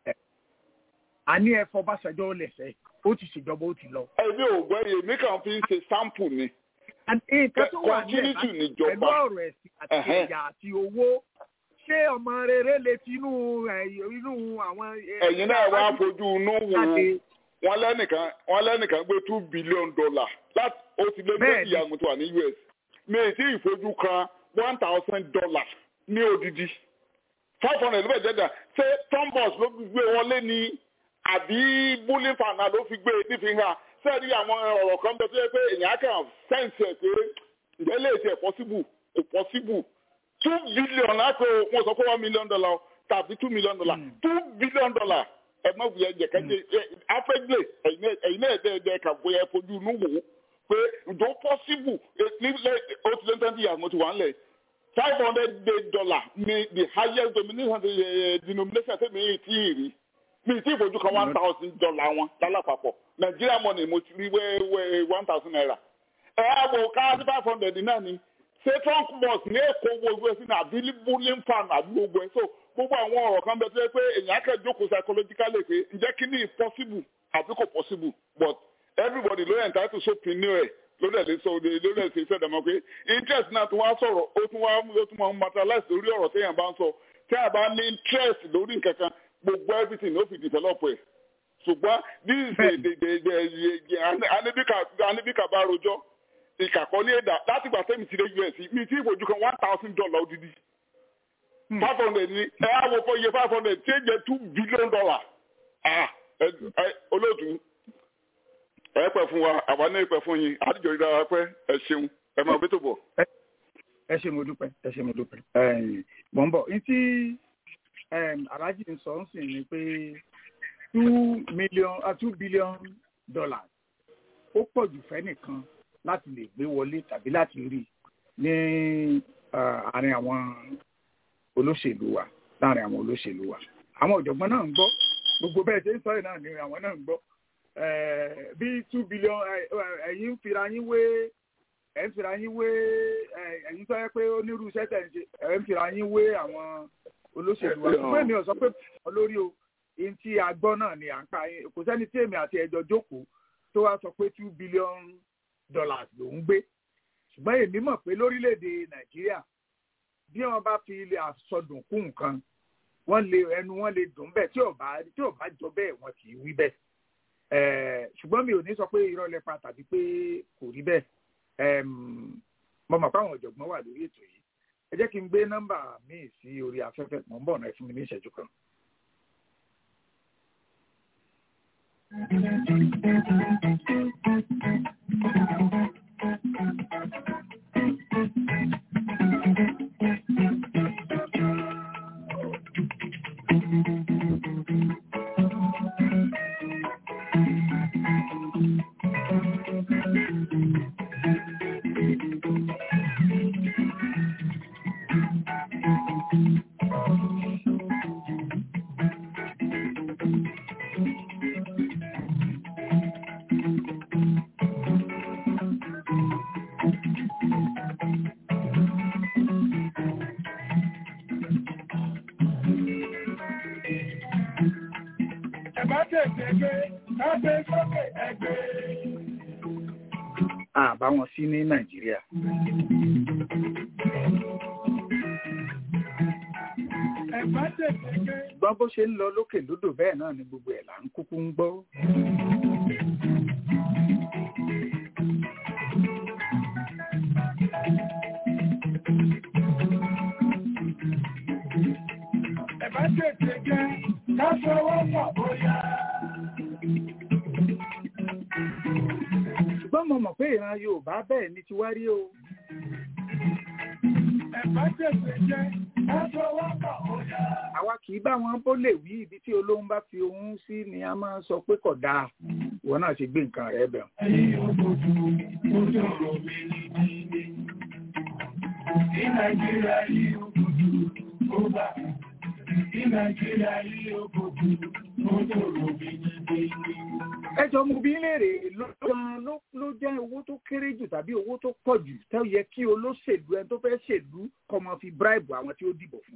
àní ẹ fọbàṣẹjọ lẹsẹ ó ti ṣèjọba ó ti lọ. ẹbí ò gbọ́ iye mi kàn fi ń ṣe sample ni nǹkan tó wà ní continuity ẹ̀ níjọba. pẹ̀lú ọ̀rọ̀ ẹ̀sìn àti Ẹ̀hẹ́n. ẹ̀yà àti owó ṣé ọmọ rere lè ti inú ẹ̀, inú àwọn. ẹ̀, ẹ̀yin náà wá fojú inú wo jáde? wọn lẹ́nìkan wọn lẹ́nìkan gbé two billion dollar láti ó ti lé Bẹ́ẹ̀ni. méjì ìyàgùn tó wà ní US mi ì tí ìfojú kan one thousand dollar ní odidi five hundred ló bẹ̀ jẹ́jà ṣé tombos ló fi gbé wọlé ni àbí bullying fana ló fi gbé nífi hàn sẹ́ẹ̀rí àwọn ọ̀rọ̀ kan bẹ tó yẹ pé èèyàn á kàn sẹ́ǹsì ẹ̀ pé ǹjẹ́ lè ṣe possible kò possible two billion láti wọn sọ pé one million dollar tàbí two million dollar two billion dollar ẹ má wuyẹ jẹkẹjẹ afẹgbẹ ẹyin náà dẹ dẹ kà bóyá ẹ fojú inú wò ó pé ǹjọ́ possible nílẹ̀ ó ti lé twenty years mo ti wà ń lẹ̀ five hundred dollar ni the highest denomination eh, denomination tẹ̀mí yìí tí ì rí mi tí ìfojú kan one thousand dollar wọn lálápapọ̀ Nigeria money mo ti rí wẹ́wẹ́ one thousand naira ẹ á wò ká sí five hundred náà ni ṣé trunk bus ní èkó wo ìwé sí ní àbí bullying fan àbí gbogbo ẹ̀ so gbogbo àwọn ọ̀rọ̀ kan bẹ tó yẹ pé èèyàn akẹ́ jókòó psychologically pé ǹjẹ́ kí ni possible àbí kò possible but everybody ló yẹ entitled to opinion ẹ̀ ló dẹ̀ lè sọ òde ló dẹ̀ ṣe iṣẹ́ dàmọ́ pé interest náà tún wá sọ̀rọ̀ ó tún wá ó tún máa materialize lórí ọ̀rọ̀ téèyàn bá ń sọ tí a bá ní interest lórí nǹkan kan gbogbo everything ló fi develop ẹ̀ ṣùgbọ́n this is the the the the anibika bá rojọ́ ìkàkọ́ ní èdà láti gbà tẹ́mi ti dé us mi tí ìfojú kan one thousand dollar odidi five hundred ni ẹ á wo fọ iye five hundred tí ó jẹ two billion dollar ah ẹ ẹ olóòtú ẹ pẹ fún wa àwa náà pẹ fún yín àdìjọ ìdára pẹ ẹ ṣeun ẹ máa bí tó bọ. ẹ ṣe mo dúpẹ́ ẹ ṣe mo dúpẹ́ ẹ̀yìn mọ̀ ń bọ̀ ní tí aláàjì ń sọ ń sìn ni pé two million uh, two billion dollars ó pọ̀ jù fẹ́ nìkan láti lè gbé wọlé tàbí láti rí ní àárín àwọn olóṣèlú wa láàrin àwọn olóṣèlú wa àwọn ọ̀jọ̀gbọ́n náà ń gbọ́ gbogbo bẹ́ẹ̀ ṣe ń sọ yìí náà ni àwọn náà ń gbọ́ bí two billion ẹ̀yin ń fira yín wé ẹ̀ ń fira yín wé ẹ̀yin sọ pé onírú iṣẹ́ tẹ̀ ń ṣe ẹ̀ ń fira yín wé àwọn olóṣèlú wa ṣùgbọ́n èmi ò sọ pé olórí o ihun tí a gbọ́ náà ni à ń pa kò sẹ́ni tí èmi àti ẹjọ́ jókòó tó wá sọ pé two billion dollars ló ń gbé ṣùgbọ́n èmi mọ̀ pé lórílẹ̀‐èdè nàìjíríà bí wọ́n bá fi ilé àsọdùn kún nǹkan wọ́n lè ẹnu wọn lè dùn bẹ́ẹ̀ tí ò bá tí ò bá jọ bẹ́ẹ̀ wọn kì í wí bẹ́ẹ̀ ṣùgbọ́n mi ò ní sọ pé irọ́ lẹ́pa tàbí pé kò rí bẹ́ẹ̀ mo mọ̀ pé àwọn ọ̀jọ̀gbọ́n wà lórí ètò yìí ẹ jẹ́ kí n gbé nọ́mbà míì sí orí afẹ́fẹ́ mọ̀ ń bọ̀ náà fún mi ní ìṣẹ́jú kan. àbá wọn sí ní nàìjíríà. ṣùgbọ́n bó ṣe ń lọ lókè lódò bẹ́ẹ̀ náà ni gbogbo ẹ̀ là ń kúkú ń gbọ́. Ẹ bá tètè jẹ́ ká fọwọ́ pọ̀ bóyá. ṣùgbọ́n mo mọ̀ pé ìran yorùbá bẹ́ẹ̀ ni ti wá rí o. Ẹ̀bá tètè jẹ́ lásọwọ́pọ̀ òyà. àwa kì í bá wọn bó lè wí ibi tí olóhùn bá fi ohun sí ni a máa ń sọ pé kò dáa ìwọ náà ṣe gbé nǹkan rẹ bẹ̀. Ẹyin òbòdù ojú ọ̀rọ̀ mi ní dídí. Ní Nàìjíríà yìí òbòdù ó bà. Ní Nàìjíríà yìí òbòdù ojú ọ̀rọ̀ mi ní dídí. ẹjọ́ mo bí léèrè ló gan ló jẹ́ owó tó kéré jù tàbí owó tó pọ̀ jù tó yẹ kí olóṣèlú ẹni tó fẹ́ ṣèlú kó máa fi bíráìbù àwọn tí ó dìbò fún.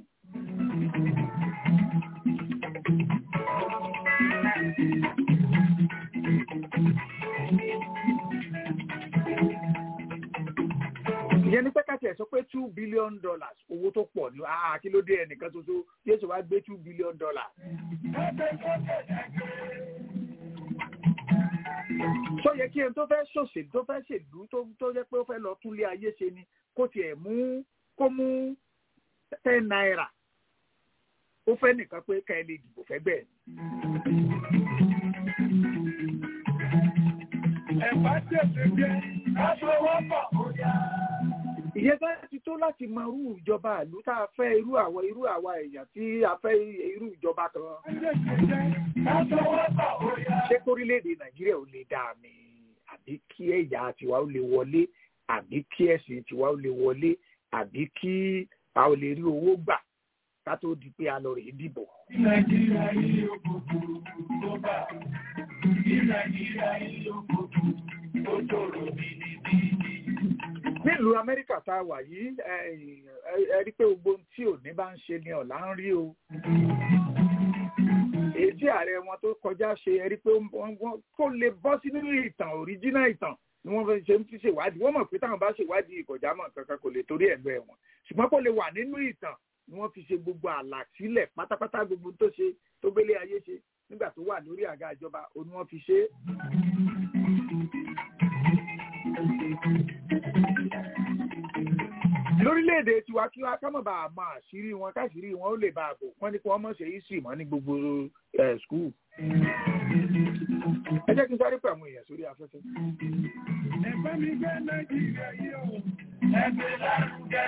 ìyẹn ní pẹ́kàtì ẹ̀ sọ pé two billion dollars owó tó pọ̀ ní àá kí ló dé ẹnìkan ṣoṣo yóò ṣe wá gbé two billion dollars. sọ yẹ kí ẹni tó fẹ́ ṣòṣèlú tó fẹ́ ṣèlú tó jẹ́ pé ó fẹ́ lọ túnlé ayé ṣe ni kó tiẹ̀ mú kó mú ten naira ó fẹ́ nìkan pé ká ẹ lè dìbò fẹ́ bẹ́ẹ̀. Ẹ̀bá tètè jẹ́ lásọwọ́pọ̀ òyà. ìyẹn bá ti tó láti mọ irú ìjọba ìlú tá a fẹ́ irú àwọn irú àwa èèyàn tí a fẹ́ irú ìjọba kan. ṣé kórílẹ̀-èdè nàìjíríà ò lè dáa ni àbí kí ẹ̀yà tiwa ó lè wọlé àbí kí ẹ̀sìn tiwa ó lè wọlé àbí kí a ò lè rí owó gbà ká tó di pé a lọ rèé dìbò. Nàìjíríà yìí ó gbogbo tó bá. Ní Nàìjíríà yìí ó gbogbo tó tòrò bìbìbì. nílùú amẹ́ríkà tá a wà yìí ẹ rí pé gbogbo ohun tí òní bá ń ṣe ni ọ̀la ń rí o. èyí tí ààrẹ wọn tó kọjá ṣe ẹ rí pé kó lè bọ́ sí nínú ìtàn òríjínà ìtàn ni wọ́n fi ṣe ń fi ṣèwádìí wọ́n mọ̀ pé táwọn bá ṣèwádìí ìkọjá mọ̀ kankan kò lè torí ẹ̀ lọ ẹ̀wọ̀n ṣùgbọ́n kó lè wà nínú ìtàn ni wọ́n fi ṣe gbogbo àlà sílẹ̀ pátápátá gbogbo tó ṣe tó gbélé ayé ṣe nígbà tó wà lórí àga ìjọba òun ni wọ́n fi ṣe é. lórílẹ̀‐èdè tiwa kí wá ká mọ̀ bá a mọ àṣírí wọn káṣírí wọn ó lè bá a bò wọ́n ní kí wọ́n mọ̀ ṣe history mọ́ ní gbogbo skul. ẹ jẹ́ kí n sáré pẹ̀ àwọn èèyàn sórí afẹ́fẹ́. Ẹ̀bá mi gbé Nàìjíríà yìí o, ẹgbẹ́ lárugẹ.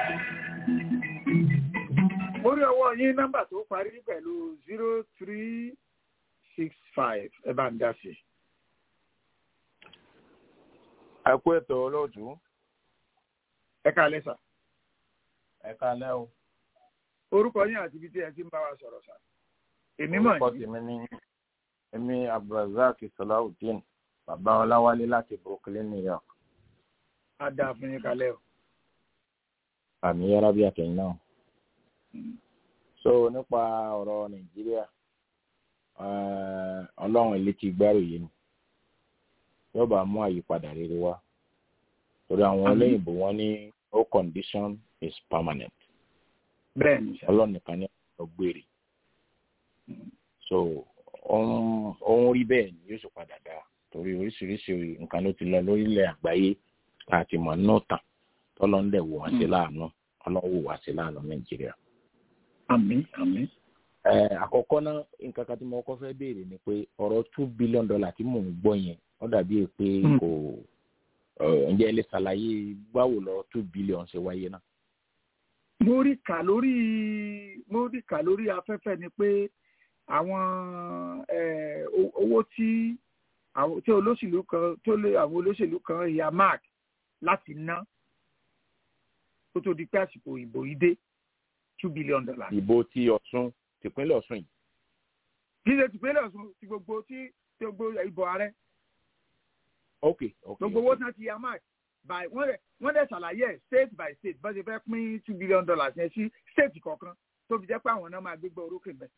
mo rí ọwọ́ yín nọ́mbà tó parí pẹ̀lú zero three six five ẹ bá ń dá sí. ẹ kú ètò olóòtú. ẹ ká lẹ́sà. ẹ ká lẹ́ o. orúkọ yín àti ibi tí ẹ ti ń bá wa sọ̀rọ̀ sà. èmi mọ̀ orúkọ tèmi ní èmi abdulrasaq salawudeen bàbá ọláwálé láti brooklyn new york. a dáa fún yín kalẹ́ o. àmì yàrá bí àtẹ̀yìn náà. so nípa ọ̀rọ̀ nàìjíríà ọlọ́run ilé ti gbárò yìí ni yóò bá mú àyípadà rere wá torí àwọn olóyìnbó wọn ní no condition is permanent bẹ́ẹ̀ni sà ọlọ́run nìkan ní ọgbẹ́rì so ohun ohun rí bẹ́ẹ̀ ni yóò sì padà dá torí oríṣiríṣi nǹkan ló ti lọ lórílẹ̀ àgbáyé àti mọ̀ náà tàn tọ́lọ́ ń dẹ̀ wò wá sí láàánú ọlọ́run wò wá sí láàánú nàìjíríà. àmín àmín. ẹ àkọ́kọ́ náà nǹkan kan tí mo kọ́ fẹ́ béèrè ni pé ọ̀rọ̀ two billion dollar tí mò ń gbọ́ yẹn ó dàbí pé kò ǹjẹ́ ẹ lè ṣàlàyé báwo lọ two billion ṣe wáyé náà. mo rí kà lórí mo rí kà lórí afẹ́fẹ́ ni pé àwọn owó tí àwọn tí olóṣèlú kan tó lé àwọn olóṣèlú kan ya mark láti ná kó tó di pé àsìkò ìbò yìí dé two billion dollars. ìbò ti ọ̀ṣun tìpínlẹ̀ ọ̀ṣun yìí. kí ṣe tìpínlẹ̀ ọ̀ṣun ti gbogbo tí tí gbogbo ìbò ààrẹ. ok ok gbogbo owó tí wọ́n ti ya mark by wọ́n dẹ̀ wọ́n dẹ̀ ṣàlàyé ẹ̀ state by state bá ṣe fẹ́ pín two billion dollars yẹn sí state kọ̀ọ̀kan tó fi jẹ́ pé àwọn náà máa gbégbá orókè bẹ́ẹ̀.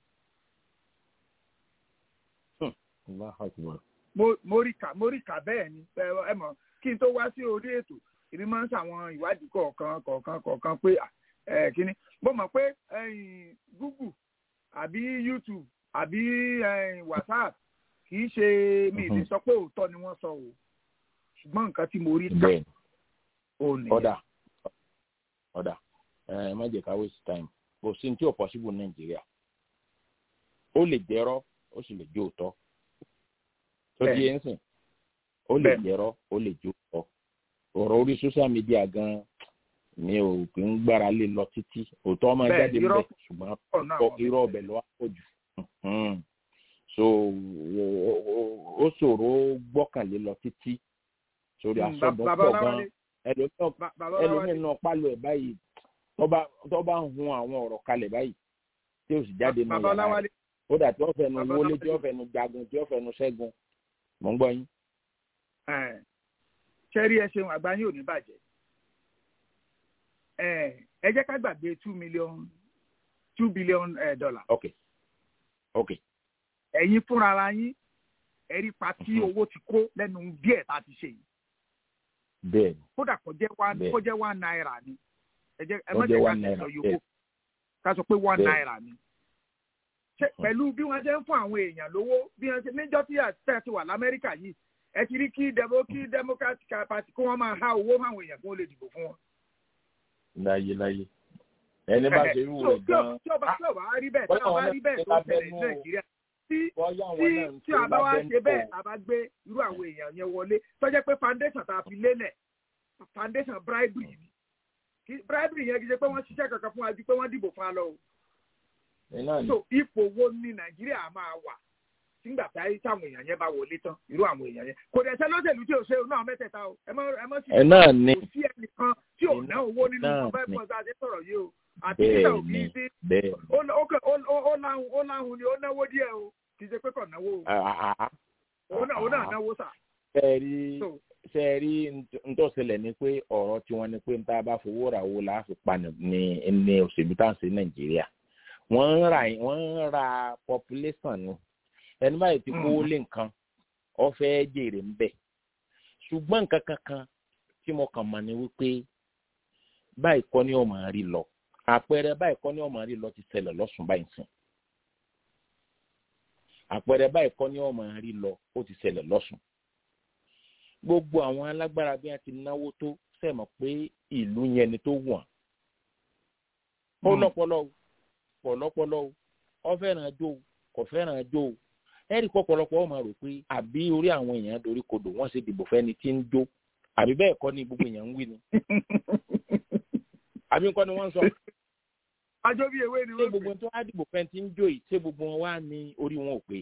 mo rí kà mo rí kà bẹ́ẹ̀ ni ẹ mọ̀ kí n tó wá sí orí ètò èmi máa ń ṣàwọn ìwádìí kọ̀ọ̀kan kọ̀ọ̀kan kọ̀ọ̀kan pé kíní mo mọ̀ pé google àbí youtube àbí whatsapp kì í ṣe mi ìlú sọ pé òótọ́ ni wọ́n sọ o ṣùgbọ́n nǹkan tí mo rí kà ó nìyẹn. ọ̀dà ọ̀dà ẹ má jẹ́ ká waste time kò sí ní tí ò possible nàìjíríà ó lè jẹ́rọ́ ó sì lè jó òótọ́ tó di ẹ̀ ń sìn ó lè jẹ́rọ́ ó lè jó òótọ́ ọ̀rọ̀ orí social media gan mi ò kì í gbára lé lọ títí òótọ́ máa jáde bẹ́ẹ̀ ṣùgbọ́n irọ́ ọbẹ̀ lọ́wọ́ pọ̀ jù so ó ṣòro gbọ́kànlé lọ títí sórí asọ́dún pọ̀ gan ẹlòmíràn náà pálọ̀ ẹ̀ báyìí tó bá ń hun àwọn ọ̀rọ̀ kalẹ̀ báyìí tí ó sì jáde nù yàrá rẹ̀ ó dà tí wọ́n fẹnu wọlé tí wọ́n fẹnu jagun tí wọ́n fẹnu ṣẹ́gun mọ̀ ń gbọ́ yín. ṣẹ́rí ẹ ṣeun àgbà yín ò ní bàjẹ́ ẹ jẹ́ ká gbàgbé two million two billion dollar. ok ok. ẹ̀yin fúnra ara yín ẹ̀rí pa tí owó ti kó lẹ́nu díẹ̀ tá a ti ṣe yìí. bẹ́ẹ̀ni. kódà kó jẹ́ one kó jẹ́ one naira ni ẹ jẹ́ ẹ má jẹ́ ká ṣe sọ yòókù ká sọ pé one naira ni pẹ̀lú bí wọ́n ṣe ń fún àwọn èèyàn lówó bí wọ́n ṣe níjọ́ tí àtẹ̀ ti wà lamẹ́ríkà yìí ẹ ti rí kí demo kí democratic party kó wọ́n máa há owó fún àwọn èèyàn kí wọ́n lè dìbò fún wọn. láyé láyé ẹni bá ṣe irú rẹ̀ gan-an. tí ọba tí ọba rí bẹ́ẹ̀ tí ọba rí bẹ́ẹ̀ tó ṣẹlẹ̀ ní nàìjíríà tí tí tí a bá wá ṣe bẹ́ẹ̀ a bá gbé irú àwọn èèyàn yẹn wọlé tó jẹ́ pé foundation tá a fi lélẹ̀ foundation bribery ni bribery yẹn kì í ṣe pé wọ́n ṣiṣẹ́ kankan fún wa ju pé wọ́n dìbò fún wa lọ o so ipò wo ni nàìjíríà máa wà nígbà tí ayé táwọn èèyàn yẹn bá wọlé tán irú àwọn èèyàn yẹn kò dẹ̀ sẹ́ lọ́sẹ̀lú tí ò ṣe náà mẹ́tẹ̀ẹ̀ta o ẹ mọ́ ẹ mọ́ sí i kò sí ẹnìkan tí ò ná owó nínú ọgbẹ́ ìpọ́n tá a ṣe sọ̀rọ̀ yìí o àti nígbà òbí sí ó láhùn ni ó náwó díẹ̀ o kì í ṣe pé kò náwó o òun náà náwó sà. sẹ́ẹ̀rí sẹ́ẹ̀rí ntọ́sílẹ̀ ni pé ọ̀rọ̀ tiwọn ni pé níta bá fowó ra owó láàfin pa ní òṣèlú tá à ń ṣe nàìjíríà wọ́n ń ra wọ́n ń ra population ni ẹni báyìí ti kó lé nǹkan ọ̀fẹ́ jèrè ń bẹ̀ ṣùgbọ́n nǹkan kankan tí mo kàn mọ̀ ni wípé báyìí kọ́ ni ó máa rí lọ àpẹẹrẹ báyìí kọ́ ni ó máa rí lọ ti ṣẹlẹ̀ lọ́sùn báyìí sìn àpẹẹrẹ báyìí kọ́ ni ó máa rí lọ ó ti ṣẹlẹ̀ lọ́sùn gbogbo àwọn alágbára bí wọ́n ti náwó tó sẹ́mọ̀ pé ìlú yẹn ni tó wọ̀n ó lọ́pọ̀lọ́ pọ̀lọ́pọ̀lọ́ o ọ fẹ́ràn jó o kò fẹ́ràn jó o ẹ̀rí pọ̀pọ̀lọpọ̀ ọ máa rò pé àbí orí àwọn èèyàn dorí kodò wọ́n ṣe dìbò fẹ́ni tí ń jó àbí bẹ́ẹ̀ kọ́ ni gbogbo èèyàn ń wí ni. àbí nǹkan ni wọ́n ń sọ. ajọ́ bí ewé ni wọ́n ṣé gbogbo tó wá dìbò fẹ́ni tí ń jó yìí ṣé gbogbo wọn wá ní orí wọn ò pé.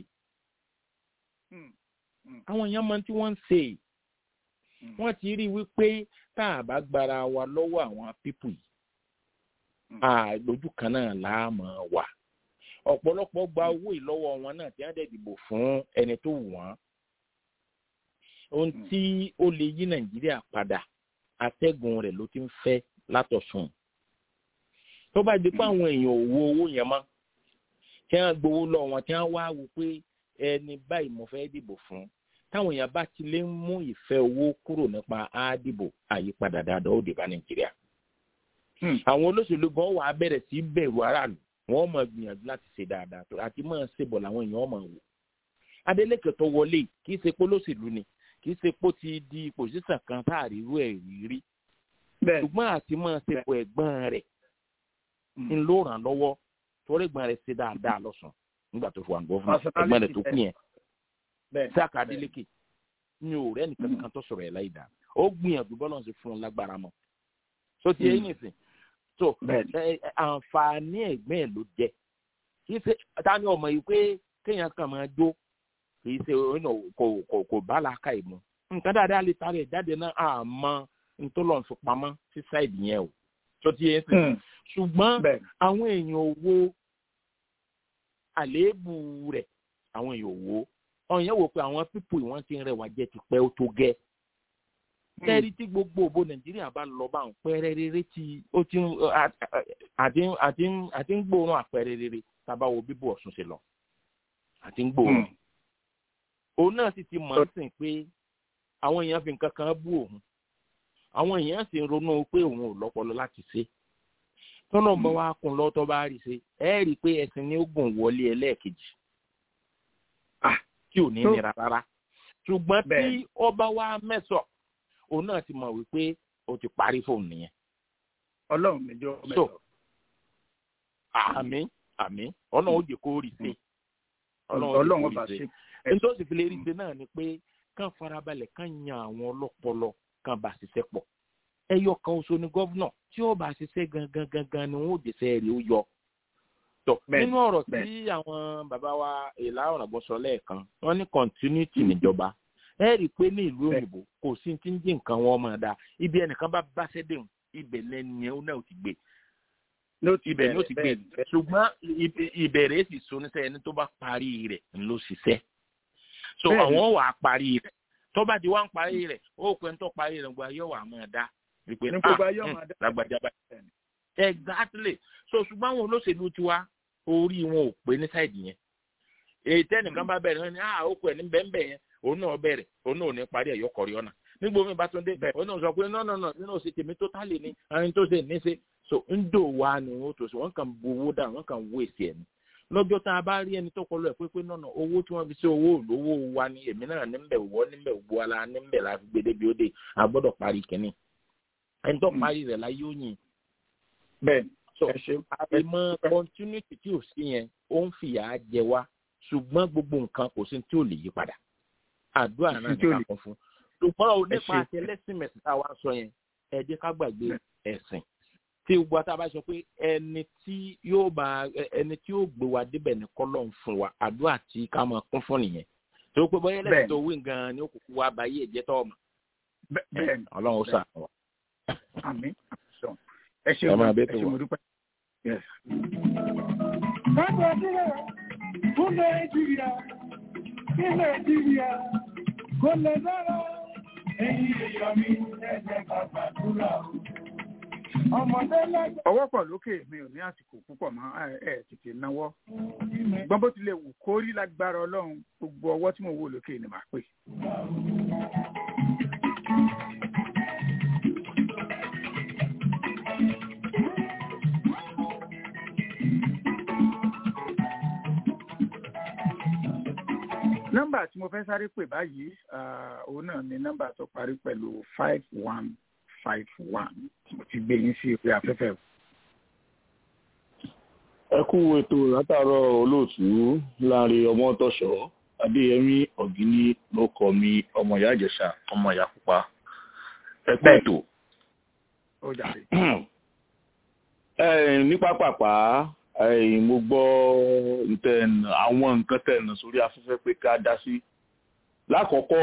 àwọn èèyàn mọ tí wọ́n ń ṣe wọ́n ti rí wípé tá a bá gbára wa lọ́wọ́ àwọn pípù yìí àlójú kan náà láàmú wà ọ̀pọ̀lọpọ̀ gba owó ìlọ́wọ́ wọn náà tí wọ́n dẹ̀ dìbò fún ẹni tó wù wọ́n ohun tí ó lè yí nàìjíríà padà atẹ́gùn rẹ̀ ló ti ń fẹ́ látọ̀sùn tó bá di pé àwọn èèyàn ò wo owó yẹn mọ́ tí wọ́n gbowó lọ wọn tí wọ́n wá wò pé ẹni báyìí mo fẹ́ dìbò fún táwọn èèyàn bá ti lè ń mú ìfẹ́ owó kúrò nípa àdìbò àyípadà dáadáa ó dé bá nàìjíríà. àwọn olóṣèlú gan wà á bẹ̀rẹ̀ sí bẹ̀rù aráàlú wọ́n mọ̀ gbìyànjú láti ṣe dáadáa tó àti mọ̀ ṣe bọ̀ làwọn èèyàn mọ̀ wò. adeleke tó wọlé kì í ṣe pé olóṣèlú ni kì í ṣe pé ó ti di pòṣíṣàn kan tá àrírú ẹ̀ rí rí. ṣùgbọ́n àti mọ̀ ṣe pọ̀ ẹ̀gbọ́n rẹ̀ ń ló ràn lọ́wọ́ torí ẹ̀gbọ́n rẹ̀ ṣe dáadáa lọ́sàn nígbà tó fi wà ń gbọ́ fún ẹ̀gbọ́n rẹ̀ tó kú yẹn sáàkà adeleke mi ò rẹ́ nìkan kan tó sọ̀rọ̀ ẹ̀ láì dáa ó gbìyànjú bọ́lá ṣe fún un lágbára mọ́ so ti ẹ̀yìn nìsín so àǹfààní ẹ̀gbẹ́ ẹ̀ ló jẹ́ kì í ṣe ta ni ọmọ yìí pé kéèyàn kàn máa jó kì í ṣe kò kò kò bá làákà ìmú nǹkan dáadáa lè tarí ẹ̀ jáde náà àmọ́ ntọ́lọ́n fi pamọ́ sí sáìdì yẹn o so ti ẹ̀yìn sìn ṣùgbọ́n àwọn èèyàn owó àléébù rẹ̀ àwọn èèyàn owó ọ̀hún yẹn wò pé àwọn pípò ìwọ̀n ti ń rẹwà jẹ́ ti pẹ́ ó tó gẹ́. kẹ́rí tí gbogbo òbó nàìjíríà bá lọ bá ń pẹ́rẹ́ rere tí ó ti àti ń gbóòórùn àpẹẹrẹ rere tábà wo bíbò ọ̀sùn ṣe lọ àti ń gbóòórùn. òun náà sì ti mọ̀ ọ́n sìn pé àwọn èèyàn fi nǹkan kan bú òun àwọn èèyàn sì ń ronú pé òun ò lọ́pọlọ láti ṣe tọ́nà bá wa kún lọ́tọ́ bá rí ṣe ẹ rí i pé ẹ̀sìn ní ó gùn wọlé ẹlẹ́ẹ̀kejì tí ò ní nira rárá ṣùgbọ́n tí ọba wa mẹ́sọ̀ òun náà ti mọ̀ wípé o ti parí fóun nìyẹn. ọlọ́run mi jọ mẹ́sọ̀. àmì àmì ọlọ́run ó jẹ́ kó rí sí. ọlọ́run ọba ṣe. nítorí sì fi lè rí ṣe náà ni pé kàn farabalẹ̀ kàn yan àwọn ọlọ́pọlọ kàn bá ṣiṣẹ́ pọ̀. ẹyọ kan oṣù ni gọ́vnà tí ó bá ṣiṣẹ́ gangan gangan ni wọ́n ò jẹ́sẹ̀ rí ó yọ tọ nínú ọ̀rọ̀ tí àwọn bàbá wa ìlà ọ̀rọ̀ sọ lẹ́ẹ̀kan wọ́n ní continuity níjọba ẹ rí i pé ní ìlú òyìnbó kò sí ti ń jí nǹkan wọn máa dáa ibi ẹnìkan bá bá ṣẹ́dẹ̀hùn ibẹ̀ lẹ́nu yẹn ó náà ti gbé ibẹ̀ ni ó ti gbé ṣùgbọ́n ìbẹ̀rẹ̀ sì so níṣẹ́ ẹni tó bá parí rẹ̀ ló ṣiṣẹ́ so àwọn wà á parí rẹ̀ tó bá di wá ń parí rẹ̀ ó pẹ́ ń tó parí rẹ̀ gba yọ̀ wà máa dá ìpè ah lágbàjá báyìí exactly so ṣùgbọ́n àwọn olóṣèlú tiwa orí wọn ò pé ní sáìdì yẹn èyí tẹ́nìkan bá bẹ̀rẹ̀ wọn ni ah ó kọ ẹ̀ ní bẹ́ẹ̀nbẹ́ẹ̀ yẹn òun náà bẹ̀rẹ̀ òun náà ò ní parí ẹ̀yọ́ kọ̀rí ọ̀nà nígbà omi bá tún dé òun náà sọ pé no no no nínú òsì tèmi tó tálè ní àwọn tó ṣe ní ṣe so ń dò wá ni wọn tó ṣe wọn kàn bu owó dà wọn kàn wó èsì ẹ̀ ní lọ́jọ́ tá a bá rí ẹni tó kọlu ẹ̀ pé pé nọ́nà owó tí wọ́n fi ṣe owó olówó wa ni èmi náà níbẹ̀ wọ́ níbẹ̀ gbọ́ ala níbẹ̀ la fi gbé débi ó dé a gbọ́dọ̀ parí kínní ẹni tó parí rẹ̀ láyé ó yìn bẹ́ẹ̀ so àìmọ̀ continuity tí ò sí yẹn ó ń fìyà jẹ wá ṣùgbọ́n gbogbo nǹkan kò sí tí ò lè yí padà àdúrà náà ní ká kún fún ṣùgbọ́n ò nípa àti ẹlẹ́sìn mẹ̀sìn tá a wá sọ yẹn ẹ jẹ́ ká gbàgbé ẹ̀sìn tí gbogbo àti àbá sọ pé ẹni tí yóò bá ẹni tí yóò gbé wa débẹ̀ ní kọ́lọ́ ń fún wa àdúrà tí ká máa kún fún nìyẹn tó pé bọ́yá ẹlẹ́sìn tó wí gan-an ni ó kúkú wá báyé ẹ̀jẹ̀ tó ọmọ ọlọ́run ó sàánú wa. àmín ẹ ṣe ọmọ ẹ ṣe mo dúpẹ́. Káàbọ̀ sílẹ̀ fún Nàìjíríà kí Nàìjíríà kò lè dára. Ẹyin èèyàn mi ẹ̀jẹ̀ ká gbàdúrà o. Ọmọdé lágbà. ọwọ́ pọ̀ lókè mi ò ní àsìkò púpọ̀ mọ́ ẹ tètè náwó. gbọ́n bó tilẹ̀ wù kó rí lágbára ọlọ́run gbogbo ọwọ́ tí mo wò lókè ni màá pè. nọ́mbà tí mo fẹ́ sáré pè báyìí òun náà ni nọ́mbà tó parí pẹ̀lú five one five one mo ti gbé yín sí orí afẹ́fẹ́. ẹ kú ètò látàárọ̀ olóòtú láàrin ọmọ tọ̀ṣọ́ adéyẹmí ọ̀gíní ló kọ mi ọmọ ìyá ìjẹ̀ṣà ọmọ ìyá pupa ẹ kú ètò. ó jàre. ẹ ní pápápá mo gbọ́ àwọn nǹkan tẹ̀nà sórí afẹ́fẹ́ pé ká dá sí. lákọ̀ọ́kọ́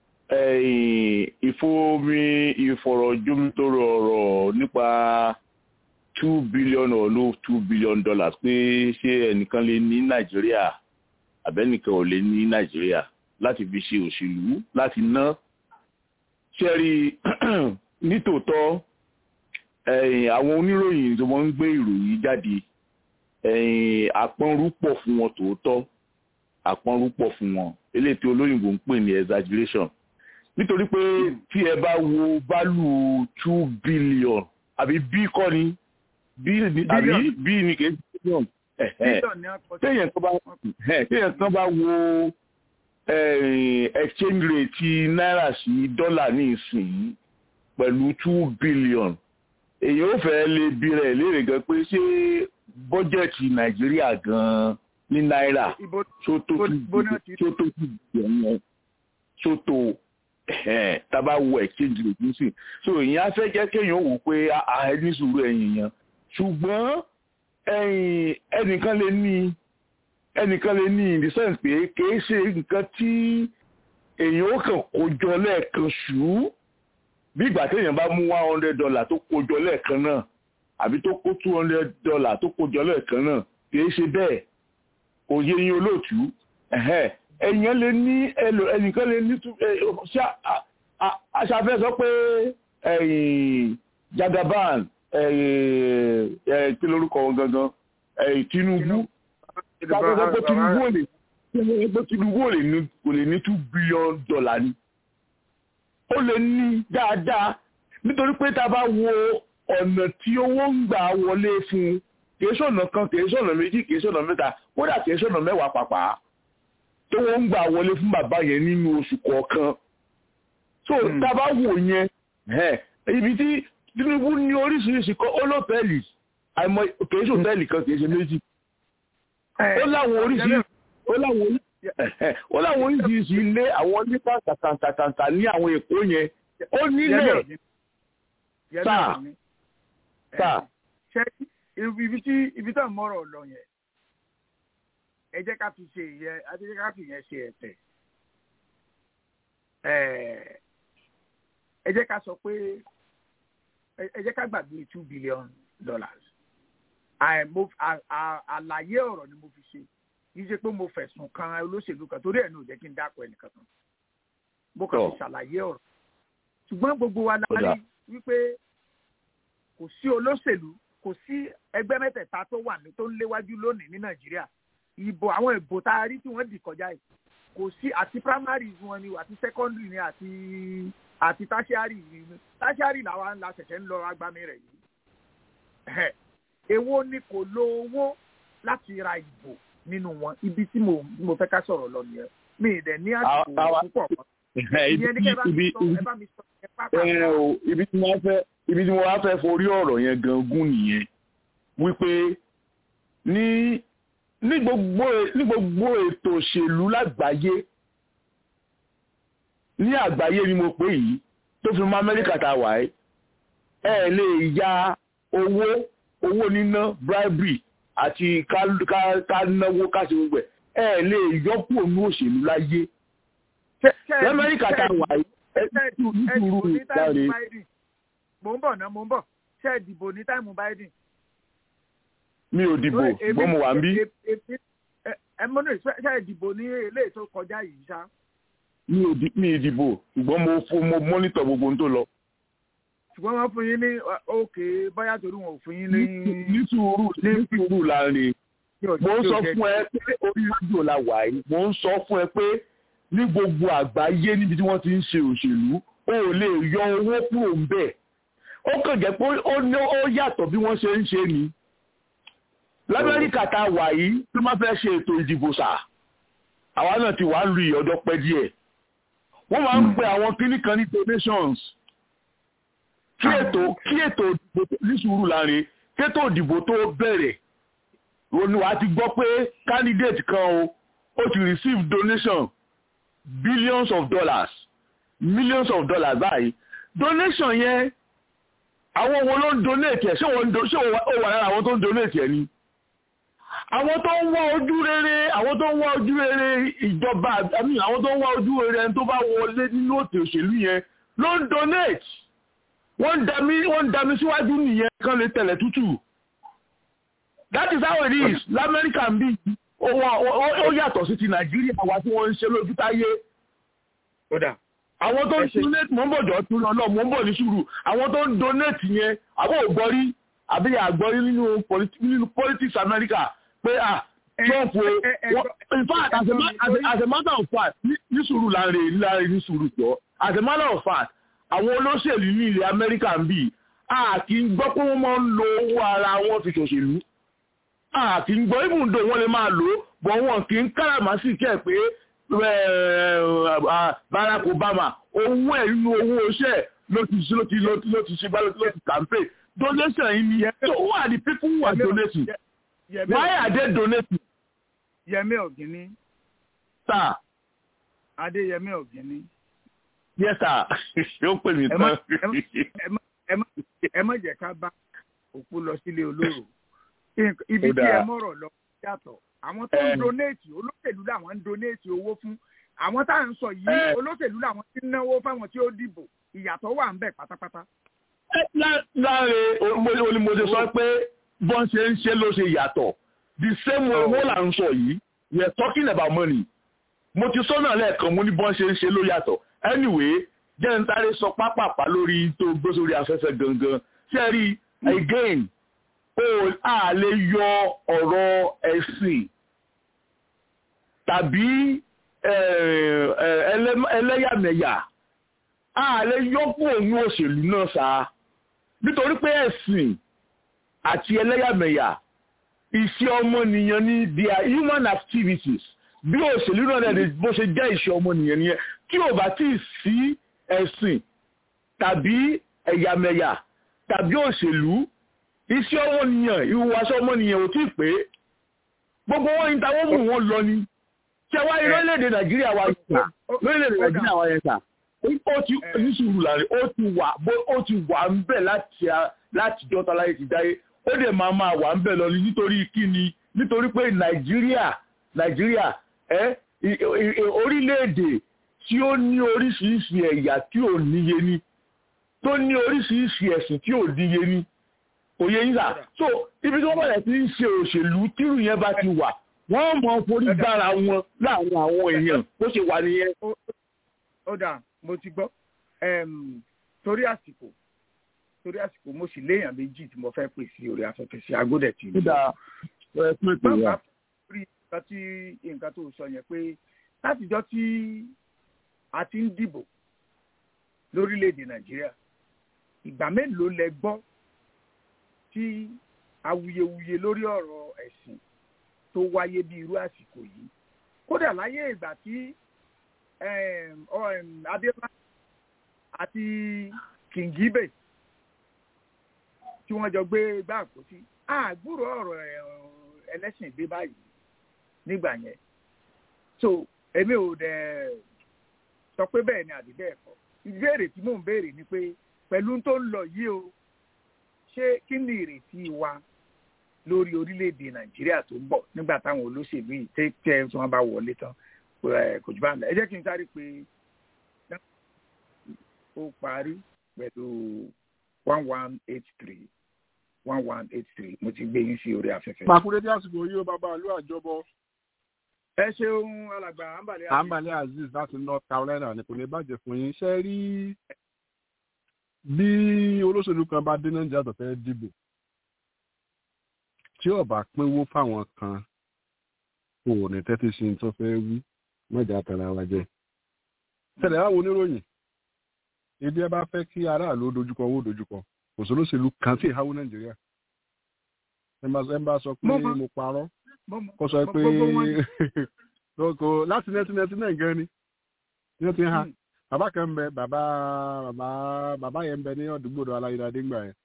ìfomi ìfọ̀rọ̀jomitoro ọ̀rọ̀ nípa two billion or no two billion dollars pé ṣé ẹnìkan lè ní nàìjíríà àbẹ́nìkan ò lè ní nàìjíríà láti fi ṣe òṣèlú láti ná. ṣé rí nítòótọ́ àwọn oníròyìn tó wọ́n ń gbé ìròyìn jáde àpọ́nrú pọ̀ fún wọn tòótọ́ àpọ́nrú pọ̀ fún wọn eléyìí tí olóyìnbó ń pè ní exaggeration nítorí pé tí ẹ bá wo value two billion àbí bí kọ́ ni bí ni àbí bí ni kì í ṣe billion téèyàn kan bá téèyàn kan bá wo exchange rate ti náírà sí dọ́là ní ìsìn pẹ̀lú two billion èyàn ò fẹ́ lè bi rẹ̀ léèrè gan pé ṣé bọ́jẹ̀tì nàìjíríà gan ní náírà tó tó tó yẹn tó tábà wo exchange rate nísìn so èyàn á fẹ́ jẹ́ kéèyàn wò pé a ní sùúrù ẹ̀yìn yẹn ṣùgbọ́n ẹnìkan lè ní ẹnìkan lè ní in the sense pé kìí ṣe nǹkan tí èyàn ó kàn kó jọ lẹ́ẹ̀kan ṣùú bí ìgbà téèyàn bá mú one hundred dollar tó kó jọ lẹ́ẹ̀kan náà àbí tó kó two hundred dollar tó kó jọ lẹ́ẹ̀kan náà kìí ṣe bẹ́ẹ̀ kò yé yín olóòtú ẹ̀yàn lè ní ẹnìkan lè ní ṣá aṣàfẹ́ sọ pé Jagaban kí lórúkọ wọn gangan Tinubu káfíńsọ pé Tinubu ò lè pé Tinubu ò lè ní two billion dollar ni ó lè ní dáadáa nítorí pé tá a bá wo ọ̀nà tí owó ń gbà wọlé fún kìí ṣọ̀nà kan kìí ṣọ̀nà méjì kìí ṣọ̀nà mẹ́ta kódà kìí ṣọ̀nà mẹ́wàá pàpà tó wọ́n ń gbà wọlé fún bàbá yẹn nínú oṣù kọ̀ọ̀kan so tá a bá wò yẹn ibi tí Tinubu ní oríṣiríṣi kan ó lọ́tẹ̀ẹ̀lì àìmọ̀ kìí ṣe òtẹ́ẹ̀lì kan kìí ṣe méjì ó láwọn oríṣiríṣi ó láwọn ó láwọn oríṣiríṣi ilé àwọn nípa tàtàtàtà ní àwọn èkó yẹn ó nílẹ̀ sáà sáà. ṣé ibi tí ibi tó ń mọ̀rọ̀ lọ yẹn ẹ jẹ́ ká fi ṣe ìyẹn ẹ jẹ́ ká fi yẹn ṣe ẹ̀tẹ̀ ẹ jẹ́ ká sọ pé ẹ jẹ́ ká gbàgbé two billion dollars àlàyé ọ̀rọ̀ ni mo fi ṣe yìí ṣe pé mo fẹ̀sùn kan olóṣèlú kan torí ẹ̀ ní ò jẹ́ kí n dákọ̀ ẹnìkan kan mo kàn fi ṣàlàyé ọ̀rọ̀ ṣùgbọ́n gbogbo wa la rí wípé kò sí olóṣèlú kò sí ẹgbẹ́ mẹ́tẹ̀ẹ̀ta tó wà ní tó ń léwájú lónìí ní nàìjíríà ìbò àwọn ìbò tá a rí tí wọ́n dì kọjá yìí kò sí àti primaries wọn ni àti secondary ni àti àti tertiary ni tertiary làwa ńlá ṣẹ̀ṣẹ̀ ń lọ agbami rẹ̀ yìí èwo ni kò lo owó láti ra ìbò nínú wọn ibi tí mo mo fẹ́ ká sọ̀rọ̀ lọ nìyẹn mi ì dẹ̀ ní àsìkò púpọ̀ ìyẹn ní kẹ́ bá mi sọ ẹ bá mi sọ ẹ pápá. ibi tí wọ́n fẹ́ ibi tí wọ́n wá fẹ́ forí ọ̀rọ̀ yẹn gangan nìyẹn wípé ní ní gbogbo ní gbogbo ètò òṣèlú lágbàáyé ní àgbáyé ni mo pè yìí tó fi mọ́ Amẹ́ríkà tá a wà ẹ́ ẹ lè ya owó owó níná bribery àti ká náwó ká ṣe gbogbo ẹ ẹ lè yọkù ònú òṣèlú láyé lamẹ́ríkà tá a wà yìí ẹ tú nítorí láre. mo ń bọ̀ náà mo ń bọ̀ ṣé ẹ dìbò ní táìmù Biden. mi ò dìbò ṣùgbọ́n mo wà ń bí. ẹ mọ́nà ṣé ẹ dìbò ní eléyìí tó kọjá yìí ṣá. mi ò dìbò ṣùgbọ́n mo mo mọ́nítọ̀ gbogbo ohun tó lọ ṣùgbọ́n wọ́n fún yín ní òkè báyà torí wọn ò fún yín ní. ní sùúrù ní sùúrù láàrin mo ń sọ fún ẹ pé orí rédíò la wà yìí mo ń sọ fún ẹ pé ní gbogbo àgbáyé níbi tí wọ́n ti ń ṣe òṣèlú o ò lè yọ owó kúrò ń bẹ̀ ó kàn jẹ́ pé ó yàtọ̀ bí wọ́n ṣe ń ṣe ni lamẹ́ríkà tá a wà yìí tó máa fẹ́ ṣe ètò ìdìbò sà àwa náà ti wà ń lu ìyọ̀dọ̀ pẹ́ díẹ̀ wọ́n máa ń pe àwọn kíní kan ní donations kí ètò kí ètò ìdìbò ní sùúrù láàrin kétò ìdìbò tó bẹ̀rẹ̀ ronú wa ti gbọ́ pé candidate kan o ó ti receive donation billions of dollars millions of dollars báyìí donation yẹn àwọn wo ló ń donate ẹ̀ ṣé ó wà lára àwọn tó ń donate ẹ̀ ni àwọn tó ń wá ojú rere àwọn tó ń wá ojú rere ìjọba àmì àwọn tó ń wá ojú rere ẹni tó bá wọlé nínú òtò òṣèlú yẹn ló ń donate wọ́n ń dami wọ́n ń dami síwájú nìyẹn kan lè tẹ̀lẹ̀ tútù that is how it is lamẹ́ríkà ń bí ó yàtọ̀ sí ti nàìjíríà wa tí wọ́n ń ṣe lójú táyé àwọn tó ń donate mọ́ ń bọ̀ jọ tún lọ mọ́ ń bọ̀ ní sùúrù àwọn tó ń donate yẹn àbọ̀ ògbọ́rí àbí àgbọ́rí nínú politics America pé ah Trump o in fact as a, as a, as a matter of fact ní sùúrù láàrin láàrin ní sùúrù jọ as a matter of fact àwọn olóṣèlú ní ilẹ̀ Amẹ́ríkà ń bì a kì í gbọ́ pé wọ́n máa ń lo owó ara wọn fi ṣòṣèlú a kì í gbọ́ ibùdó wọn lè máa lò ó bọ̀ wọn kì í káràmásì kẹ́ pé Barack Obama owó ẹ̀ nínú owó iṣẹ́ ló ti ló ti ló ti ló ti ṣe bá ló ti campaign donation yìí ni so who are the people who are donating why are they donating. Yẹmí Ọ̀gíní. sir. Adéyẹmí Ọ̀gíní. yes sir ó pè mí tán. ẹ má jẹ́ ká bá òkú lọ sílé olóró ibi tí ẹ mọ̀rọ̀ lọ yàtọ̀ àwọn tó ń donate olóṣèlú làwọn ń donate owó fún àwọn tá à ń sọ yìí olóṣèlú làwọn ti ń náwó fáwọn tí ó dìbò ìyàtọ̀ wà ń bẹ̀ pátápátá. láàrin olùmọ̀ọ́sẹ̀ sọ pé bọ́n ṣe ń ṣe ló ṣe yàtọ̀ the same way wọ́n là ń sọ yìí we are talking about money mo ti sọ náà lẹ́ẹ̀kan mo ní bọ́n ṣe ń ṣe ló yàtọ̀ anyway jẹ́ ń sáré sọ pápápá lórí tó gbé sórí afẹ́fẹ́ gangan ṣe rí again o a lè yọ ọ̀rọ̀ ẹ̀sìn tàbí ẹlẹ́yàmẹ̀yà a lè yọ fún òun òṣèlú náà sáà nítorí pé ẹ̀sìn àti ẹlẹ́yàmẹ̀yà iṣẹ́ ọmọnìyàn ní their human activities bí òṣèlú náà lẹ́nu bó ṣe jẹ́ iṣẹ́ ọmọnìyàn nìyẹn kí ò bá tí ì sí ẹ̀sìn tàbí ẹ̀yàmẹ̀yà tàbí òṣèlú iṣẹ́ ọmọnìyàn ìhùwàṣẹ́ ọmọnìyàn ò tí ì pé gbogbo wọn ní táwọn mú wọn lọ ni ṣé wá ní lórílẹ̀‐èdè nàìjíríà wa yẹn sà lórílẹ̀‐èdè nàìjíríà wa yẹn sà ó ti ní sùúrù láàrin ó ti wà ó ti wà ń bẹ̀ láti láti jọ́ta láyé ti dáyé ó dẹ̀ máa máa wà ń bẹ̀ lọ nítorí kíni nítorí pé nàìjíríà nàìjíríà ẹ orílẹ̀-èdè tí ó ní oríṣiríṣi ẹ̀yà tí ò níye ní tó ní oríṣiríṣi ẹ̀sìn tí ò níye ní òye yín sà so ibi tí wọ́n bẹ̀rẹ̀ sí ń ṣe òṣèlú tírù yẹn bá ti wà wọ́n mọ forí gbára wọn láàrin àwọn èèyàn bó ṣe wà nìyẹn. ó dà mo ti gbọ́ torí àsìkò torí àsìkò mo sì léèyàn méjì tí mo fẹ́ pè sí orí afẹ́fẹ́ sí agódẹ̀ tì mí. bàbá rí nǹkan tí nǹkan tó sọ yẹn pé látijọ́ tí a ti ń dìbò lórílẹ̀‐èdè nàìjíríà ìgbà mélòó lẹ gbọ́ tí awuyewuye lórí ọ̀rọ̀ ẹ̀sìn tó wáyé bí irú àsìkò yìí kódà láyé ìgbà tí abiola àti kìngíbè tí wọ́n jọ gbé gbá àpótí àgbúrò ọ̀rọ̀ ẹlẹ́sìn dé báyìí nígbà yẹn so èmi ò dẹ̀ sọ pé bẹ́ẹ̀ ni àbí bẹ́ẹ̀ kọ́ ìbéèrè tí mò ń béèrè ni pé pẹ̀lú tó ń lọ yìí o ṣé kí ni ìrètí wa lórí orílẹ̀-èdè nàìjíríà tó ń bọ̀ nígbà táwọn olóṣèlú yìí tẹ́ tẹ́ tí wọ́n bá wọlé tán kò jù bá ń lọ ẹ jẹ́ kí n sáré pé ó parí pẹ̀lú one one eight three one one eight three mo ti gbé yín sí orí afẹ́fẹ́. pàkúrẹ́ bí àsìkò yìí ó bàbá àlú àjọbọ. ẹ ṣeun alàgbà ambale aziz. ambale aziz láti north carolina ní kò ní bàjẹ́ fún yín ṣe rí bí olóṣèlú kan bá dé nàìjíríà tó fẹ́ dìbò tí ọba pínwó fáwọn kan kò ní tẹ́tí sí tó fẹ́ wí mọ́jà tara wa jẹ́. tẹ̀lé àwọn oníròyìn ibi ẹ bá fẹ́ kí aráàlú dojúkọ owó dojúkọ kò sólóṣèlú kan tí ìháwó nàìjíríà ẹ bá sọ pé mo parọ́ kó sọ pé kò láti nineteen ninety nine gan ni ní ti ha bàbá kan ń bẹ bàbá bàbá bàbá yẹn ń bẹ ní ọdúgbòdo aláyédáde ńgbà yẹn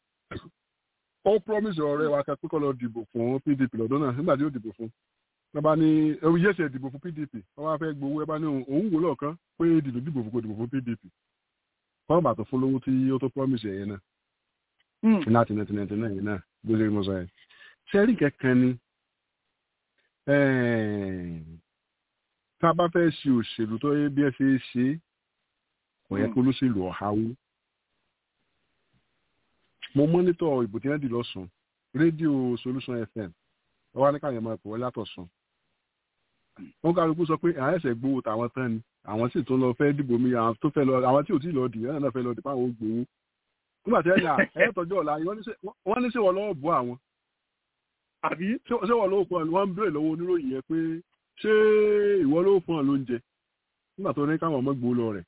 ó promise ọ̀rẹ́ wa kan pé kó lọ dìbò fún pdp lọ́dún náà nígbà tí ó dìbò fún wọn bá ní ewu yẹsẹ dìbò fún pdp wọn bá fẹ́ gbowó ẹ bá ní òun wò lọ́ọ̀kan pé dìbò dìbò fún kò dìbò fún pdp wọn bá tó fún lówó tí ó tó promise ẹ̀yẹ náà láti nineteen ninety nine náà bó ṣe mọ sọ yẹn sẹ́rí kẹ̀kẹ́ ni tá a bá fẹ́ ṣe òṣèlú tó yẹ bí ẹ ṣe é ṣe kò yẹ kó lóṣèlú ọ̀háwó mo mọ́nítọ̀ ìbò tí wọ́n dì lọ́sùn rédíò solution fm wọ́n wá ní káyọ̀ máa pọ̀ látọ̀sùn wọ́n kálukú sọ pé àwọn ẹ̀sẹ̀ gbowó tàwọn tán ni àwọn sì tún lọ fẹ́ dìbò mi àwọn tó fẹ́ lọ àwọn tí ò tí ì lọ dì náà náà fẹ́ lọ dì fáwọn gbowó nígbà tí ẹ̀yà ẹ̀ tọ́jú ọ̀la wọ́n ní sí wọ́n lọ́wọ́ bọ́ àwọn àbí. ṣé wọ́n ló fún ọ wọ́n ń béèrè lọ́wọ́ oníròyìn yẹn pé ṣé ìwọ ló fún ọ lóúnjẹ nígbà tó ní káwọn ọmọ gbó lọ rẹ̀.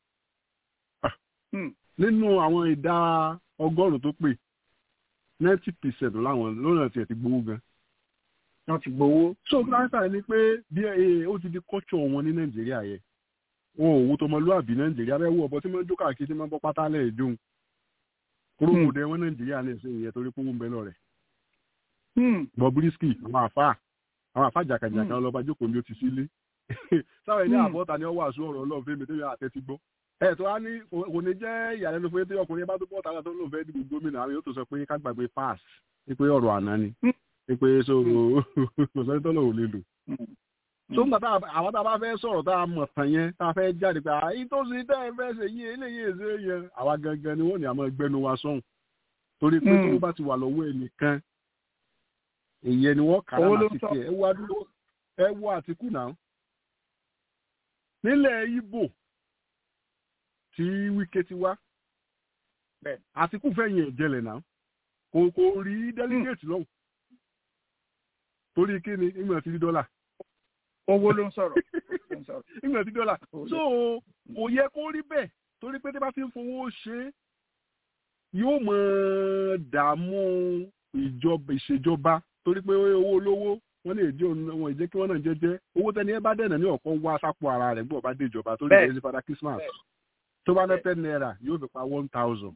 nínú àwọn ìdá ọgọ́rùn-ún tó pè ninety percent láwọn lónà tiẹ̀ ti gbowó gan. wọ́n ti gbowó. so láńsà ni pé bí ó ti di culture wọn ní nàìjíríà yẹn wọn ò wo tọmọlúàbí nàìjíríà bẹ́ẹ̀ wọ ọ̀bọ tí wọ́n ń jó káàkiri tí wọ́n bọ́ pátá lẹ́ẹ̀ dóhùn kúròmù dẹ wọn nàìjíríà ní ẹsẹ ìyẹn torí pé wọn ń bẹ lọ rẹ. Bobrisky àwọn àfa àwọn àfa jàkàjàkà ọlọ́ba jókòó ní o ti sílé sáwọn ẹni àbọ̀tà ni wọ́n wà sún ọ̀rọ̀ ọlọ́run fẹ́mi tó yọ àtẹ́tí gbọ́. ẹ tó wá ní kò ní jẹ́ ìyàlẹ́nu fún yẹn ọkùnrin bá tó bọ́ tààrà tó lóun fẹ́ dìbò gómìnà àwọn yóò tó sọ pé ká gbàgbé pass pé ọ̀rọ̀ àná ni pé so kò sọ́ni tó lòun lè lò tó ń gbàtà àwọn tá a bá fẹ́ sọ̀rọ̀ tá a mọ̀ tán yẹn tá a fẹ́ jáde pé àyí tó sì tẹ́ ẹ fẹ́ ṣe yí eléyìí èzé yẹn àwa gangan ni wọ́n ní àmọ́ ẹgbẹ́nu wa sọ̀hún torí pé tó bá ti wà lọ́wọ́ ẹnìkan èyí ni wọ́n kàrà láti tiẹ̀ ẹ wá dúró ẹ wọ àtìkù náà nílẹ̀ Ìgbò tí Wike ti wá àtìkù fẹ̀yìn ẹ̀jẹ̀lẹ̀ náà kò kò rí délégéètì lọ́hùn torí kí ni ìgbà tí rí dọ́là owó ló ń sọ̀rọ̀. ìgbà tí dọ́là so kò yẹ kó rí bẹ́ẹ̀ torí pé tí bá ti ń fowó ṣe yóò mọ dààmú ìjọba ìṣèjọba torí pé owó olówó wọn lè jẹ wọn ìjẹ kí wọn náà jẹjẹ owó tẹni ẹ bá dẹ̀nà ní ọ̀kan wá sápò ara rẹ̀ gbọ́ bá dé ìjọba torí ìjẹ́ sí fada Christmas tó bá ná ten naira yóò fi pa one thousand.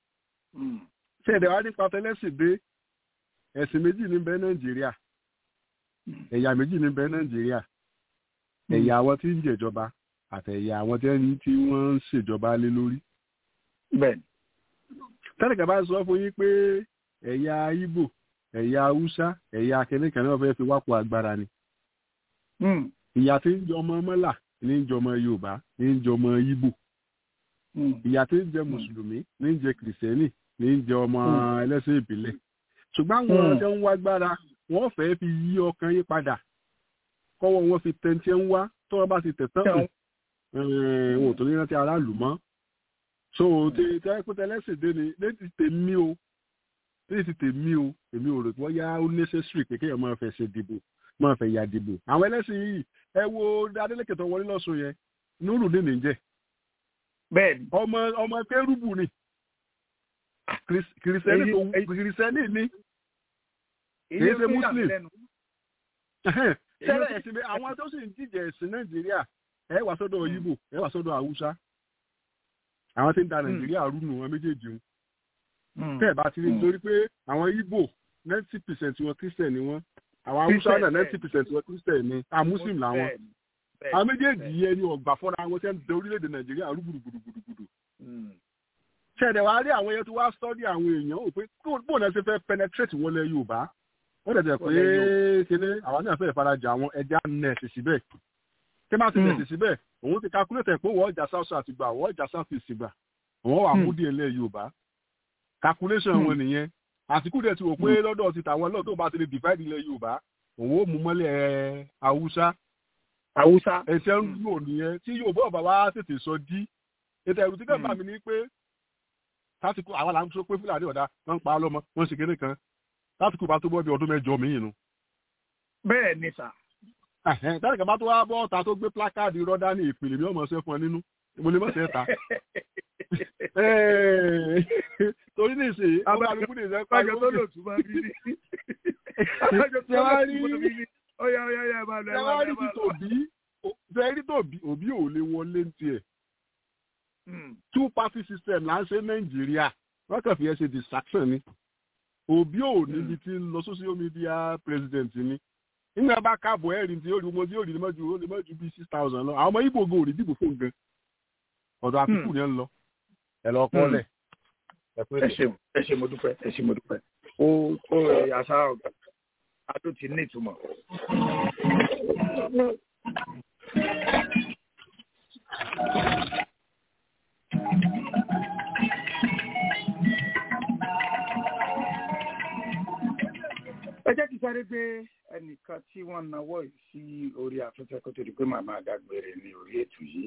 ṣé ẹ̀dẹ̀ wá nípa tẹ́lẹ̀sìn dé ẹ̀sìn méjì ní bẹ́ẹ̀ Nàìjíríà ẹ̀yà méjì ní bẹ́ẹ̀ Nàìjíríà ẹ̀yà àwọn tí ń jẹ̀jọba àtẹ̀yà àwọn tí wọ́n ń ṣèjọba lé lórí. bẹ́ẹ̀ni. tẹ́lẹ̀kẹ́ bá sọ fún yín pé ẹ̀yà Ìgbò ẹ̀yà Haúsá ẹ̀yà akẹ́nìkan náà fẹ́ẹ́ fi wápò agbára ni. ìyà tí ń jọ ọmọ mọ́là ní ń jọ ọmọ Yorùbá ní ń jọ ọmọ Ìgbò. ìyà tí ń jẹ mùsùlùmí ní ń jẹ kìrìsìtẹ́nì ní ń jẹ ọmọ ẹlẹ́sìn ìbílẹ̀. ṣùgbọ́n àwọn ọ̀dọ́ ń wá gbára wọ́n fẹ́ẹ́ fi yí ọkàn yí padà kọ́wọ́ wọn fi tẹ̀ntì ń wá tó wọn bá ti tẹ̀ tán wọn ò tó ní rántí aráàlú mọ́ so tí tẹ́kùtẹ́ lẹ́sìn dé ni létí tèmi o létí tèmi o èmi ò rò pé wọ́n yá ó necessary pé kéèyàn máa fẹ́ ṣe dìbò máa fẹ́ ya dìbò àwọn ẹlẹ́sìn yìí ẹ wo Adeleke tó wọlé lọ́sùn yẹn nuru ní nìjẹ́ bẹ́ẹ̀ni ọmọ ọmọ kérúbù ni kìrìsẹ́nì tó kìrìsẹ́nì ni kì í ṣe muslim tẹ́lẹ̀ ẹ̀sìn bẹ́ẹ̀ àwọn tó sì ń díje ẹ̀sìn nàìjíríà ẹ wà sọ́dọ̀ Ìgbò ẹ wà sọ́dọ̀ haúsá àwọn tí ń da nàìjíríà rú nù wọn méjèèjì ń tẹ́ ẹ̀ bá ti rí nítorí pé àwọn Ìgbò ninety percent wọn christian ni wọn àwọn haúsá náà ninety percent wọn christian ni àwọn muslim làwọn àwọn méjèèjì yẹn ni ọgbà fọ́nra wọn tẹ́ ń da orílẹ̀-èdè nàìjíríà rú gbùdùgbùdùgbùdù ṣẹ̀dẹ̀ wá rí àwọn yẹn tó wá sọ́dí àwọn èèyàn ò pé bóun náà ṣe fẹ́ penetrate wọlé yorùbá wọ́n dẹ̀ jẹ́ pé kíní àwọn náà fẹ́ ìfarajà àwọn ẹja nẹ́ẹ̀sì síbẹ̀ tí máa ti nẹ́ẹ̀sì síbẹ̀ òun ti calculate pé wọ́n ọjà south south gbà wọ́n ọjà south east gbà wọ́n wà mú díẹ̀ lẹ́ yorùbá calculation wọn nìyẹn àsìkò dẹ̀ ti wò pé lọ́dọ̀ ti tàwọn lọ́dọ̀ tó bá ti lè divide ilẹ̀ yorùbá òun ó mú mọ́lẹ̀ haúsá haúsá ẹ̀sẹ̀ ń lò nìyẹn tí yorùbá ọ̀bà wa tètè sọ dí ètò ẹ̀rù tí kẹ́ńbà mi ní pé tásìkò àwọn là ń sọ pé fúlàní ọ̀dà wọ́n ń pa á lọ́mọ wọ́n ń ṣe kéde kan tásìkò bá tó bọ́ bí ọdún mẹ́jọ mi yìí nu. bẹ́ẹ̀ ni sà. tásìkò bá tó wá bọ́ ọ̀tá tó gbé plákáàdì rọ́dá ní ìpìlẹ̀ mi ọmọ ṣe fún ẹ nínú mo lè mọ̀ ṣe ta. torí ní ìsìn abájọ abájọ tó lò tún bá bí ní. abájọ tó lò tún bá bí ní. ọ̀yà ọ̀yà ọ̀yà ẹ̀ máa lọ ẹ̀ máa lọ ẹ̀ máa lọ. fẹ́ẹ́rí tòbí òbí ò lè wọlé ní tiẹ̀ two party system là ń ṣe nàìjíríà wọn kàn fi ẹ ṣe distraction ni òbí ò níbi tí ń lọ social media president ni nígbà bá káàbọ̀ ẹ̀rìn tí yóò mọ tí yóò rí mọ́jú ó lè mọ́jú bíi six thousand lọ àwọn ọmọ ibo go ò rí dìbò fún gan ọ̀dọ̀ àtìkù yẹn ń lọ ẹ lọ kọ́lẹ̀. ẹ ṣe ẹ ṣe mo dúpẹ́ ẹ ṣe mo dúpẹ́ ó ó àṣà ọ̀gá adó ti ní ìtumọ̀. ẹ jẹ́ kí sáré gbé ẹnìkan tí wọ́n nawọ́ yìí sí orí afẹ́fẹ́ kó tó di pé màmá dágbére ní orí ètò yìí.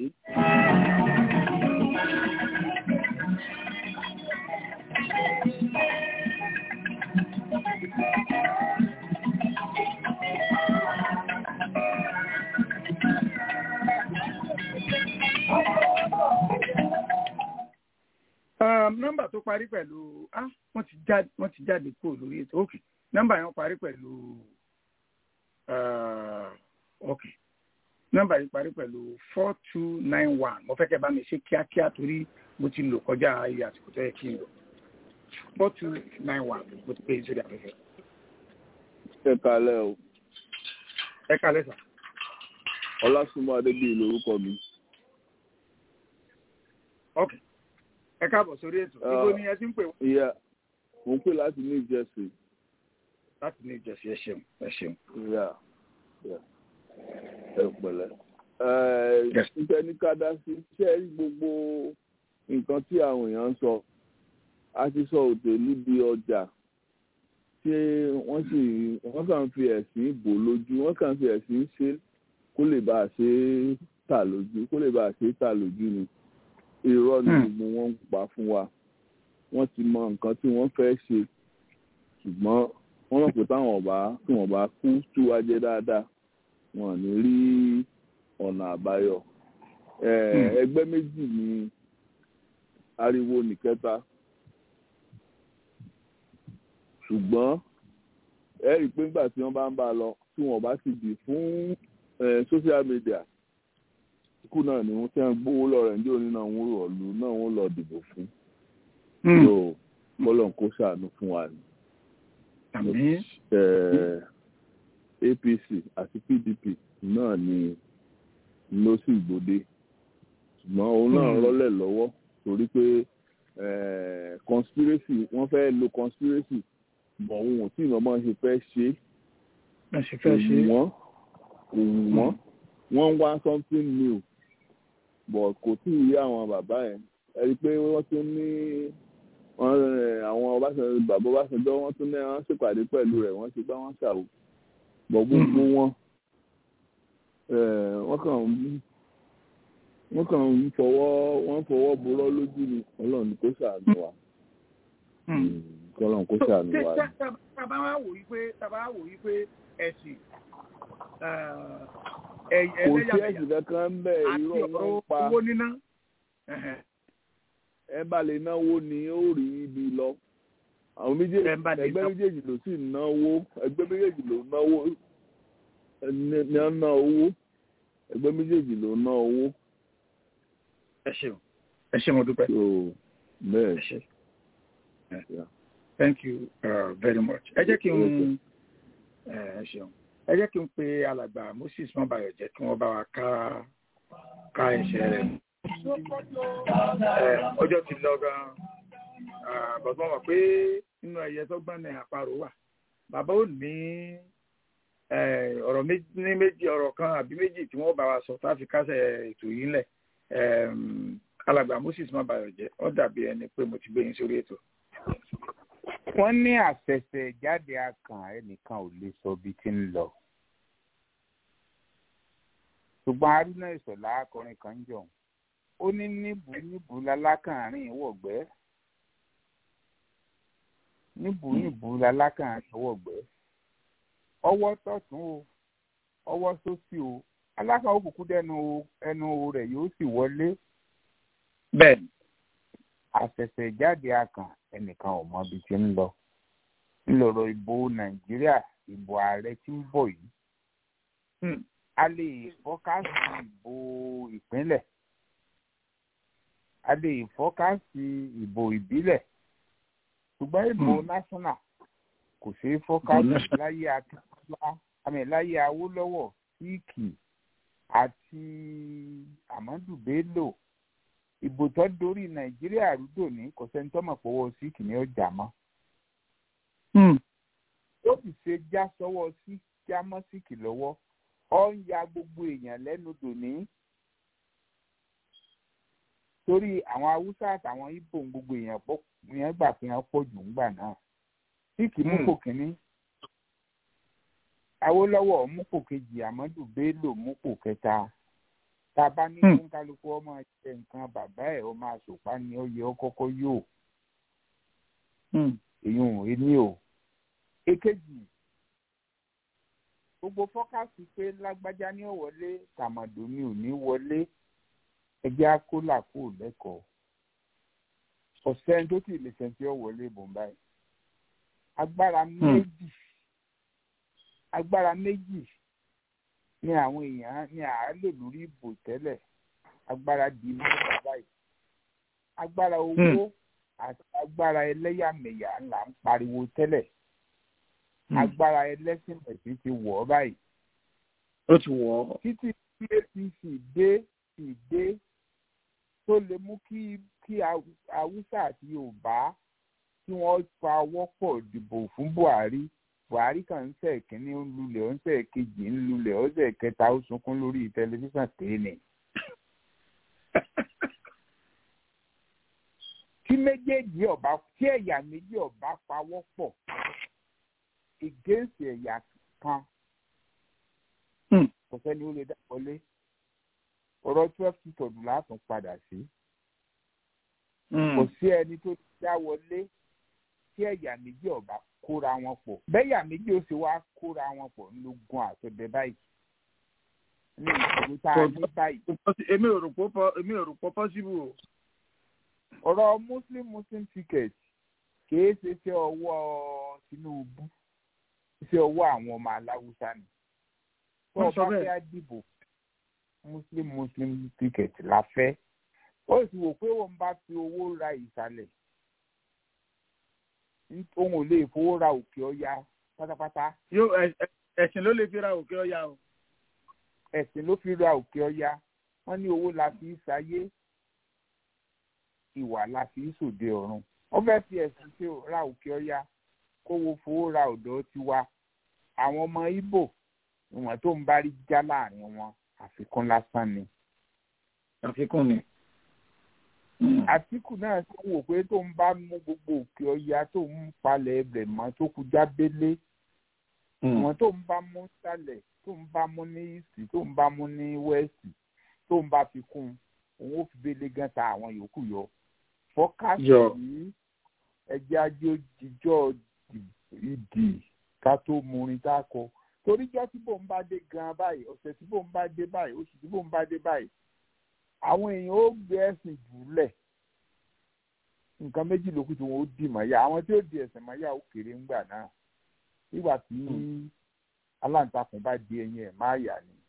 nọ́mbà tó parí pẹ̀lú ah wọ́n ti jáde wọ́n ti jáde kúrò lórí ètò ok nọ́mbà yẹn parí pẹ̀lú uh, ok nọ́mbà yìí parí pẹ̀lú four two nine one mo fẹ́ kẹ́ bá mi ṣe kíákíá torí mo ti lò kọjá iye àsìkò tó yẹ kí n lò four two nine one mo ti pè é sórí afẹ́fẹ́. ẹ kalẹ́ o ẹ kalẹ́ sà. ọlásùnmọ́ adébíyì lórúkọ mi. ok ẹ káàbọ̀ sórí ètò ibo ni ẹ ti ń pè wọ́n. ìyá mo ń pè láti new jersey. láti new jersey ẹ ṣeun ẹ ṣeun. ìyá ìyá ẹ pẹ̀lẹ́. ǹjẹ́ ní ká dá sí ṣé gbogbo nǹkan tí àwọn èèyàn ń sọ a ti sọ òtèlú di ọjà tí wọ́n sì wọ́n kàn fi ẹ̀sìn bò lójú wọ́n kàn fi ẹ̀sìn ṣe kó lè bá a ṣe é tà lójú kó lè bá a ṣe é tà lójú ni irọ́ ni gbogbo wọn ń pa fún wa wọ́n ti mọ nǹkan tí wọ́n fẹ́ ṣe ṣùgbọ́n wọ́n rò pé táwọn ọba tí wọ́n bá kú tú wa jẹ dáadáa wọn ò ní rí ọ̀nà àbáyọ ẹgbẹ́ méjì ni ariwo nìkẹta ṣùgbọ́n ẹ rí i pé nígbà tí wọ́n bá ń bá a lọ tí wọ́n bá ti dì fún social media kú náà ni wọ́n ti ń gbówó lọ́rẹ̀ ní òní náà wọ́n rọ̀ lù náà wọ́n lọ dìbò fún. so bọ́lọ̀ kó ṣàánú fún wa ni. apc àti pdp náà ni ló sì gbòde ṣùgbọ́n òun náà rọ́lẹ̀ lọ́wọ́ torí pé conspiracy wọ́n fẹ́ lo conspiracy bọ̀ òun ò tí ì mọ̀ ṣe fẹ́ ṣe é wọ́n òun wọ́n wọ́n ń wá something new but kò tí ì rí àwọn bàbá yẹn ẹ rí i pé wọ́n tún ní àwọn Ọbásanjọ́ bàbá Ọbásanjọ́ wọ́n tún ní wọ́n ṣèpàdé pẹ̀lú rẹ̀ wọ́n ṣe bá wọn ṣàwò bọ̀ gbogbo wọn wọ́n kàn ń wọ́n kàn ń fọwọ́ wọ́n fọwọ́ borọ́ lójú ni Ọlọ́run kó ṣàánú wa Ọlọ́run kó ṣàánú wa. tábà wá wò yí pé tábà wá wò yí pé ẹ̀sìn kò sí ẹ̀sìn kankan ń bẹ̀ irọ́ wọn ń pa owó níná. ẹ bá lè náwó ni ó rí ibi lọ àwọn méjèèjì ẹgbẹ́ méjèèjì ló sì náwó ẹgbẹ́ méjèèjì ló náwó ní ọ ná owó ẹgbẹ́ méjèèjì ló ná owó. ẹ ṣeun ẹ ṣe mo dúpẹ́. bẹ́ẹ̀ ṣe thank you uh, very much ẹ jẹ́ kí n ẹ ṣeun ẹ jẹ́ kí n pe alàgbà moses mọ́bàyọ̀ jẹ́ kí wọ́n bá wa ká ká ẹsẹ̀ rẹ̀ ọjọ́ ti lọ gan-an bàbá wọn pé nínú ẹyẹ tó gbọ́n ní àparò wà bàbá ò ní ọ̀rọ̀ ní méjì ọ̀rọ̀ kan àbí méjì tí wọ́n bá wa sọ tá a fi kásẹ̀ ètò yìí ńlẹ̀ alàgbà moses mọ́bàyọ̀ jẹ́ ó dàbí ẹni pé mo ti gbé yín sórí ètò. wọ́n ní àṣẹ̀ṣẹ̀ jáde akàn ẹnìkan ò lè sọ bí ti ń lọ ṣùgbọ́n haruna ìṣọ̀lá akọrin kan ń jọ ó ní níbù níbù lalákàárín wọ̀gbẹ́ níbù níbù lalákàárín wọ̀gbẹ́ ọwọ́ tọ̀tún o ọwọ́ sósì o alákàn òkùnkùn dẹnu ẹnu rẹ̀ yóò sì wọlé. bẹ́ẹ̀ni. àṣẹ̀ṣẹ̀ jáde akàn ẹnìkan ò mọ ibi tí ń lọ ńlọrọ ìbò nàìjíríà ìbò ààrẹ tí ń bọ̀ yìí a lè fọ́kásì ìbò ìpínlẹ̀ a lè fọ́kásì ìbò ìbílẹ̀ ṣùgbọ́n ìbò national kò ṣeé fọ́kásì láyé akíntúlá àmì láyé awólọ́wọ̀ síìkì àti amadu bello ìbò tó dorí nàìjíríà rúdò ní kò sẹ́ni tó mọ̀ pọ̀wọ́ síìkì ní ọjà mọ́ ó sì ṣe já sọ́wọ́ sí já mọ́ síìkì lọ́wọ́ ọ ń ya gbogbo èèyàn lẹ́nu dòní torí àwọn haúsá àtàwọn ibo gbogbo èèyàn pọ̀ yẹn gbà pé wọ́n pọ̀ jù ńgbà náà síìkì mú pò kínní awólọ́wọ̀ mú pò kejì amadu bello mú pò kẹta tá a bá ní kí kálukú ọmọ jẹ nǹkan bàbá ẹ̀ ọ máa sòpá ni ó yẹ ọ kọ́kọ́ yóò èyí ò ní o èkejì gbogbo fọ́kàsì pé lágbájá ní ọ̀wọ́lé tàmàdò ni ò ní wọlé ẹgbẹ́ akólà kò lẹ́kọ̀ọ́ ọ̀sẹ̀ tó ti lè sẹ́ńtì ọ̀wọ́lé ìbò báyìí agbára méjì agbára méjì ni àwọn èèyàn ní àálò lórí ìbò tẹ́lẹ̀ agbára di mẹ́ta báyìí agbára owó àti agbára ẹlẹ́yàmẹ̀yà là ń pariwo tẹ́lẹ̀ agbára ẹlẹ́sìn ẹ̀sìn ti wọ̀ ọ́ báyìí. ó ti wọ̀ ọ́. títí tí apc dé sì dé tó lè mú kí kí haúsá àti yorùbá kí wọ́n pa ọwọ́ pọ̀ dìbò fún buhari buhari kan ń sẹ̀ kínní ń lulẹ̀ ó ń sẹ̀ kejì ń lulẹ̀ ó sẹ̀ kẹta ó sunkún lórí tẹlifíṣàn tèèní. tí méjèèjì ọba tí ẹ̀yà méjì ọba pawọ́ pọ̀ against ẹ̀yà kan kò sẹ́ni ó lè dá wọlé ọ̀rọ̀ twelve two tọ̀dù látún padà sí kò sí ẹni tó dá wọlé tí ẹ̀yà méjì ọba kóra wọn pọ̀ bẹ́yà méjì ó sì wá kóra wọn pọ̀ ńlógún àtọ̀dẹ báyìí ní ìṣòro tá a ní báyìí. èmi ò rò pọ́ èmi ò rò pọ́ pọ́sibú o. ọ̀rọ̀ muslim muslim ticket kìí ṣe ṣe ọwọ́ tinubu ṣe ọwọ́ àwọn ọmọ aláwùsá ni. tó o bá fẹ́ dìbò muslim muslim ticket la fẹ́ ó sì wò pé òun bá fi owó ra ìsàlẹ̀ òun ò lè fowó ra òkè ọya pátápátá. yóò ẹ̀sìn ló lè fi ra òkè ọya o. ẹ̀sìn ló fi ra òkè ọya wọ́n ní owó la fi ṣayé ìwà la fi sòde ọ̀run wọ́n fẹ́ fi ẹ̀sìn tí ra òkè ọya kówó fowó ra ọ̀dọ́ tiwa àwọn ọmọ ibo ìwọ̀n tó ń bá rí já láàrin wọn àfikún lásán ni. àfikún ni. àtìkù náà tó wò pé tó ń bá mú gbogbo òkè ọya tó ń palẹ̀ ẹbẹ̀ mọ́ tó kú jábélé ìwọ̀n tó ń bá mú sálẹ̀ tó ń bá mú ní ìsì tó ń bá mú ní wẹ́ẹ̀sì tó ń bá fi kún òun ó fi bẹ́lẹ̀ gan ta àwọn yòókù yọ fọ́kásì yìí ẹjẹ́ ajé jíjọ́ ìdì ká tó murin tá a kọ toríjọ́ tí bò ń bá dé gan báyìí ọ̀sẹ̀ tí bò ń bá dé báyìí oṣù tí bò ń bá dé báyìí àwọn èèyàn ó gbé ẹ̀sìn jùlẹ̀ nǹkan méjì lókù tí wọn ó dì mọ́yà àwọn tí ó di ẹ̀sìn mọ́yà ó kéré ńgbà náà nígbà tí aláǹtakùn bá di ẹyin ẹ̀ máa yà ni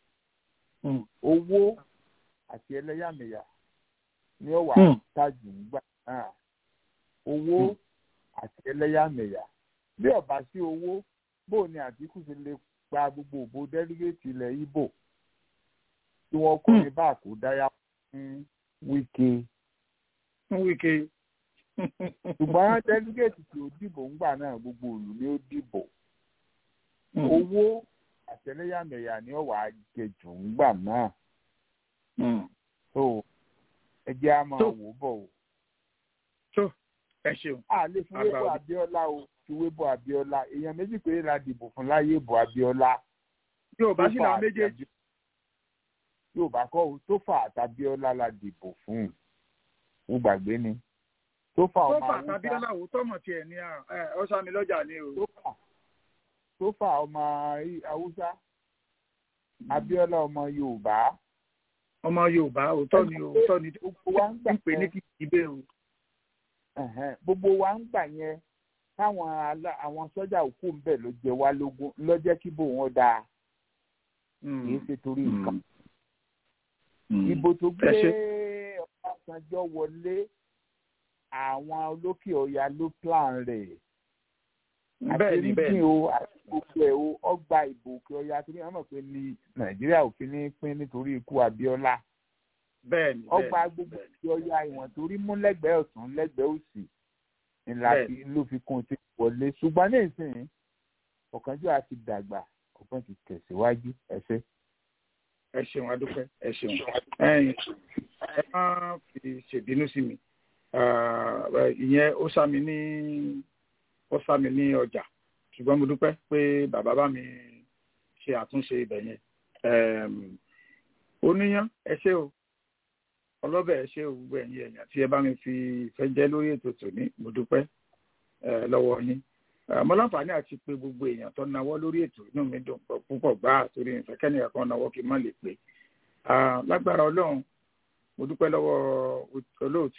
owó àti ẹlẹ́yàmẹ̀yà ni ó wà tájù ńgbà náà owó àti ẹlẹ́yàmẹ̀yà bí ọba sí owó bó ni àtìkù ti lè gba gbogbo òbò dẹ́rígẹ́tì ilẹ̀ ibo tí wọ́n kọ́ ní bá kó dáyà fún wíkẹ́. fún wíkẹ́. ṣùgbọ́n dẹ́rígẹ́tì tí ó dìbò ńgbà náà gbogbo òlù ni ó dìbò. owó àtẹlẹyàmẹyà ni ó wàá jẹ jù ńgbà náà. so ẹ jẹ́ á máa wò bọ̀ o. tó ẹ ṣeun. a lè fi wébọ̀ abiola o fi wébọ̀ abiola èèyàn méjì péré la dìbò fún láyé ìbò abiola. yóò bá sí làwọn méjèèjì yorùbá kọ́ o tó fà àtàbíọ́lá la dìbò fún un gbàgbé ni tó fà ọmọ haúsá tó fà àtàbíọ́lá o tọmọ tiẹ̀ ní ọ̀sán lọ́jà ni o. tó fà ọmọ haúsá abíọ́lá ọmọ yorùbá. ọmọ yorùbá òótọ́ ni òótọ́ ni gbogbo wa ń gbà pé ní kí ibẹ̀ o. gbogbo wa ń gbà yẹn táwọn àwọn sọ́jà òkú ń bẹ̀ ló jẹ wá lógún lọ́jẹ́ kí bò wọ́n dáa kì í ṣe torí nǹkan ìbò tó gbé ọbásanjọ́ wọlé àwọn olókè ọ̀yà ló plan rẹ̀ àti rígbìn o àti gbogbo ẹ̀ o ọgbà ìbò òkè ọ̀yà torí wọn mọ̀ pé ní nàìjíríà ò fi ní pín nítorí ikú abíọ́lá ọgbà gbogbo òkè ọ̀yà ìwọ̀n torí mú lẹ́gbẹ̀ẹ́ ọ̀tún lẹ́gbẹ̀ẹ́ òsì ńlá ló fi kún un ti wọlé ṣùgbọ́n ní ìsìn ọ̀kánjọ́ àti dàgbà ọ̀kan ti tẹ̀síwájú ẹ̀ṣẹ́ ẹ ṣeun adúpẹ́ ẹ ṣeun ẹ̀yin ẹ má fi ṣèbínú sí mi ìyẹn ó sá mi ní ó sá mi ní ọjà ṣùgbọ́n mo dúpẹ́ pé bàbá bá mi ṣe àtúnṣe ibẹ̀ yẹn oníyàn ẹ ṣé o ọlọ́bẹ̀ ẹ ṣé o gbogbo ẹ̀yin ẹ̀yàn tí ẹ bá mi fi ìfẹ́ jẹ́ lórí ètò tòní mo dúpẹ́ lọ́wọ́ yín mo láǹfààní àti pé gbogbo èèyàn tó náwó lórí ètò inú mi dùn púpọ̀ gbáà torí ìfẹ́kẹ́ni ẹ̀kan náwó kí n má lè pè lágbára ọlọ́run mo dúpẹ́ lọ́wọ́ olóòtú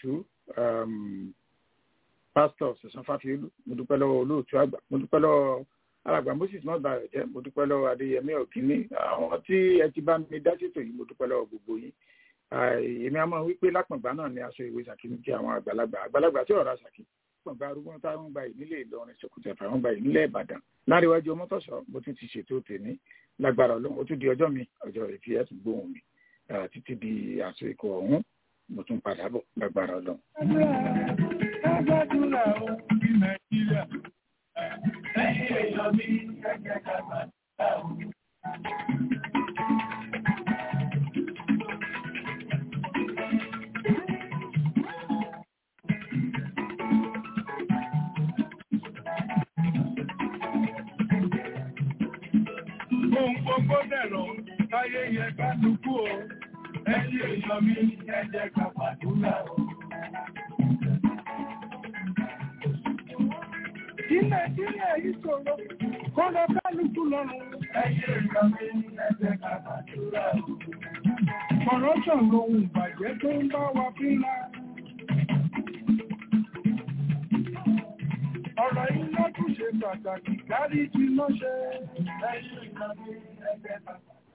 pásítọ̀ sẹ̀sán fáfiolú mo dúpẹ́ lọ́wọ́ olóòtú àgbà mo dúpẹ́ lọ́wọ́ alàgbà moses náà bá rẹ̀ jẹ́ mo dúpẹ́ lọ́wọ́ adéyẹmí ọ̀kínní àwọn tí ẹ ti bá mi dá ṣètò yìí mo dúpẹ́ lọ́wọ́ gbogbo yín èmi àmọ́ wípé lápọ̀ngbà náà ni aṣọ ìwé ṣàkí ní kí àwọn àgbàlagbà àgbàlagbà tí ọ̀rọ̀ ṣàkí lápọ̀ngbà arúgbó táwọn gba ìnílé ìlọrin ṣòkòtò ẹ̀fà wọn gba ìnílé ìbàdàn láríwájú ọmọtọ̀ṣọ́ mo tún ti ṣètò tèmi lágbára ọlọ́run ó tún di ọjọ́ mi ọjọ́ ìfi ẹ̀sùn gbóhùn mi títí di aṣọ ikọ̀ ọ̀hún mo tún padà bọ̀ lágbára ọlọ́run. Kágbádùrà ó bí Nàìjíríà. Lẹ́yìn èèyàn mi, ẹgbẹ́ kàgbàdúrà ó. Ohun gbogbo dẹ̀rọ̀, táyé yẹ ká dúkú o. Ẹ̀yin èèyàn mi, ẹ jẹ́ ká gbàdúrà o. Kí Nàìjíríà yìí ṣòro, kó lọ kálukú lọ́rùn. Ẹ̀yin èèyàn mi, ẹ jẹ́ ká gbàdúrà o. Corruption lohun ìbàjẹ́ tó ń bá wa fínra. Ọ̀rọ̀ iná tún ṣe pàtàkì kárí tí ló ṣe. Ẹ̀yin èèyàn mi, ẹ jẹ́ ká gbàdúrà o.